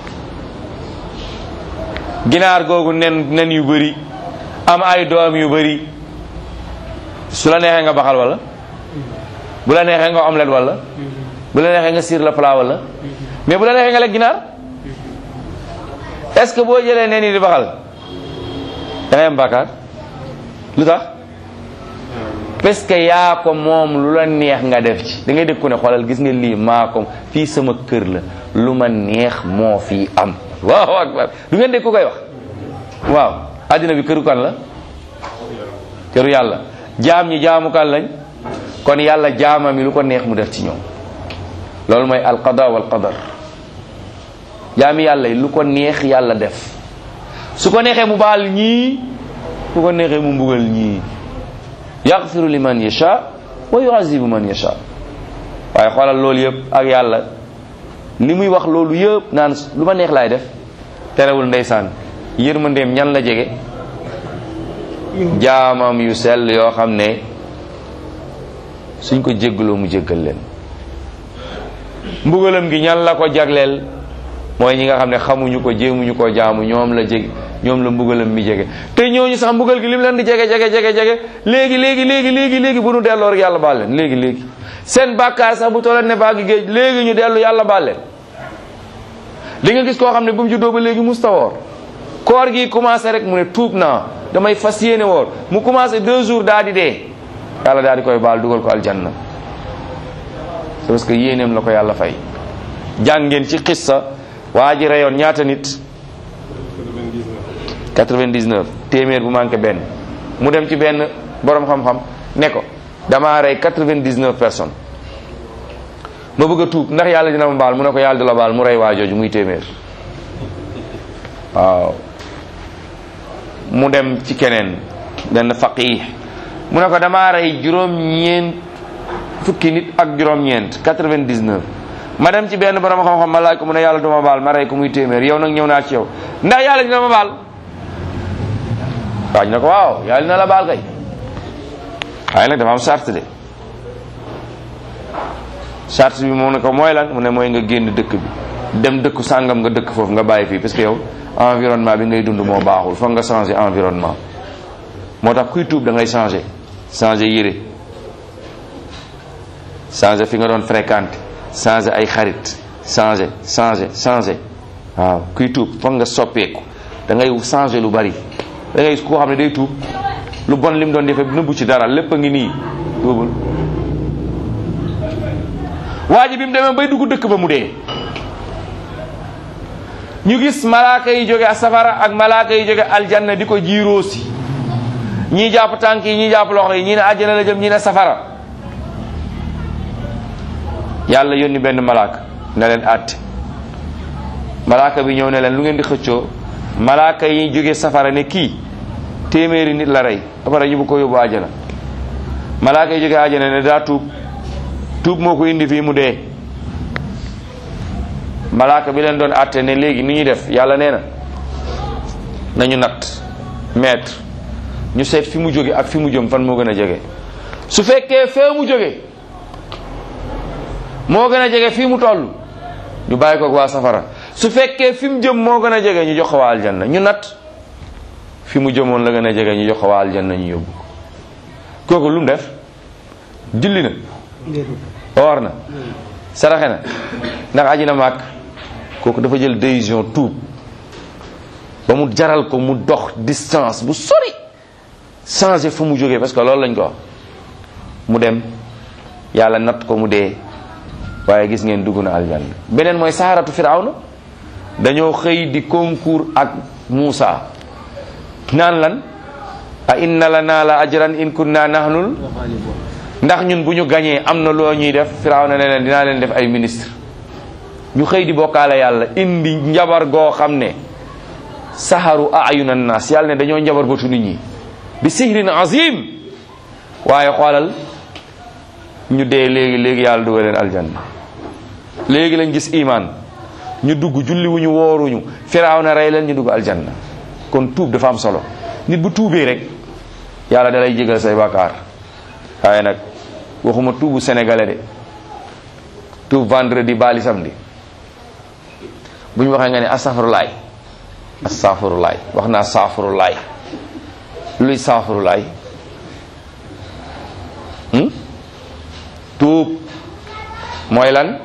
ginaar googu nen nen yu bëri am ay doom yu bëri su la neexee nga baxal wala bu la neexee nga omelette wala bu la neexee nga sur le plat wala mais bu la neexee nga lekk ginaar est-ce que boo jëlee nen yi di baxal da ngay am bàkkaar lu tax parce que yaa ko moom lu la neex nga def ci da ngay dégg ku ne xoolal gis nga lii maa ko fii sama kër la lu ma neex moo fii am waaw akbar du ngeen dégg ku koy wax waaw àddina bi këru kan la këru yàlla jaam ñi jaamu kan lañ kon yàlla jaama mi lu ko neex mu def ci ñoom loolu mooy alqada wal qadar jaami yàlla yi lu ko neex yàlla def su ko neexee mu baal ñii su ko neexee mu mbugal ñii yaxfiru liman yasha wa yuazibu man yasha waaye xoolal loolu yëpp ak yàlla li muy wax loolu yëpp naan lu ma neex laay def terewul ndeysaan yërmandeem ñan la jege jaamam yu sell yoo xam ne suñ ko jéggaloo mu jéggal leen mbugalam gi ñan la ko jagleel mooy ñi nga xam ne xamuñu ko jéemuñu ko jaamu ñoom la jég ñoom la mbugalam mi jege te ñooñu sax mbugal gi lim leen di jege jege jege jege léegi léegi léegi léegi léegi bu nu delloo rek yàlla baal leen léegi léegi seen bàkkaar sax bu tolleen ne baagi géej léegi ñu dellu yàlla baal leen di nga gis koo xam ne bu mu juddoo ba léegi musta woor koor gi commencé rek mu ne tuub naa damay fas yéene woor mu commencé deux jours daa di dee yàlla daa di koy baal dugal ko aljanna c'est parce que yéeneem la ko yàlla fay jàng ngeen ci xissa waa ji reyoon ñaata nit 99 téeméer bu manqué benn mu dem ci benn borom xam-xam ne ko damaa rey 99 personnes ma bëgg a tuub ndax yàlla dina ma baal mu ne ko yàlla du la baal mu rey waa jooju muy téeméer waaw mu dem ci keneen benn faqih mu ne ko damaa rey juróom-ñeent fukki nit ak juróom-ñeent 99 ma dem ci benn borom xam-xam ma laaj ko mu ne yàlla du ma baal ma rey ko muy téeméer yow nag ñëw naa ci yow ndax yàlla dina ma baal waaj na ko waaw yàlla dina la baal kay waaye nag dafa am charte de charte bi moom ne ko mooy lan mu ne mooy nga génn dëkk bi dem dëkku sàngam nga dëkk foofu nga bàyyi fii parce que yow environnement bi ngay dund moo baaxul foog nga changer environnement moo tax kuy tuub da ngay changer changer yére changer fi nga doon fréquenter changer ay xarit changer changer changer waaw kuy tuub foog nga soppeeku da ngay changer lu bari da ngay koo xam ne day tuub lu bon lim doon defee nëbbu ci dara lépp a ngi nii tuubul waa ji bi mu demee bay dugg dëkk ba mu dee ñu gis malaaka yi jóge safara ak malaaka yi jóge aljanna di ko jiiroosi ñii jàpp tànk yi ñii jàpp loxo yi ñii ne àjjana la jëm ñii ne safara yàlla yónni benn malaaka ne leen àtte malaaka bi ñëw ne leen lu ngeen di xëccoo malaaka yi jóge safara ne kii téeméeri nit la rey ba pare ñu bu ko yóbbu àjjana malaaka yi jóge àjjana ne daa tuub tuub moo ko indi fii mu dee malaaka bi leen doon àtte ne léegi ni ñuy def yàlla nee na nañu natt mètre ñu seet fi mu jóge ak fi mu jëm fan moo gën a jege su fekkee fee mu jóge moo gën a jege fii mu toll ñu bàyyi ko waa safara su fekkee fi mu jëm moo gën a jege ñu jox ko waa aljanna ñu natt fi mu jëmoon la gën a jege ñu jox ko waa aljanna ñu yóbbu ko kooku lu mu def julli na woor na saraxe na ndax aji na màkk kooku dafa jël décision tuub ba mu jaral ko mu dox distance bu sori changer fu mu jógee parce que loolu lañ ko wax mu dem yàlla natt ko mu dee waaye gis ngeen dugg na aljanna beneen mooy saharatu firawna dañoo xëy di concours ak Muusa naan lan a inna lana la ajran in kunna nahnul ndax ñun bu ñu gañee am na loo ñuy def firawna ne leen dinaa leen def ay ministre ñu xëy di bokkaale yàlla indi njabar goo xam ne saharu ayunan nas yàlla ne dañoo njabar batu nit ñi bi sihrin azim waaye xoolal ñu dee léegi léegi yàlla dugal leen aljanna léegi lañ gis iman ñu dugg julli wuñu wooruñu firaaw na rey leen ñu dugg aljanna kon tuub dafa am solo nit bu tuubee rek yàlla da lay jégal say bàkkaar waaye nag waxuma tuubu sénégalais de tuub vendredi bali samedi bu ñu waxee nga ne astafurulaay astafurulaay wax naa saafurulaay luy saafurulaay tuub mooy lan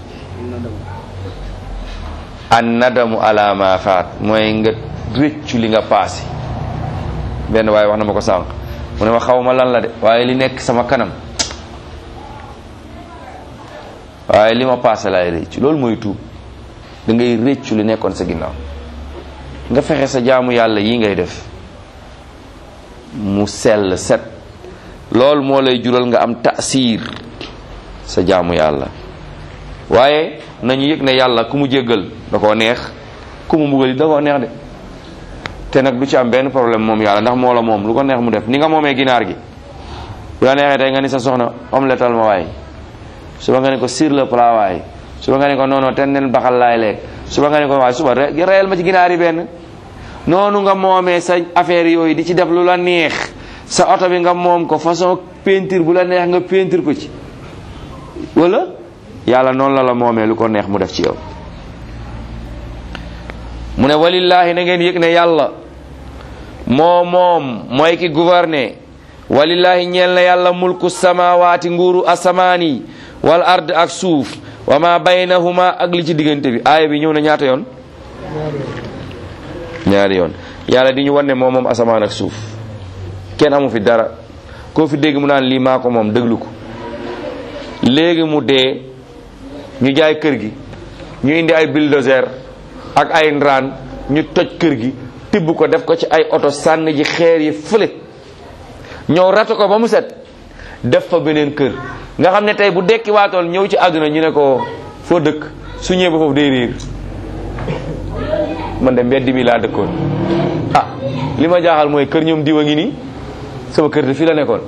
an nadamu ala ma faat mooy nga réccu li nga paase benn waaye wax na ma ko sànq mu ne ma xaw ma lan la de waaye li nekk sama kanam waaye li ma paase laay réccu loolu mooy tuub da ngay réccu li nekkoon sa ginnaaw nga fexe sa jaamu yàlla yi ngay def mu sell set loolu moo lay jural nga am taasiir sa jaamu yàlla waaye nañu yëg ne yàlla ku mu jéggal da koo neex ku mu mbugal da koo neex de te nag du ci am benn problème moom yàlla ndax moo la moom lu ko neex mu def ni nga moomee ginaar gi bu la neexee tey nga ni sa soxna omletal ma waay suba nga ne ko sur le plat waay suba nga ne ko noono ten nen baxal laay lekk suba nga ne ko waay suba reyal ma ci ginaar yi benn noonu nga moomee sa affaire yooyu di ci def lu la neex sa oto bi nga moom ko façon peinture bu la neex nga peinture ko ci wala yàlla noonu la la moomee lu ko neex mu def ci yow mu ne walillaahi na ngeen yëg ne yàlla moo moom mooy ki gouverner walillaahi ñeel na yàlla mulku samawaati nguuru asamaan yi wal ard ak suuf wa ma baynahuma ak li ci diggante bi aaya bi ñëw na ñaata yoon ñaari yoon yàlla di ñu wan ne moom moom asamaan ak suuf kenn amu fi dara koo fi dégg mu naan lii maa ko moom déglu ko léegi mu dee ñu jaay kër gi ñu indi ay bulldozer ak ay ndraan ñu toj kër gi tibb ko def ko ci ay oto sànni ji xeer yi fële ñëw rato ko ba mu set def fa beneen kër nga xam ne tey bu dekki waatool ñëw ci àdduna ñu ne ko foo dëkk su ñëwee ba foofu day réer man de mbedd mi laa dëkkoon ah li ma jaaxal mooy kër ñoom diwa ngi nii sama kër de fii la nekkoon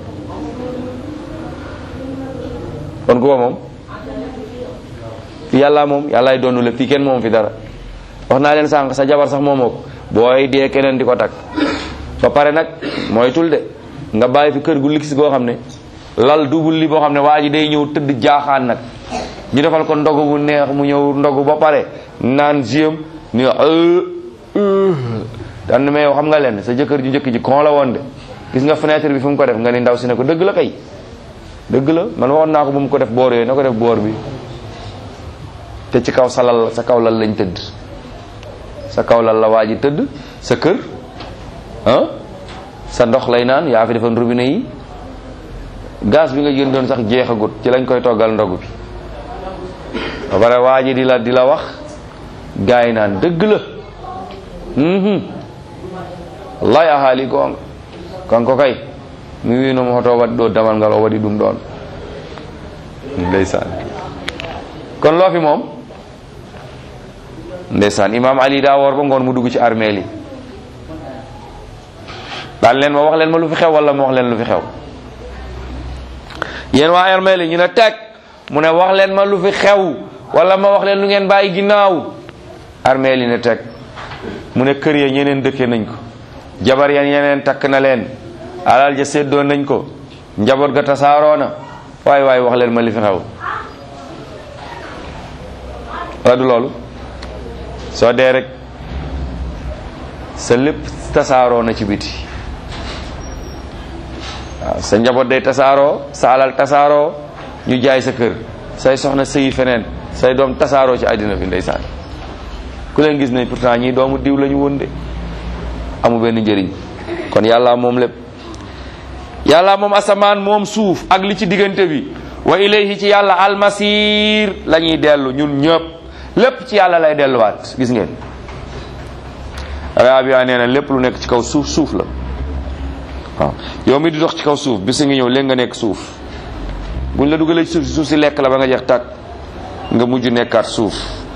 kon ku ko moom yàlla moom yàllaay doonu lépp fii kenn moom fi dara wax naa leen sànq sa jabar sax moomoo ko booy dee keneen di ko takk ba pare nag mooy tul de nga bàyyi fi kër gu ligis goo xam ne lal dubul li boo xam ne waa ji day ñëw tëdd jaaxaan nag ñu defal ko ndogu bu neex mu ñëw ndogu ba pare naan jiem ni dan mais yow xam nga leen sa jëkkër ju njëkk ji kon la woon de gis nga fenêtre bi fu mu ko def nga ni ndaw si ne ko dëgg la kay dëgg la man waxoon naa ko bu mu ko def boor yooyu na ko def boor bi te ci kaw sa lal sa kaw lal lañ tëdd sa kaw lal la waa ji tëdd sa kër ah sa ndox lay naan yaa fi defoon robinet yi gaz bi nga jëndoon sax jeexagut ci lañ koy toggal ndogu bi ba pare waa ji di la di la wax gaay yi naan dëgg la wallahi a haali goonga kanko kay mi winomo hoto waɗi ɗo damal ngal o waɗi ɗum ɗon ndeysaan kon loo fi moom ndeysaan imam ali daa woor ba ngoon mu dugg ci armeel yi daan leen ma wax leen ma lu fi xew wala ma wax leen lu fi xew yéen waa armeel yi ñu ne teg mu ne wax leen ma lu fi xew wala ma wax leen lu ngeen bàyyi ginnaaw armeel yi ne teg mu ne kër ya ñeneen dëkke nañ ko jabar ya ñeneen takk na leen alal ja séddoo nañ ko njaboot ga tasaaroo na waaye waaye wax leen ma li fi xew wala du loolu soo dee rek sa lépp tasaaroo na ci biti waaw sa njaboot day tasaaroo sa alal tasaaroo ñu jaay sa kër say soxna sëyi feneen say doom tasaaroo ci àddina fi ndeysaan ku leen gis ne pourtant ñii doomu diw lañu woon de amu benn njëriñ kon yàlla moom lépp yàlla moom asamaan moom suuf ak li ci diggante bi wa ilayhi ci yàlla almasir la ñuy dellu ñun ñëpp lépp ci yàlla lay delluwaat gis ngeen rabia nee na lépp lu nekk ci kaw suuf suuf la waaw yow mi di dox ci kaw suuf bis ngi ñëw léegi nga nekk suuf buñ la dugalee ci suuf si suuf si lekk la ba nga jeex tàkk nga mujj nekkaat suuf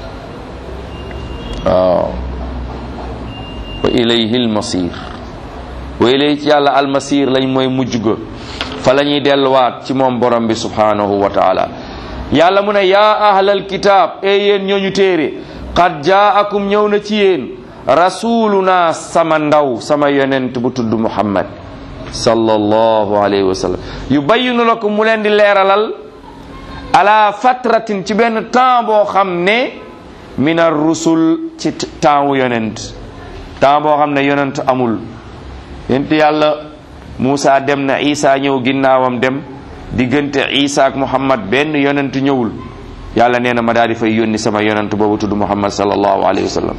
waaw wa ilayhi almasir wa ilayhi ci yàlla almasir lañ mooy mujj ga fa la ñuy delluwaat ci moom borom bi subhanahu wa taala yàlla mu ne yaa ahlal kitaab e yéen ñooñu téere qad jaakum ñëw na ci yéen rasuluna sama ndaw sama yonent bu tudd muhammad sallallahu alayhi wa sallam yubayyinu lakum mu leen di leeralal ala fatratin ci benn temps boo xam ne min ar rusul ci temps wu yonent temps boo xam ne yonent amul yonent yàlla Muusa dem na Isa ñëw ginnaawam dem diggante Isa ak Muhammad benn yonent ñëwul yàlla nee na ma daal di fay yónni sama yonent boobu tudd Muhammad sallallahu alayhi wa sallam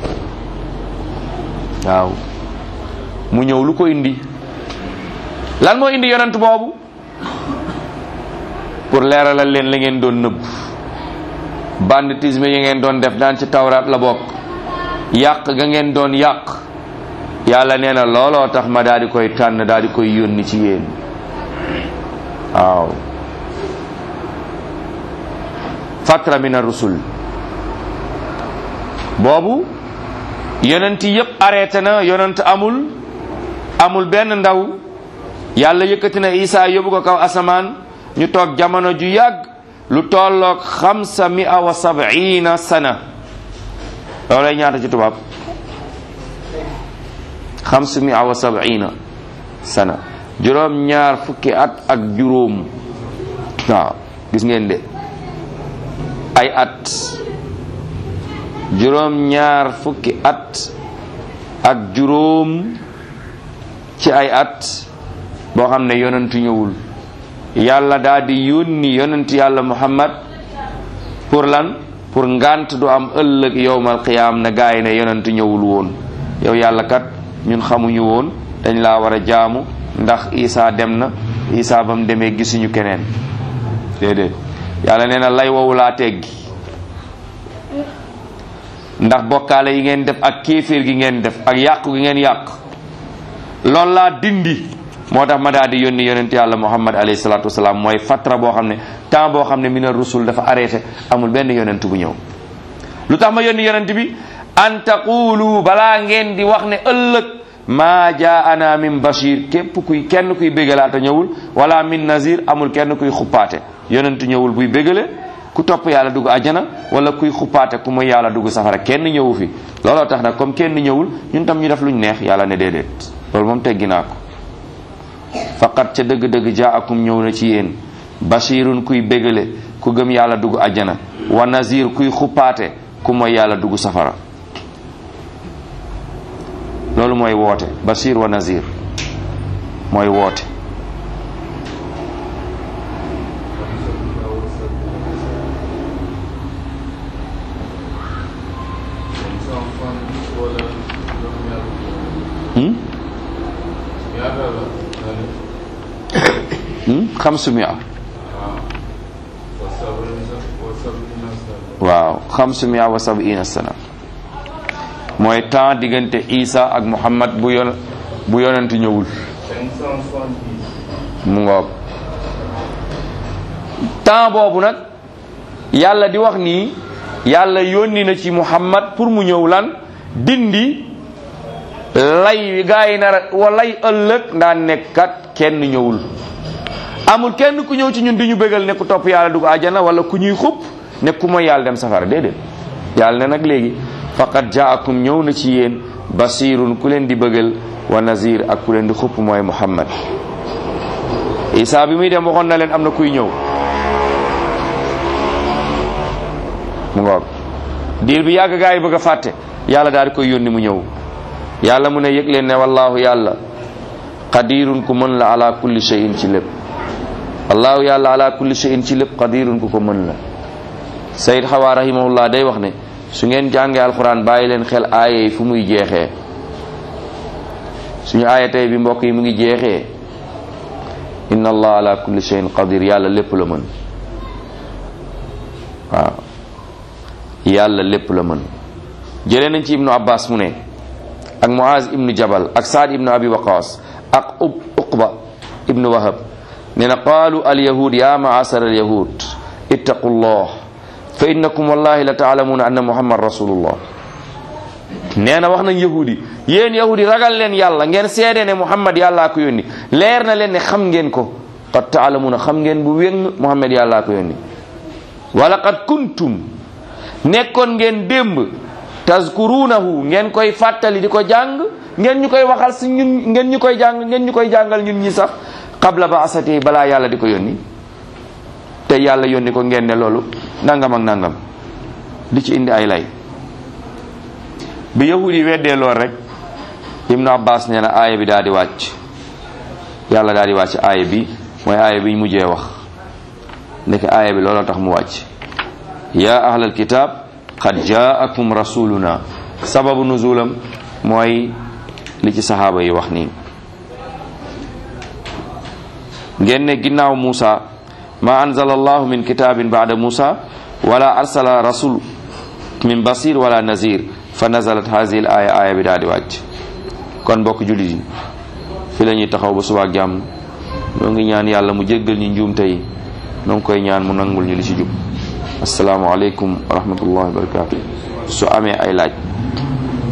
waaw mu ñëw lu ko indi lan moo indi yonent boobu pour leeralal leen la ngeen doon nëbb banditisme yi ngeen doon def daan ci tawraat la bokk yàq ga ngeen doon yàq yàlla nee na looloo tax ma daal di koy tànn daal di koy yónni ci yéen waaw fatra min ar-rusul boobu yonent yépp arrêté na yonent amul amul benn ndaw yàlla yëkkati na Isa yóbbu ko kaw asamaan ñu toog jamono ju yàgg lu tolloog xamsa mia wa sabina sana loolay ñaata ci tubaab xamsa mia wa sabina sana juróom ñaar fukki at ak juróom waaw gis ngeen de ay at juróom ñaar fukki at ak juróom ci ay at boo xam ne yonentu ñëwul yàlla daal di yónni yonent yàlla muhammad pour lan pour ngant du am ëllëg yowmal qiyaam na gaay ne yonentu ñëwul woon yow yàlla kat ñun xamuñu woon dañ laa war a jaamu ndax isa dem na isa ba mu demee gisuñu keneen déedéet yàlla nee na lay wowu laa teggi ndax bokkaale yi ngeen def ak kéeféer gi ngeen def ak yàqu gi ngeen yàq loolu laa dindi moo tax ma daal di yónni yonent yàlla muhammad alayhi salatu wasalaam mooy fatra boo xam ne temps boo xam ne mina rusul dafa arrêté amul benn yonent bu ñëw lu tax ma yónni yonent bi an taqulu balaa ngeen di wax ne ëllëg maa jaana min bashir képp kuy kenn kuy bégalaata ñëwul wala min nazir amul kenn kuy xuppaate yonent ñëwul buy bégale ku topp yàlla dugg ajjana wala kuy xuppaate ku muy yàlla dugg safara kenn ñëwu fi looloo tax nag comme kenn ñëwul ñun tam ñu def luñ neex yàlla ne déedéet loolu moom teggi naa ko faqat ca dëgg-dëgg jaakum ñëw na ci yéen bashirun kuy bégale ku gëm yàlla dugg ajjana wa nazir kuy xuppaate ku mooy yàlla dugg safara loolu mooy woote bashir wa nazir mooy woote xamsu mia waaw xamsu mia wa sabina sana mooy temps diggante Isa ak Muhammad bu yon bu yonent ñëwul mu ngoog temps boobu nag yàlla di wax nii yàlla yónni na ci Muhammad pour mu ñëw lan dindi lay gaa yi nar wa lay ëllëg ndaan nekkat kenn ñëwul amul kenn ku ñëw ci ñun di ñu bégal ne ku topp yàlla dugg àjjana wala ku ñuy xupp ne ku mooy yàlla dem safara déedéet yàlla ne nag léegi faqad jaakum ñëw na ci yéen basirun ku leen di bëggal wa nazir ak ku leen di xupp mooy muhammad isa bi muy dem waxoon na leen am na kuy ñëw mu ngoog diir bi yàgg gaa yi bëgg a fàtte yàlla daal di koy yónni mu ñëw yàlla mu ne yëg leen ne wallahu yàlla qadirun ku mën la ala kulli shay'in ci lépp allahu yàlla ala kulli shay'in ci lépp qadirun ku ko mën la sayid xawaa rahimahullah day wax ne su ngeen jàngee alquran bàyyi leen xel aaya yi fu muy jeexee suñu aaya tey bi mbokk yi mu ngi jeexee inna allah ala kulli shay'in qadir yàlla lépp la mën waaw yàlla lépp la mën jëlee nañ ci ibnu abbas mu ne ak muaz ibnu jabal ak saad ibnu abi waqas ak uqba ibnu wahab nee na qaalu alyahud ya maasar alyahud ittaqu llah fa innakum wallahi la taalamuuna anna muhammad rasulullah nee na wax nañ yahudi yéen yahudi ragal leen yàlla ngeen seede ne muhammad yàllaa ko yónni leer na leen ne xam ngeen ko qad taalamuuna xam ngeen bu wéng muhammad yàllaa ko yónni walaqad kuntum nekkoon ngeen démb tazkurunahu ngeen koy fàttali di ko jàng ngeen ñu koy waxal si ñun ngeen ñu koy jàng ngeen ñu koy jàngal ñun ñi sax qabla ba asati balaa yàlla di ko yónni te yàlla yónni ko ngeen ne loolu nangam ak nangam di ci indi ay lay bi yahud yi weddee lool rek ibnu abbas nee na aaya bi daal di wàcc yàlla daal di wàcc aaya bi mooy aaya bi ñu mujjee wax nekk aaya bi looloo tax mu wàcc ya ahlal kitab qad jaakum rasuluna sababu nuzulam mooy li ci saxaaba yi wax nii ngeen ne ginnaaw Muusa ma anzala allahu min kitabin baada Muusa wala arsala rasul min basir wala nazir fa nazalat hazihi l aya aya bi daal di wàcc kon mbokk jullit yi fi la ñuy taxaw ba subaak jàmm ñoo ngi ñaan yàlla mu jéggal ñu njuumte yi noo ngi koy ñaan mu nangul ñu li ci jub assalaamu aleykum wa rahmatullahi wa barakatuh su amee ay laaj